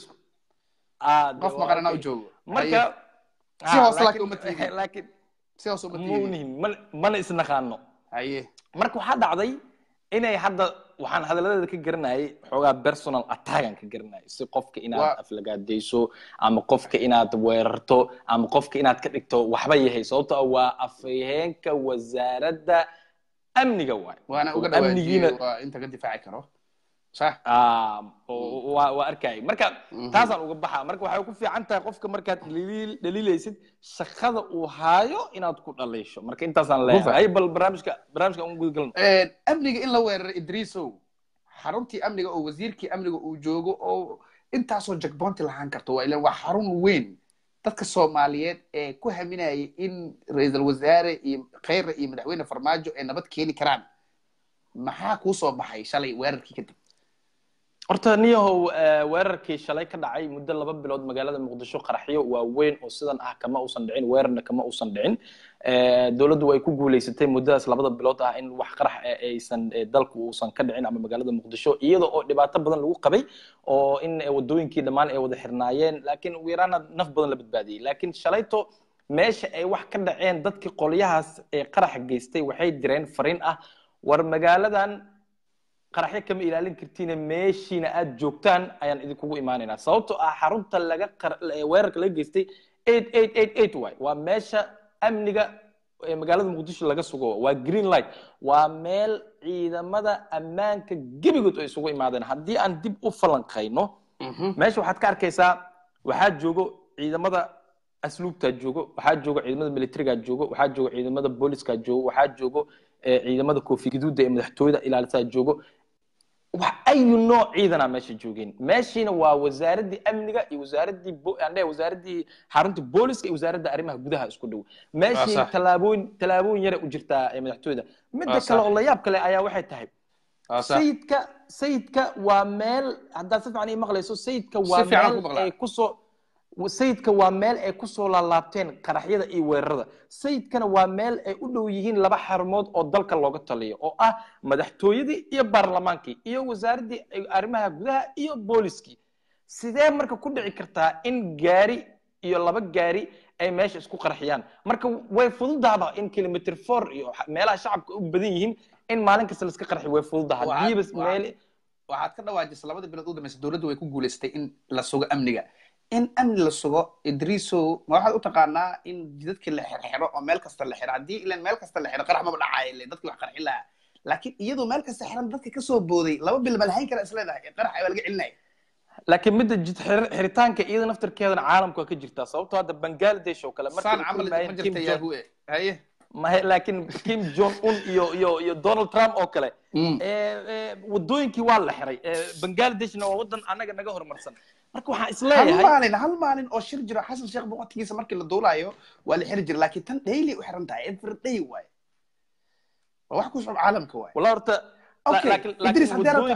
qof maqarana u joogo marka si hoos laakiin uma tiinde laakiin si hoos uma ma unihin mana isnaqaano haye marka waxaa dhacday inay hadda waxaan hadalladeeda ka garanayay xoogaa personal attackan ka garanayay si qofka inaad aflagaadayso ama qofka inaad weerarto ama qofka inaad ka dhigto waxba yahay sababto ah waa afhayeenka wasaaradda amniga waay waana uga dhawaajiye waa inta ka difaaci karo صح waa waa arkay marka taasaan uga baxa marka waxay ku fiican tahay qofka markaad dhaliil dhaliilaysid shaqada uu haayo inaad ku dhaliisho marka intaasaan leeyahay bal barnaamijka barnaamijka aan guda galno amniga in la weeraray idriisow xaruntii amniga oo wasiirkii amniga uu joogo oo intaasoo jagboonti lahaan karto waa ilan waa xarun weyn dadka soomaaliyeed ee ku haminayay in ra-iisul wasaare iyo kheyre iyo madaxweyne farmaajo ay nabad keeni karaan maxaa kuu soo baxay shalay weerarkii kadib horta niyahow weerarkii shalay ka dhacay muddo laba bilood magaalada muqdisho qaraxyo waaweyn oo sidan ah kama uusan dhicin weerarna kama uusan dhicin dowladdu way ku guulaysatay muddadaas labada bilood ah in wax qarax aysan dalku uusan ka dhicin ama magaalada muqdisho iyada oo dhibaato badan lagu qabay oo in wadooyinkii dhammaan ay wada xirnaayeen laakiin ugu yaraana naf badan la badbaadiyey laakiin shalayto meesha ay wax ka dhaceen dadkii qolyahaas ee qaraxa geystay waxay direen fariin ah war magaaladan qaraxyo kama ilaalin kartiine meeshiina aad joogtaan ayaan idinkugu imaanaynaa sababtoo ah xarunta laga weerarka laga geystay eight eight eight eight waay waa meesha amniga ee magaalada muqdisho laga sugo waa green light waa meel ciidamada ammaanka gebigood ay isugu imaadeen haddii aan dib u falanqayno meesha waxaad ka arkaysaa waxaa joogo ciidamada asluubtaa joogo waxaa joogo ciidamada militarigaa joogo waxaa joogo ciidamada booliska joogo waxaa joogo ciidamada koofi gaduuda ee madaxtooyada ilaalisaa joogo wax ayu nooc ciidana meesha joogeen meeshiina waa wasaaraddii amniga iyo wasaaraddii andhe wasaaraddii xarunta booliska iyo wasaaradda arrimaha gudaha isku dhow meeshiina tallaabooyin tallaabooyin yara u jirtaa madaxtooyada midda kale oo la yaab kale ayaa waxay tahay sayidka sayidka waa meel haddaad si fiican ii maqlayso sayidka waa meel ay kusoo sayidka waa meel ay kusoo laalaabteen qaraxyada iyo weerarada sayidkana waa meel ay u dhow yihiin laba xarumood oo dalka looga taliyo oo ah madaxtooyadii iyo baarlamaankii iyo wasaaraddii arrimaha gudaha iyo booliskii sidee marka ku dhici kartaa in gaari iyo laba gaari ay meesha isku qarxiyaan marka way fududaaba in kilomitr four iyo meelaha shacabka u badan yihiin in maalin kasta laiska qarxi way fududaha hadiiba meel waxaad ka dhawaajisa labada bilood u dambaysa dowladdu way ku guulaystay in la sugo amniga in amni la sugo idriisow ma waxaad u taqaanaa in dadkii la xirxiro oo meel kasta la xiro haddii ilan meel kasta la xiro qarax maba dhacaayo ile dadkii wax qarxin lahaa laakiin iyadoo meel kasta xiran dadka kasoo booday laba bil ma lahayn kara isleedahay qarax waa laga celinaya laakiin midda jid xiritaanka iyada naftarkeedana caalamka waa ka jirtaa sababtoo hadda bangladesh oo kale saan camal ma jirta yahue haye mahe laakiin kim jong un iyo iyo iyo donald trump oo kale wadooyinkii waa la xiray bangladeshna waa wadan annaga naga horumarsan marka waxaan isleeyahay hal maalin hal maalin oo shir jiro xasan sheekh boqortigiisa markii la duulaayo waa la xiri jira laakiin tan daily u xiran tahay every day waaye waa wax ku socod caalamka waaye wala horta idris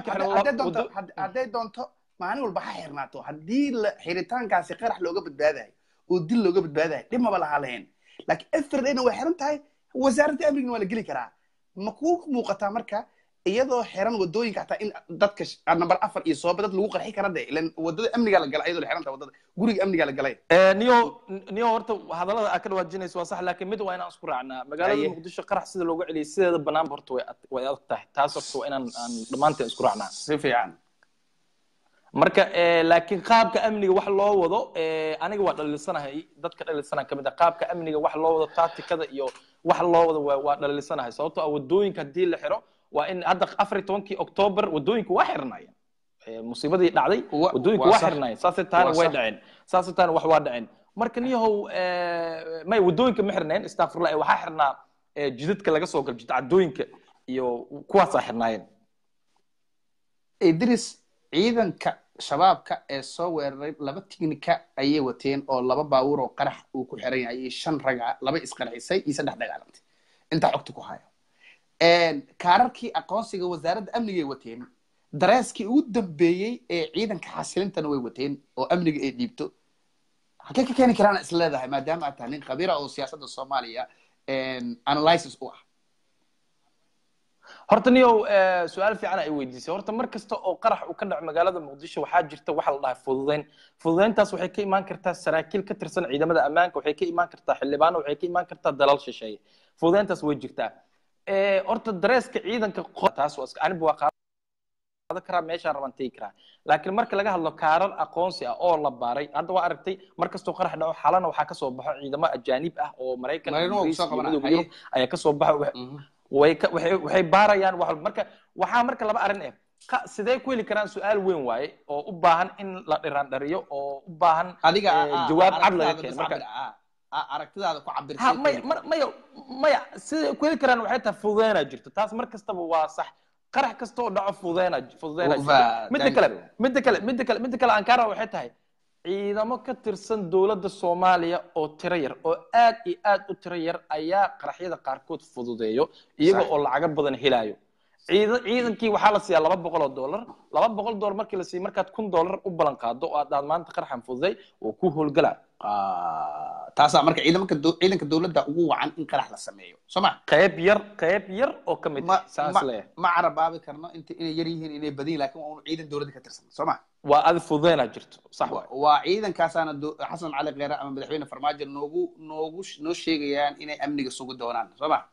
hadday doonto maalin walba ha xirnaato haddii xiritaankaasi qarax looga badbaadayo oo dil looga badbaadayo dhib maba lahaa lahayn laakiin every dayna way xiran tahay wasaaradda amnigna waa la geli karaa ma kuu muuqataa marka iyadoo xiran wadooyinka hataa in dadka number afar iyo sooba dad lagu qarxi kara de ilan wadada amnigaa la galay iyadoo la xiran tahay wadada guriga amnigaa la galay niyo niyo horta hadallada aad ka dhawaajinayso waa sax laakiin mid waa inaan isku raacnaa magaalada muqdisho qarax sida looga celiyay sideeda banaanba horta way way adag tahay taas horta waa inaan aan dhammaanteen isku raacnaa si fiican marka laakiin qaabka amniga wax loo wado aniga waa dhaliilsanahay dadka dhaliilsanaha kamid ah qaabka amniga wax loo wado tacticada iyo wax loo wado waa dhaliilsanahay sababtoo ah wadooyinka haddii la xiro waa in hadda afar iyo tobankii october wadooyinku waa xirnaayeen musiibadii dhacday wadooyinku waa xirnaayeen saasay taana way dhaceen saasay taana wax waa dhaceen marka niyahow may wadooyinka ma xirnayn astafurlah waxaa xirnaa jidadka laga soo galo jid cadooyinka iyo kuwaasaa xirnaayeen idris ciidanka shabaabka ee soo weeraray laba tignika ayay wateen oo laba baabuur oo qarax uu ku xiran yahay iyo shan raga laba isqarxisay iyo saddex dagaalantay intaa xogta ku hayo kaararkii aqoonsiga wasaaradda amnigay wateen dareeskii ugu dambeeyey ee ciidanka xasilintana way wateen oo amniga ay dhiibto halkee ka keeni karaan is leedahay maadaama aad tahay nin khabiira oo siyaasadda soomaaliya analysis u ah horta niyow su-aal fiican ay weydiisay horta mar kasta oo qarax uu ka dhaco magaalada muqdisho waxaa jirta waxa la dhahay fududeyn fududeyntaas waxay ka imaan kartaa saraakiil ka tirsan ciidamada ammaanka waxay ka imaan kartaa xildhibaano waxay ka imaan kartaa dalal shisheeye fududeyntaas way jirtaa horta dareeska ciidanka taas aniba waa qaadan karaa meeshaan rabaan tegi karaa laakiin marka laga hadlo kaarar aqoonsi ah oo la baaray hadda waa aragtay mar kastoo qarax dhaco xalana waxaa kasoo baxo ciidamo ajaanib ah oo maraykan midooda yurub ayaa kasoo baxo way waxay baarayaan wax marka waxaa marka laba arrin eh sidee ku heli karaan su-aal weyn waaye oo u baahan in la dhiraan dhariyo oo u baahan jawaab cad laga keeno marka aragtidaada ku ha maya maya maya siday ku heli karaan waxay tahay fududeynaa jirto taas mar kastaba waa sax qarax kasta oo dhaco fududeynaa fududeynaa jirto midda kale midda kale midda kale midda kale ankara waxay tahay ciidamo ka tirsan dowladda soomaaliya oo tiro yar oo aad iyo aad u tiro yar ayaa qaraxyada qaarkood fududeeyo iyaga oo lacago badan helayo ciidankii waxaa la siiyaa laba boqol oo dollar laba boqol dollar markii la siiyo markaad kun dollar u ballan qaado oo aad maanta qaraxan fududay oo ku howlgalaa taasaa marka ciidamanka ciidanka dowladda ugu wacan in qarax la sameeyo soo ma qayb yar qayb yar oo ka mid saas leh ma carabaabi karno inta inay yar yihiin inay badan yihin lakin waa unu ciidan dowladda ka tirsan soo ma waa adi fududeynaa jirto sax waay waa ciidankaasaana xasan cali kheyre ama madaxweyne farmaajo noogu noogu noo sheegayaan inay amniga sugi doonaan soo ma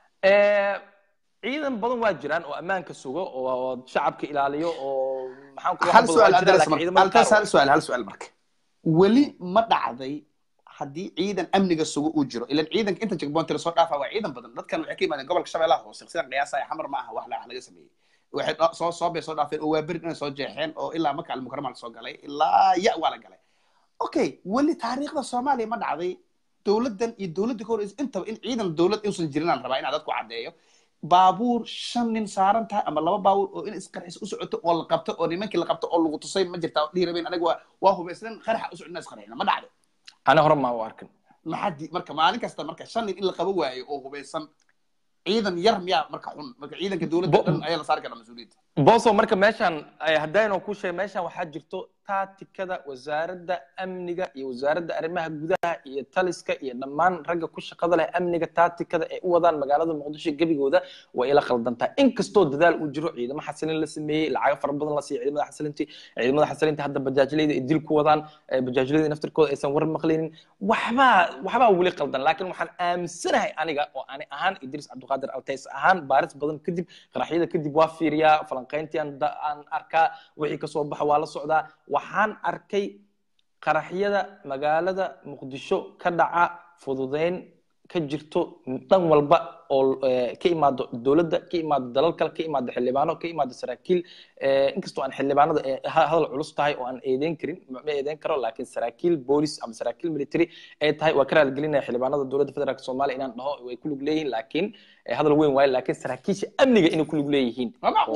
ciidan badan waa jiraan oo ammaanka sugo oo shacabka ilaaliyo oo hal su'aal hal su'aal hal su'aal marka weli ma dhacday haddii ciidan amniga sugo uu jiro ilan ciidanka inta jegboonti lasoo dhaafa waa ciidan badan dadkan waxay ka yimaadeen gobolka shabeellaha hoose sidan qiyaasaya xamar ma aha wax laga sameeyey waxay soo soo bay soo dhaafeen oo waa berid inay soo jeexeen oo ilaa maka almukarama lasoo galay ilaa ya waa la galay okay weli taariikhda soomaaliya ma dhacday dowladdan iyo dowladda ka horeysa intaba in ciidan dowlad inuusan jirin aan rabaa inaa dadku caddeeyo baabuur shan nin saaran tahay ama laba baabuur oo in isqarxis u socoto oo la qabto oo nimankii la qabto oo lagu tusay ma jirtaa dhihi rabeen aniga waa waa hubaysnan qaraxa u socona isqarxina ma dhacdo ana hore maa u arkin maxaa di marka maalin kasta marka shan nin in la qabo waayo oo hubaysan ciidan yar miyaa marka xun marka ciidanka dowladda dhan ayaa la saari karaa mas-uuliyadda boso marka meeshan haddaynu ku sheeg meeshan waxaa jirto taatikada wasaaradda amniga iyo wasaaradda arrimaha gudaha iyo taliska iyo dhammaan ragga ku shaqada leh amniga taatikada ay u wadaan magaalada muqdisho gebigooda way ila khaldantaa inkastoo dadaal uu jiro ciidamo xasilin la sameeyey lacago fara badan la siiyo ciidamada xasilintii ciidamada xasilinta hadda bajaajleyda ay dil ku wadaan bajaajleyda naftirkooda aysan war maqlinin waxbaa waxbaa weli qaldan laakiin waxaan aaminsanahay aniga oo ani ahaan idris cabdiqaadir altays ahaan baaris badan kadib qaraxyada kadib waa fiiriyaa falanqayntii aan arkaa wixii kasoo baxa waa la socdaa waxaan arkay qaraxyada magaalada muqdisho ka dhaca fududeyn ka jirto dhan walba oo ka imaado dowladda ka imaado dalal kale ka imaado xildhibaano ka imaado saraakiil inkastoo aan xildhibaanada hadal culus tahay oo aan eedeyn karin ma eedeyn karo laakiin saraakiil boolis ama saraakiil military ay tahay waa ka raaligelinaya xildhibaanada dowladda federaalk soomaaliya inaan dhaho way ku lug leeyihiin laakiin hadal weyn waaye laakiin saraakiisha amniga inay ku lug leeyihiin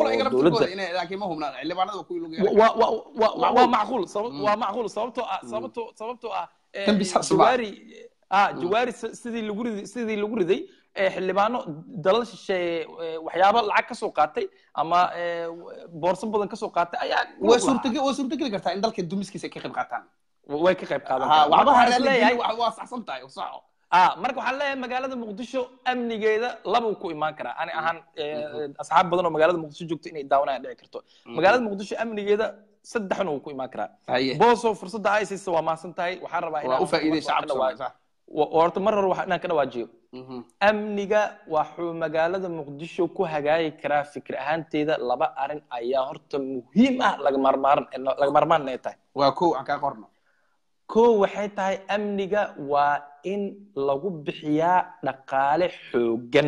waa macquul waa macquul sababtoo ah sababtoo sababtoo ah jawaari ah jawaari sidii lagu riday sidii lagu riday xildhibaano dalal shisheeye waxyaabo lacag ka soo qaatay ama boorso badan ka soo qaatay ayaa waa suurtageli waa suurtageli kartaa in dalka dumiskiisa ay ka qayb qaataan way ka qayb qaadan waxba waa saxsan tahay saxo ah marka waxaan leeyahay magaalada muqdisho amnigeeda labuu ku imaan karaa ani ahaan asxaab badan oo magaalada muqdisho joogto inay daawanayaan dhici karto magaalada muqdisho amnigeeda saddexna wuu ku imaan karaa booso fursadda ay siisa waa mahadsan tahay waxaan rabaa inaan u faa'iiday shacabka horta mar hore waxaan inaan ka dhawaajiyo amniga waxuu magaalada muqdisho ku hagaagi karaa fikir ahaanteeda laba arrin ayaa horta muhiim ah laga marmaaran laga marmaan ay tahay waa kow aan kaa qorno kow waxay tahay amniga waa in lagu bixiyaa dhaqaale xooggan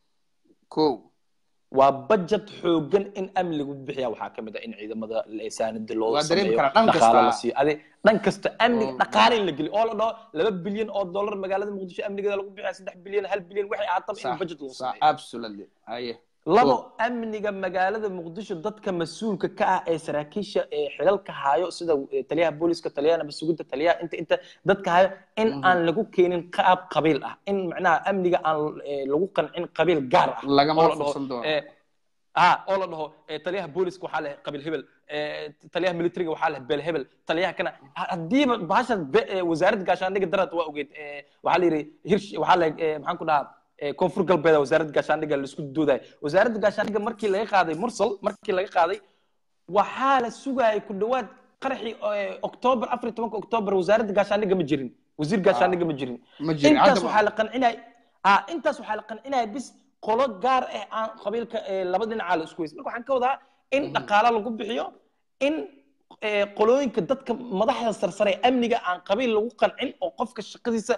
kow waa budget xooggan in amni lagu bixiyaa waxaa kamid ah in ciidamada saanida loo sameeyo dhaqaale la siiyo ade dhan kasta amniga dhaqaale in la geliyo oo la dhaho laba bilyan oo dollar magaalada muqdisho amnigeeda lagu bixiya saddex bilyan hal bilyan waxay aataba in budget loo sameeyo absolutely aye labo amniga magaalada muqdisho dadka mas-uulka ka ah ee saraakiisha ee xilalka hayo sida taliyaha booliska taliyaha nabadsuginta taliyaha inta inta dadka hayo in aan lagu keenin qaab qabiil ah in macnaha amniga aan lagu qancin qabiil gaar ah lagama fursan doono ha oo la dhaho taliyaha booliska waxaa leh qabiil hebel taliyaha militariga waxaa leh beel hebel taliyaha kana haddiiba bahasha wasaaradda gaashaandhiga darad waa ogeed waxaa la yidhi hirsh waxaa leh maxaan ku dhahaa koonfur galbeed wasaaradda gaashaandhiga laisku doodayo wasaaradda gaashaandhiga markii laga qaaday mursal markii laga qaaday waxaa la sugayay ku dhawaad qaraxii octoobar afar iyo tobanka octoobar wasaaradda gaashaandhiga ma jirin wasiir gaashaandhiga ma jirin intaas waxaa la qancinaya ah intaas waxaa la qancinaya bis qolo gaar ah aan qabiilka laba dhinacaa la isku weysay marka waxaan ka wadaa in dhaqaalo lagu bixiyo in qolooyinka dadka madaxda sarsare amniga aan qabiil lagu qancin oo qofka shaqadiisa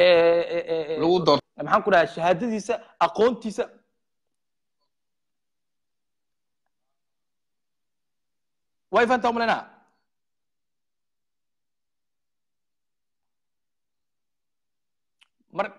lagu doon maxaan ku dhahaa shahaadadiisa aqoontiisa way fahantaa umalaynaha mar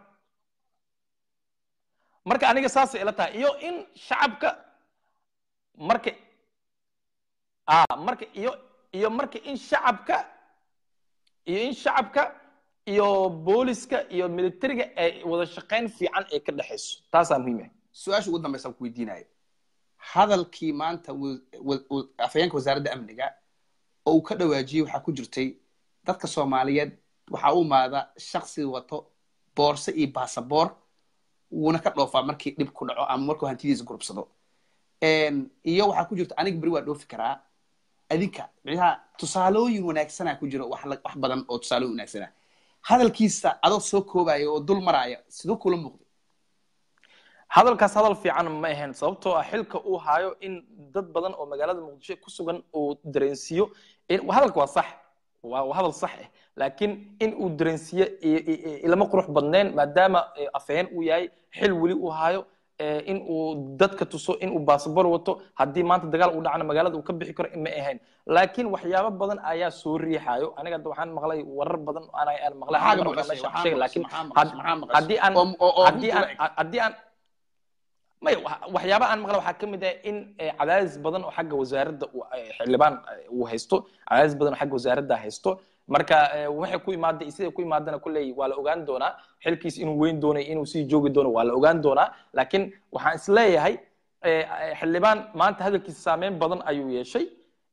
marka aniga saasay ila tahay iyo in shacabka marka a marka iyo iyo marka in shacabka iyo in shacabka iyo booliska iyo militariga ay wada shaqayn fiican ay ka dhexayso taasaa muhiim ah su-aasha ugu dambaysa ku weydiinayo hadalkii maanta afhayeenka wasaaradda amniga oo uu ka dhawaajiyey waxaa ku jirtay dadka soomaaliyeed waxaa u imaada shaksi wato boorse iyo baasaboor wuuna ka dhoofaa markii dhib ku dhaco ama markuu hantidiisa gurubsado iyo waxaa ku jirta aniga beri waa dhoofi karaa adinka micnaha tusaalooyin wanaagsanaa ku jiro wax wax badan oo tusaalooyin wanaagsana hadalkiisa adoo soo koobaya oo dul maraya siduu kula muuqday hadalkaas hadal fiican ma ahayn sababtoo ah xilka uu haayo in dad badan oo magaalada muqdisho ku sugan uu dareensiiyo hadalka waa sax waa hadal sax ah laakiin in uu dareensiiyo ilama qurux badnayn maadaama afhayeen uu yahay xil weli uu haayo in uu dadka tuso in uu baasabor wato haddii maanta dagaal uu dhacana magaalada uu ka bixi karo ma ahayn laakiin waxyaabo badan ayaa soo riixayo aniga hadda waxaan maqlay warar badan aan maqlay laakiin haddii aan haddii aan maya waxyaaba aan maqla waxaa ka mid ah in cadaadis badan oo xagga wasaaradda xildhibaan uu haysto cadaadis badan oo xagga wasaaradda haysto marka waxay ku imaaday siday ku imaadana kulley waa la ogaan doonaa xilkiis inuu weyn doonay inuu sii joogi doono waa la ogaan doonaa laakiin waxaan isleeyahay xildhibaan maanta hadalkiisa saameyn badan ayuu yeeshay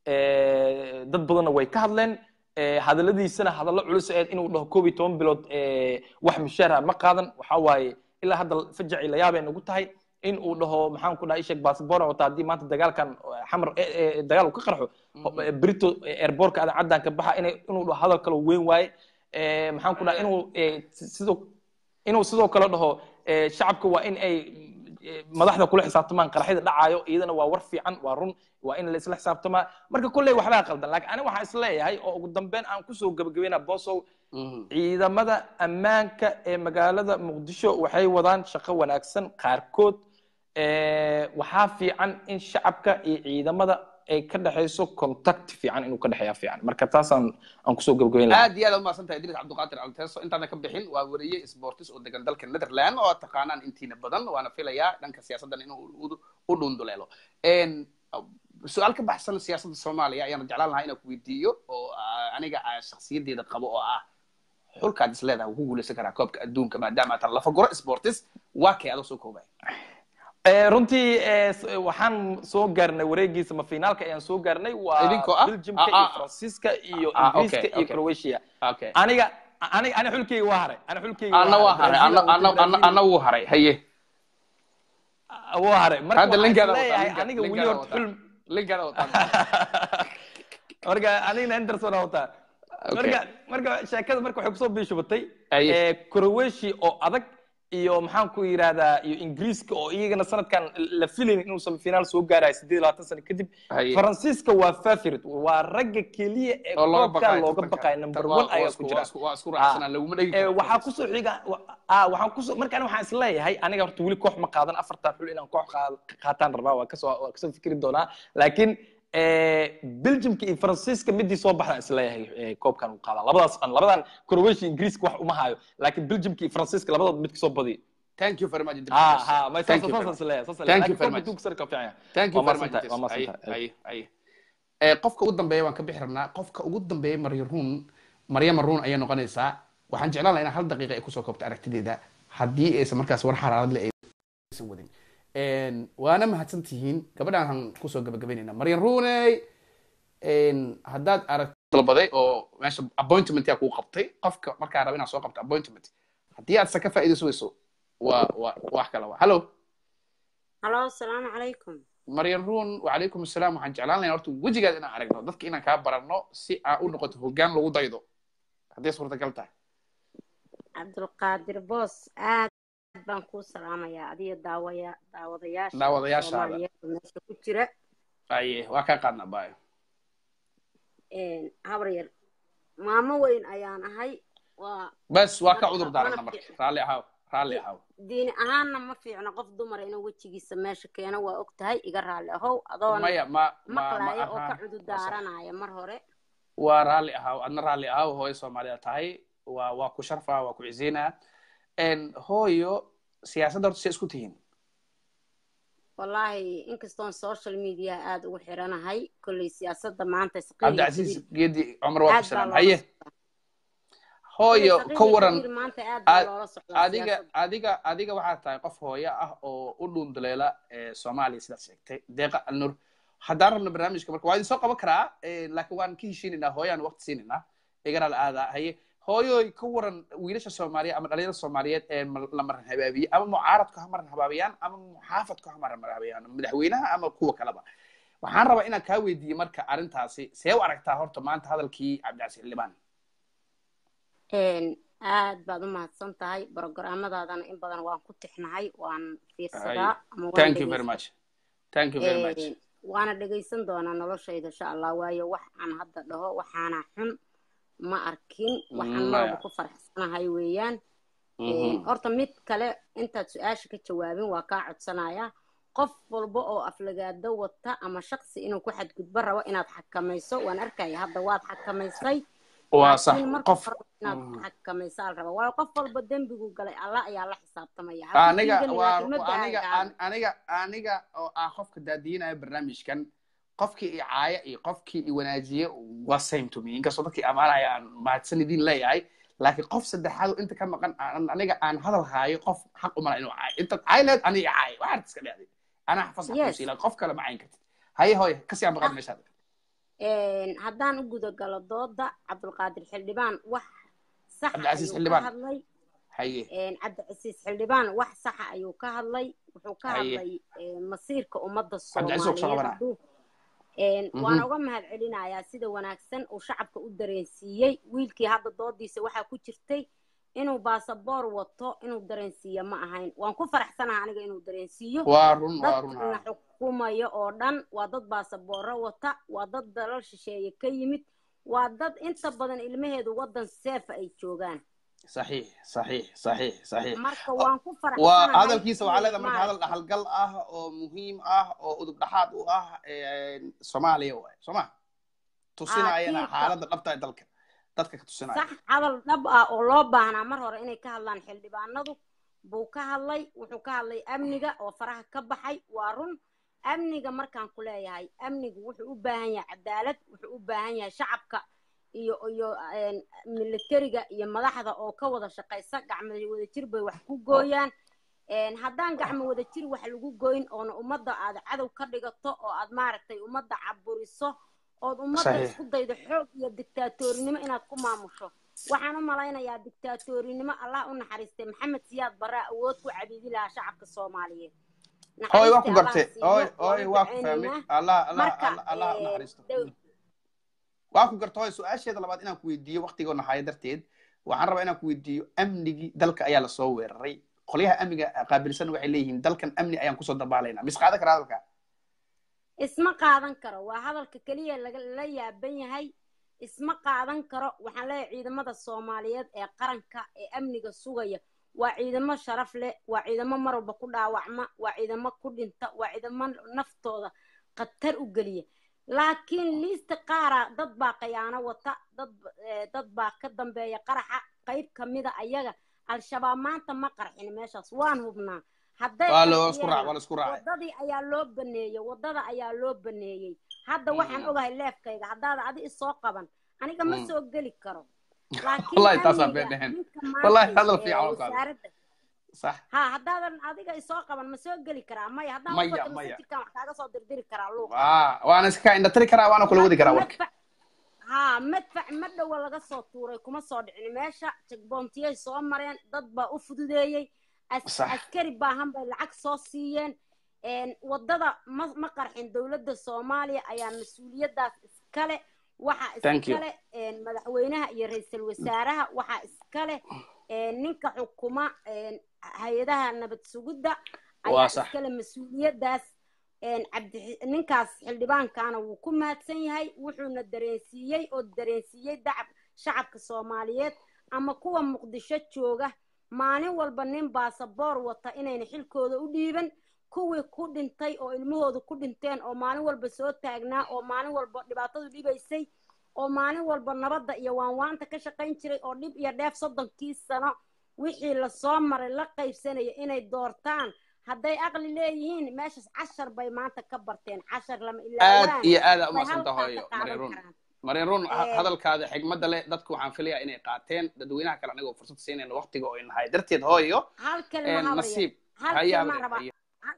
dad badanna way ka hadleen hadaladiisana hadallo culus eed inuu dhaho koob iyo toban bilood wax mushaara ma qaadan waxa waaye ilaa hadda fajaci la yaabay nagu tahay in uu dhaho maxaan ku dhaha ishek baasabora wata haddii maanta dagaalkan xamar dagaal uu ka qarxo brito airbortka adan caddan ka baxa inay inuu dhaho hadal kale weyn waaye maxaan ku dhaha inuu sidoo inuu sidoo kale dhaho shacabka waa in ay madaxda kula xisaabtamaan qaraxyada dhacaayo iyadana waa war fiican waa run waa in la isla xisaabtamaa marka kolley waxbaa qaldan laakiin aniga waxaan isleeyahay oo ugu dambeyn aan kusoo gabagabeynaa bosow ciidamada ammaanka ee magaalada muqdisho waxay wadaan shaqo wanaagsan qaarkood waxaa fiican in shacabka iyo ciidamada ay ka dhexayso contact fiican inuu ka dhexeeya fiican marka taasaan aan kusoo gabagabeyn lahaa aad iyo aad umahadsan tahay idris cabdiqaadir alteso intaana ka bixin waa weriye sportis oo degan dalka netherland oo taqaanaan intiina badan waana filayaa dhanka siyaasaddan inuu u dhunduleelo su-aal ka baxsan siyaasadda soomaaliya ayaana jeclaan lahaa inaan ku weydiiyo oo aniga shaksiyadeeda qabo oo ah xulkaad is leedahay wuu ku guuleysan karaa koobka adduunka maadaama atan lafaguro sportis waa kay adoo soo koobaya runtii waxaan soo gaarnay wareegiisa ma finaalka ayaan soo gaarnay waa belgiumka iyo faransiiska iyo ingiriiska iyo croatia aniga aniga ani xulkeyga waa haray ani xulkeyga ana waa haray ana wuu haray haye wuu haray marka hadda linkaada leeyahay aniga weli horta xul linkaada wataa marka anigana henderson wataa marka marka sheekada marka waxay kusoo biishubatay croatia oo adag iyo maxaan ku yidhahdaa iyo ingiriiska oo iyagana sanadkan la filayn inuu semifinal soo gaarayo sideed labaatan sano kadib faransiiska waa fafirit waa ragga keliya ee koobka looga baqayo number one ayaa ku jira waxaa kusoo xiga waxaan kusoo markaan waxaan isleeyahay aniga horta weli koox ma qaadan afartan xul inaan koox qaataan rabaa waa kasoo waa kasoo fikri doonaa laakiin belgiumka iyo faransiiska midii soo baxdaan isleeyahay koobkan uu qaadaa labadaas labadan croatia ingiriiska wax uma hayo laakiin belgiumka iyo faransiiska labadood mid kasoo badiyo thank you very much ha ha ma saas saas isleeyahay saas Thank you very much. koobka sarka fiican thank you Waa very much mahadsantahay, waa Idris. mahadsantahay. Aye, aye, aye. Eh, qofka ugu dambeeya waan ka bixi rabnaa qofka ugu dambeeya maryaruun maryama ruun ayay noqonaysaa waxaan jeclaan lahaa in hal daqiiqa ay kusoo koobto aragtideeda haddii aysan markaas war xaraarad le aysan wadin waana mahadsan tihiin gabadhaan kusoo gabagabaynayna maryan ruuney haddaad arag dalbaday oo meesha appointment yaa kuu qabtay qofka markaa raba inaad soo qabto appointment haddii aad ka faa'iidayso weyso waa waa wax kale waa hallo halo asalaamu calaykum maryan ruun wacalaykum asalaam waxaan jeclaan lahaa horta wejigaad inaan aragno dadka inaan kaa baranno si aa u noqoto hoggaan lagu daydo hadday suurtagal tahay cabdulqaadir boos aad baan kuu salaamayaa adiyo daawaya daawadayaasha Daawadayaashaada. Soomaaliyeed oo meesha ku jira aye waa kaa qaadnaa baayo habar yar maamo weyn ayaan ahay waa bas waa ka Marka, cudur daarana mana marka fiicna. raalli ahaaw raalli ahaaw diini ahaanna ma fiicno qof dumara inuu wejigiisa meesha keeno waa og tahay iga raalli ahow adoona maya ma ma ma maqlaaya oo ka aha cudur daaranaya mar hore waa raalli ahaaw adna raalli ahaaw hooyo soomaalida tahay waa waa ku sharfaa waa ku ciziinaa hooyo siyaasadda horta si isku tihiin wallaahi inkastoon social media aada ugu xiranahay kolley siyaasadda maanta cabdicasiis geedi cumar waa ku aad baa salaam loola haye socdaa. hooyo Kolley ka saqiir iyo waran kabiir maanta aad baa ad- loola socdaa adiga siyaasadda. adiga adiga waxaad tahay qof hooyo ah oo u dhuunduleela ee soomaaliya sidaad sheegtay deeqa alnur haddaan rabno barnaamijka marka waa idin soo qaban karaa eh, laakiin waan ka heshiinaynaa hooyaan waqti siinaynaa igana la aadaa haye hooyoy ka waran wiilasha soomaaliya ama dhalinyarada soomaaliyeed ee ma- la maran habaabiye ama mucaaradku ha maran habaabiyaan ama muxaafadku ha maran habaabiyaan madaxweynaha ama kuwa kaleba waxaan rabaa inaan kaa weydiiye marka arrintaasi see u aragtaa horta maanta hadalkii cabdicasiis libaan Een, aad baad u mahadsan tahay programmadaadana in badan waan ku tixnahay waan fiirsadaa ama waan thank you very dhegeysadaa. much thank you very much Een, waana dhegeysan doonaa noloshayda insha allah waayo wax aan hadda dhaho waxaana xun ma arkin waxaan Mm, marwalba maya. ku faraxsanahay weeyaan Mhm. Een, horta mid kale intaad su-aasha ka jawaabin waa kaa codsanaya qof walba oo aflagaado wata ama shaqsi inuu ku xadgudbo rabo inaad xakamayso waan arkaya hadda waad xakamaysay waa sax laakiin marka qof hore inaad xakamaysaa la rabaa waayo qof walba dembigu galay allah ayaa la xisaabtamaya aniga hakudiidani waa laakiin ma aniga baahan aniga aniga oo ah qofka daadiyinaya barnaamijkan qofkii i caaya iyo qofkii i wanaajiye waa same to me inkastoo dadkii amaanaya aan mahadsan idin leeyahay laakiin qof saddexaad oo inta ka maqan aan- aniga aan hadal haayo qof xaq umala inuu caayo intaad caay leed aniga i caay waxaad iska dhacday anaa fasax Yes. kusiila qof kale ma cayn kartid haye hooye kasii aan baqaad meeshaada Een, haddaan u guda galo dooda cabdulqaadir xildhibaan wax sax Cabdicasiis ayuu ka Xildhibaan. hadlay haye Een, cabdicasiis xildhibaan wax saxa ayuu ka hadlay wuxuu ka Haye. hadlay een, masiirka ummadda Cabdicasiis oo kusoo soomaaliyeed qabanaya. hadduu Een, Mhm. waan uga mahad celinayaa sida wanaagsan uu shacabka u dareensiiyey wiilkii hadda doodiisa waxaa ku jirtay inuu baasaboor wato inuu dareensiiyo ma ahayn waan ku faraxsanaha aniga inuu dareensiiyo waa run waa run dadka la ha xukumayo oo dhan waa dad baasabooro wata waa dad dalal shisheeye ka yimid waa dad inta badan ilmaheedu waddan seefa ay joogaan saxiix saxiix saxiix saxiix marka waan ku waa faraxsanahay hadalkiisa waxaa leedahay marka hadal maaragtay. dhaxalgal ah oo muhiim ah oo udub dhaxaad u ah een, soomaaliya waay soo ma tusinayana tiirka. xaaladda dhabta ee dalka dadka ka tusinaya sax hadal dhab ah oo loo baahnaa mar hore inay ka hadlaan xildhibaanadu buu ka hadlay wuxuu ka hadlay amniga oo faraha ka baxay waa run amniga markaan ku leeyahay amnigu wuxuu u baahan yahay cadaalad wuxuu u baahan yahay shacabka iyo iyo een, militariga iyo madaxda oo ka wada shaqaysa gacmo wada jir bay wax ku gooyaan Een, haddaan gacmo wada jir wax lagu goyn oona ummadda aad cadow ka dhigato oo aad maaragtay ummadda caburiso ood ummadda Saxiix. isku daydo xoog iyo dictaatorinimo inaad ku maamusho waxaan u malaynayaa dictaatorinimo allah u naxariistay maxamed siyaad barraa awood ku cabiidi lahaa shacabka soomaaliyeed hooy waa ku Naxariistii gartay Allah hooy siiyo, hooy waan waa ku fahmay ducaynaynaa. allah allah Marka, allah allah u een, naxariisto dow- waa ku garta hooy su-aasheeda labaad inaan ku weydiiyo waqtigoo nahaayo darteed waxaan rabaa inaan ku weydiiyo amnigii dalka ayaa lasoo weeraray qolyaha amniga qaabilsan waxay leeyihiin dalkan amni ayaan kusoo dabaalayna mis qaadan karaa hadalka isma qaadan karo waa hadalka keliya laga la yaaban yahay isma qaadan karo waxaan leeyahay ciidamada soomaaliyeed ee qaranka ee amniga sugaya waa ciidamo sharaf leh waa ciidamo mar walba ku dhaawacma waa ciidamo ku dhinta waa ciidamo naftooda khatar u geliya laakiin liista qaara dad baa khiyaano wata dad eh, dad baa ka dambeeya qaraxa qayb kamida ayaga al-shabaab maanta ma qarxin meeshaas waan hubnaa hadday waa la isku qarxiyeen- raac waa la isku raacay wadadii ayaa loo baneeyey wadada ayaa loo baneeyey hadda waxaan Mm. ogahay leefkayga haddaad adi isoo qaban aniga ma Mm. soo geli karo laakiin Wallahi taasaan amniga, been dhahayn. ninka Wallahi maanta, hadal ee, fiican oo kale. wasaaradda sax ha haddaadan adiga isoo qaban ma soo geli karaa maya haddaan Maya, ubato maya. masajidkan wax kaaga soo dirdiri karaa luuqa waa waana iska indhatiri karaa waana kula wadi karaa warka Madfac- ha madfac ma dhowa laga soo tuuray kuma soo dhicin meesha jegbontiyay soo mareen dad baa u fududeeyey as- Sax. askari baahan bay lacag soo siiyeen Een, wadada ma ma qarxin dowladda soomaaliya ayaa mas-uuliyadaas iskale waxaa Thank you. iskale een, madaxweynaha iyo ra-iisul wasaaraha waxaa iskale een, ninka xukuma een, hay-adaha nabad sugidda Waa ayaa sax. iskale mas-uuliyadaas een, cabdi ninkaas xildhibaankaana wuu ku mahadsan yahay wuxuuna dareensiiyey oo dareensiiyey dacab shacabka soomaaliyeed ama kuwa muqdisho jooga maalin walba nin baasaboor wata inayna xilkooda u dhiiban kuwii ku dhintay oo ilmahooda ku dhinteen oo maalin walba soo taagnaa oo maalin walba dhibaatadu dhibaysay oo maalin walba nabadda iyo waanwaanta ka shaqayn jiray oo dhib iyo dheef soddonkii sano wixii lasoo maray la qaybsanaya inay doortaan hadday aqli leeyihiin meeshaas cashar bay maanta ka barteen cashar lama aad ilaawaan iyo aada bay umadsanta halkaa hooyo ka marin qaadan run karaan marin run ha- Ee, hadalkaada xigmadda leh dadku waxaan filayaa inay qaateen dadweynaha kale anigoo fursad siinayna waqtiga oo inahay darteed hooyo hal kalma een, habar nasiib hal haye kalma habre rabaa haye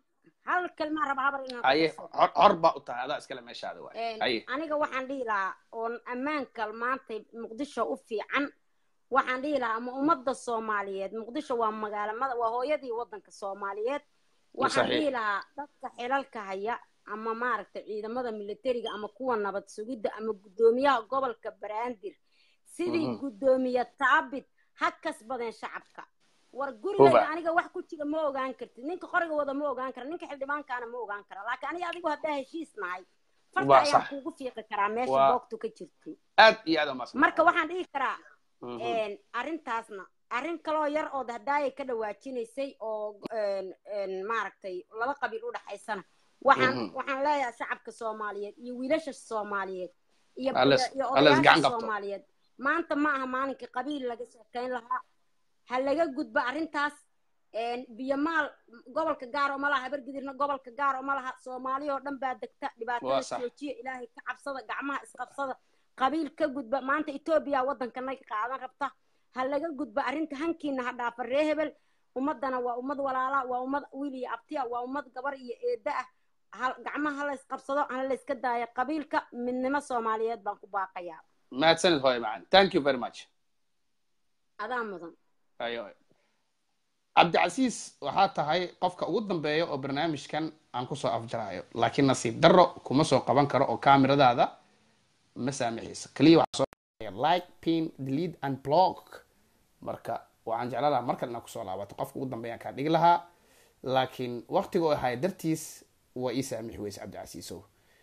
hal kalma raba habar inaan ku haye darsado. hor hor baa u tahay adaa iskale meeshaada waay Een, haye aniga waxaan dhihi lahaa oon ammaanka maanta muqdisho u fiican waxaan dhihi lahaa ama ummadda soomaaliyeed muqdisho waa magaalamada waa hooyadii waddanka soomaaliyeed waxaan Saxiix. dhihi lahaa dadka xilalka haya ama maaragtay ciidamada militariga ama kuwa nabad sugidda ama guddoomiyaha gobolka banaadir sidii Mhm. guddoomiye taabit ha kasbadeen shacabka war gurigayga Huba. aniga wax ku jira ma ogaan kartid ninka qoriga wada ma ogaan kara ninka xildhibaankaana ma ogaan kara laakiin aniga adigu haddaa heshiis nahay farta Waa ayaan sax. kuugu fiiqi karaa meesha Waa- boogtu ka jirto aad iyo aad umadsanta marka waxaan dhihi karaa Mhm. een, arrintaasna arrin kaloo yar oo hadaayay ka dhawaajinaysay oo een, een, maaragtay laba qabiil u dhaxaysana waxaan Mhm. waxaan leeyahay shacabka soomaaliyeed iyo wiilasha soomaaliyeed iyo Alles- iyo alles gacan odayaasha qabto. soomaaliyeed maanta ma aha maalinkii qabiil laga sheekayn lahaa ha laga gudbo arrintaas biyomaal gobolka gaar oo ma laha habargidirna gobolka gaar oo ma laha soomaali oo dhan baa degta dhibaatada joojiya ilaahay ka cabsada gacmaha isqabsada qabiil ka gudba maanta etoobiya waddankana qaadan rabta ha laga gudbo arrinta hankiina ha dhaafa ree hebel ummadana waa ummad walaala waa ummad wiil iyo abtiya waa ummad gabar iyo eedda ah gacmaha ha lays qabsado hana layska daayo qabiilka midnimo soomaaliyeed baan ku baaqayaa mahadsanid hooye macan thank you very much adaa mudan ayo cabdicasiis waxaa tahay qofka ugu dambeeya oo barnaamijkan aan kusoo afjaraayo laakiin nasiib darro kuma soo qaban karo oo kaamiradaada ma saamixayso keliya waxaa soo like pin delete and blog marka waxaan jeclaan lahaa markan inaad kusoo laabato qofka ugu dambeeyaan kaa dhigi lahaa laakiin waqtiga oo ahay dartiis waa ii saamixi weyse cabdicasiisow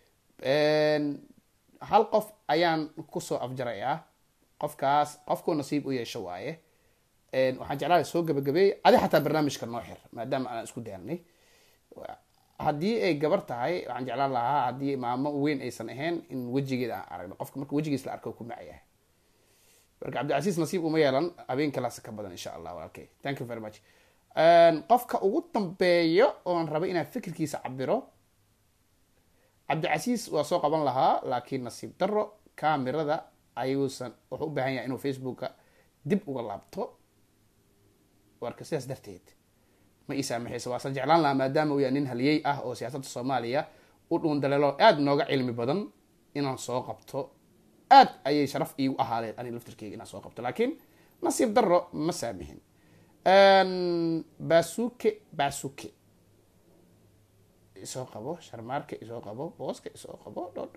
hal qof ayaan kusoo afjarayaa qofkaas qofkuu nasiib u yeesho waaye waxaan jeclahay soo gabagabeey adi xataa barnaamijka noo xir maadaama aanan isku daanay haddii ay gabar tahay waxaan jeclaan lahaa haddii maamo weyn aysan ahayn in wejigeeda aan aragno qofka marka wejigiis la arko ku macayahay marka cabdicasiis nasiib uma yeelan habeen kalaas ka badan insha allah walaalkay thank you very much qofka ugu dambeeyo oon raba inaan fikirkiisa cabiro cabdicasiis waa soo qaban lahaa laakiin nasiib darro kamirada ayuusan wuxuu u baahan yahay inuu facebooka dib uga laabto warka sidaas darteed ma ii saamaxayso waasan jeclaan lahaa maadaama uu yahay nin haliyey ah oo siyaasadda soomaaliya u dhuun daleelo aada nooga cilmi badan inaan soo qabto aad ayay sharaf iigu ahaadeed aniga laftirkeyga inaan soo qabto laakiin nasiib darro ma saamixin basuke basuke isoo qabo sharmaarka isoo qabo booska isoo qabo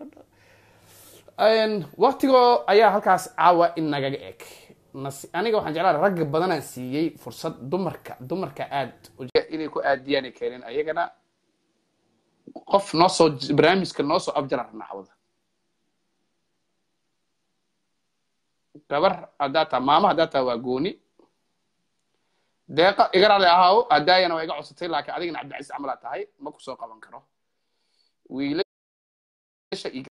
waqtigoo ayaa halkaas caawa inagaga eg aniga waxaan jeclaa ragga badanaan siiyey fursad dumarka dumarka aad inay ku aadiyaan keeneen ayagana qof noo soo barnaamijka noo soo afjara rabnaa cawada gabar haddaa taa maama haddaa taa waa gooni deeqa igaraale ahaaw hadaayana waa iga codsatay laakiin adigana cabdicasiis camalaa tahay ma ku soo qaban karo wiilasha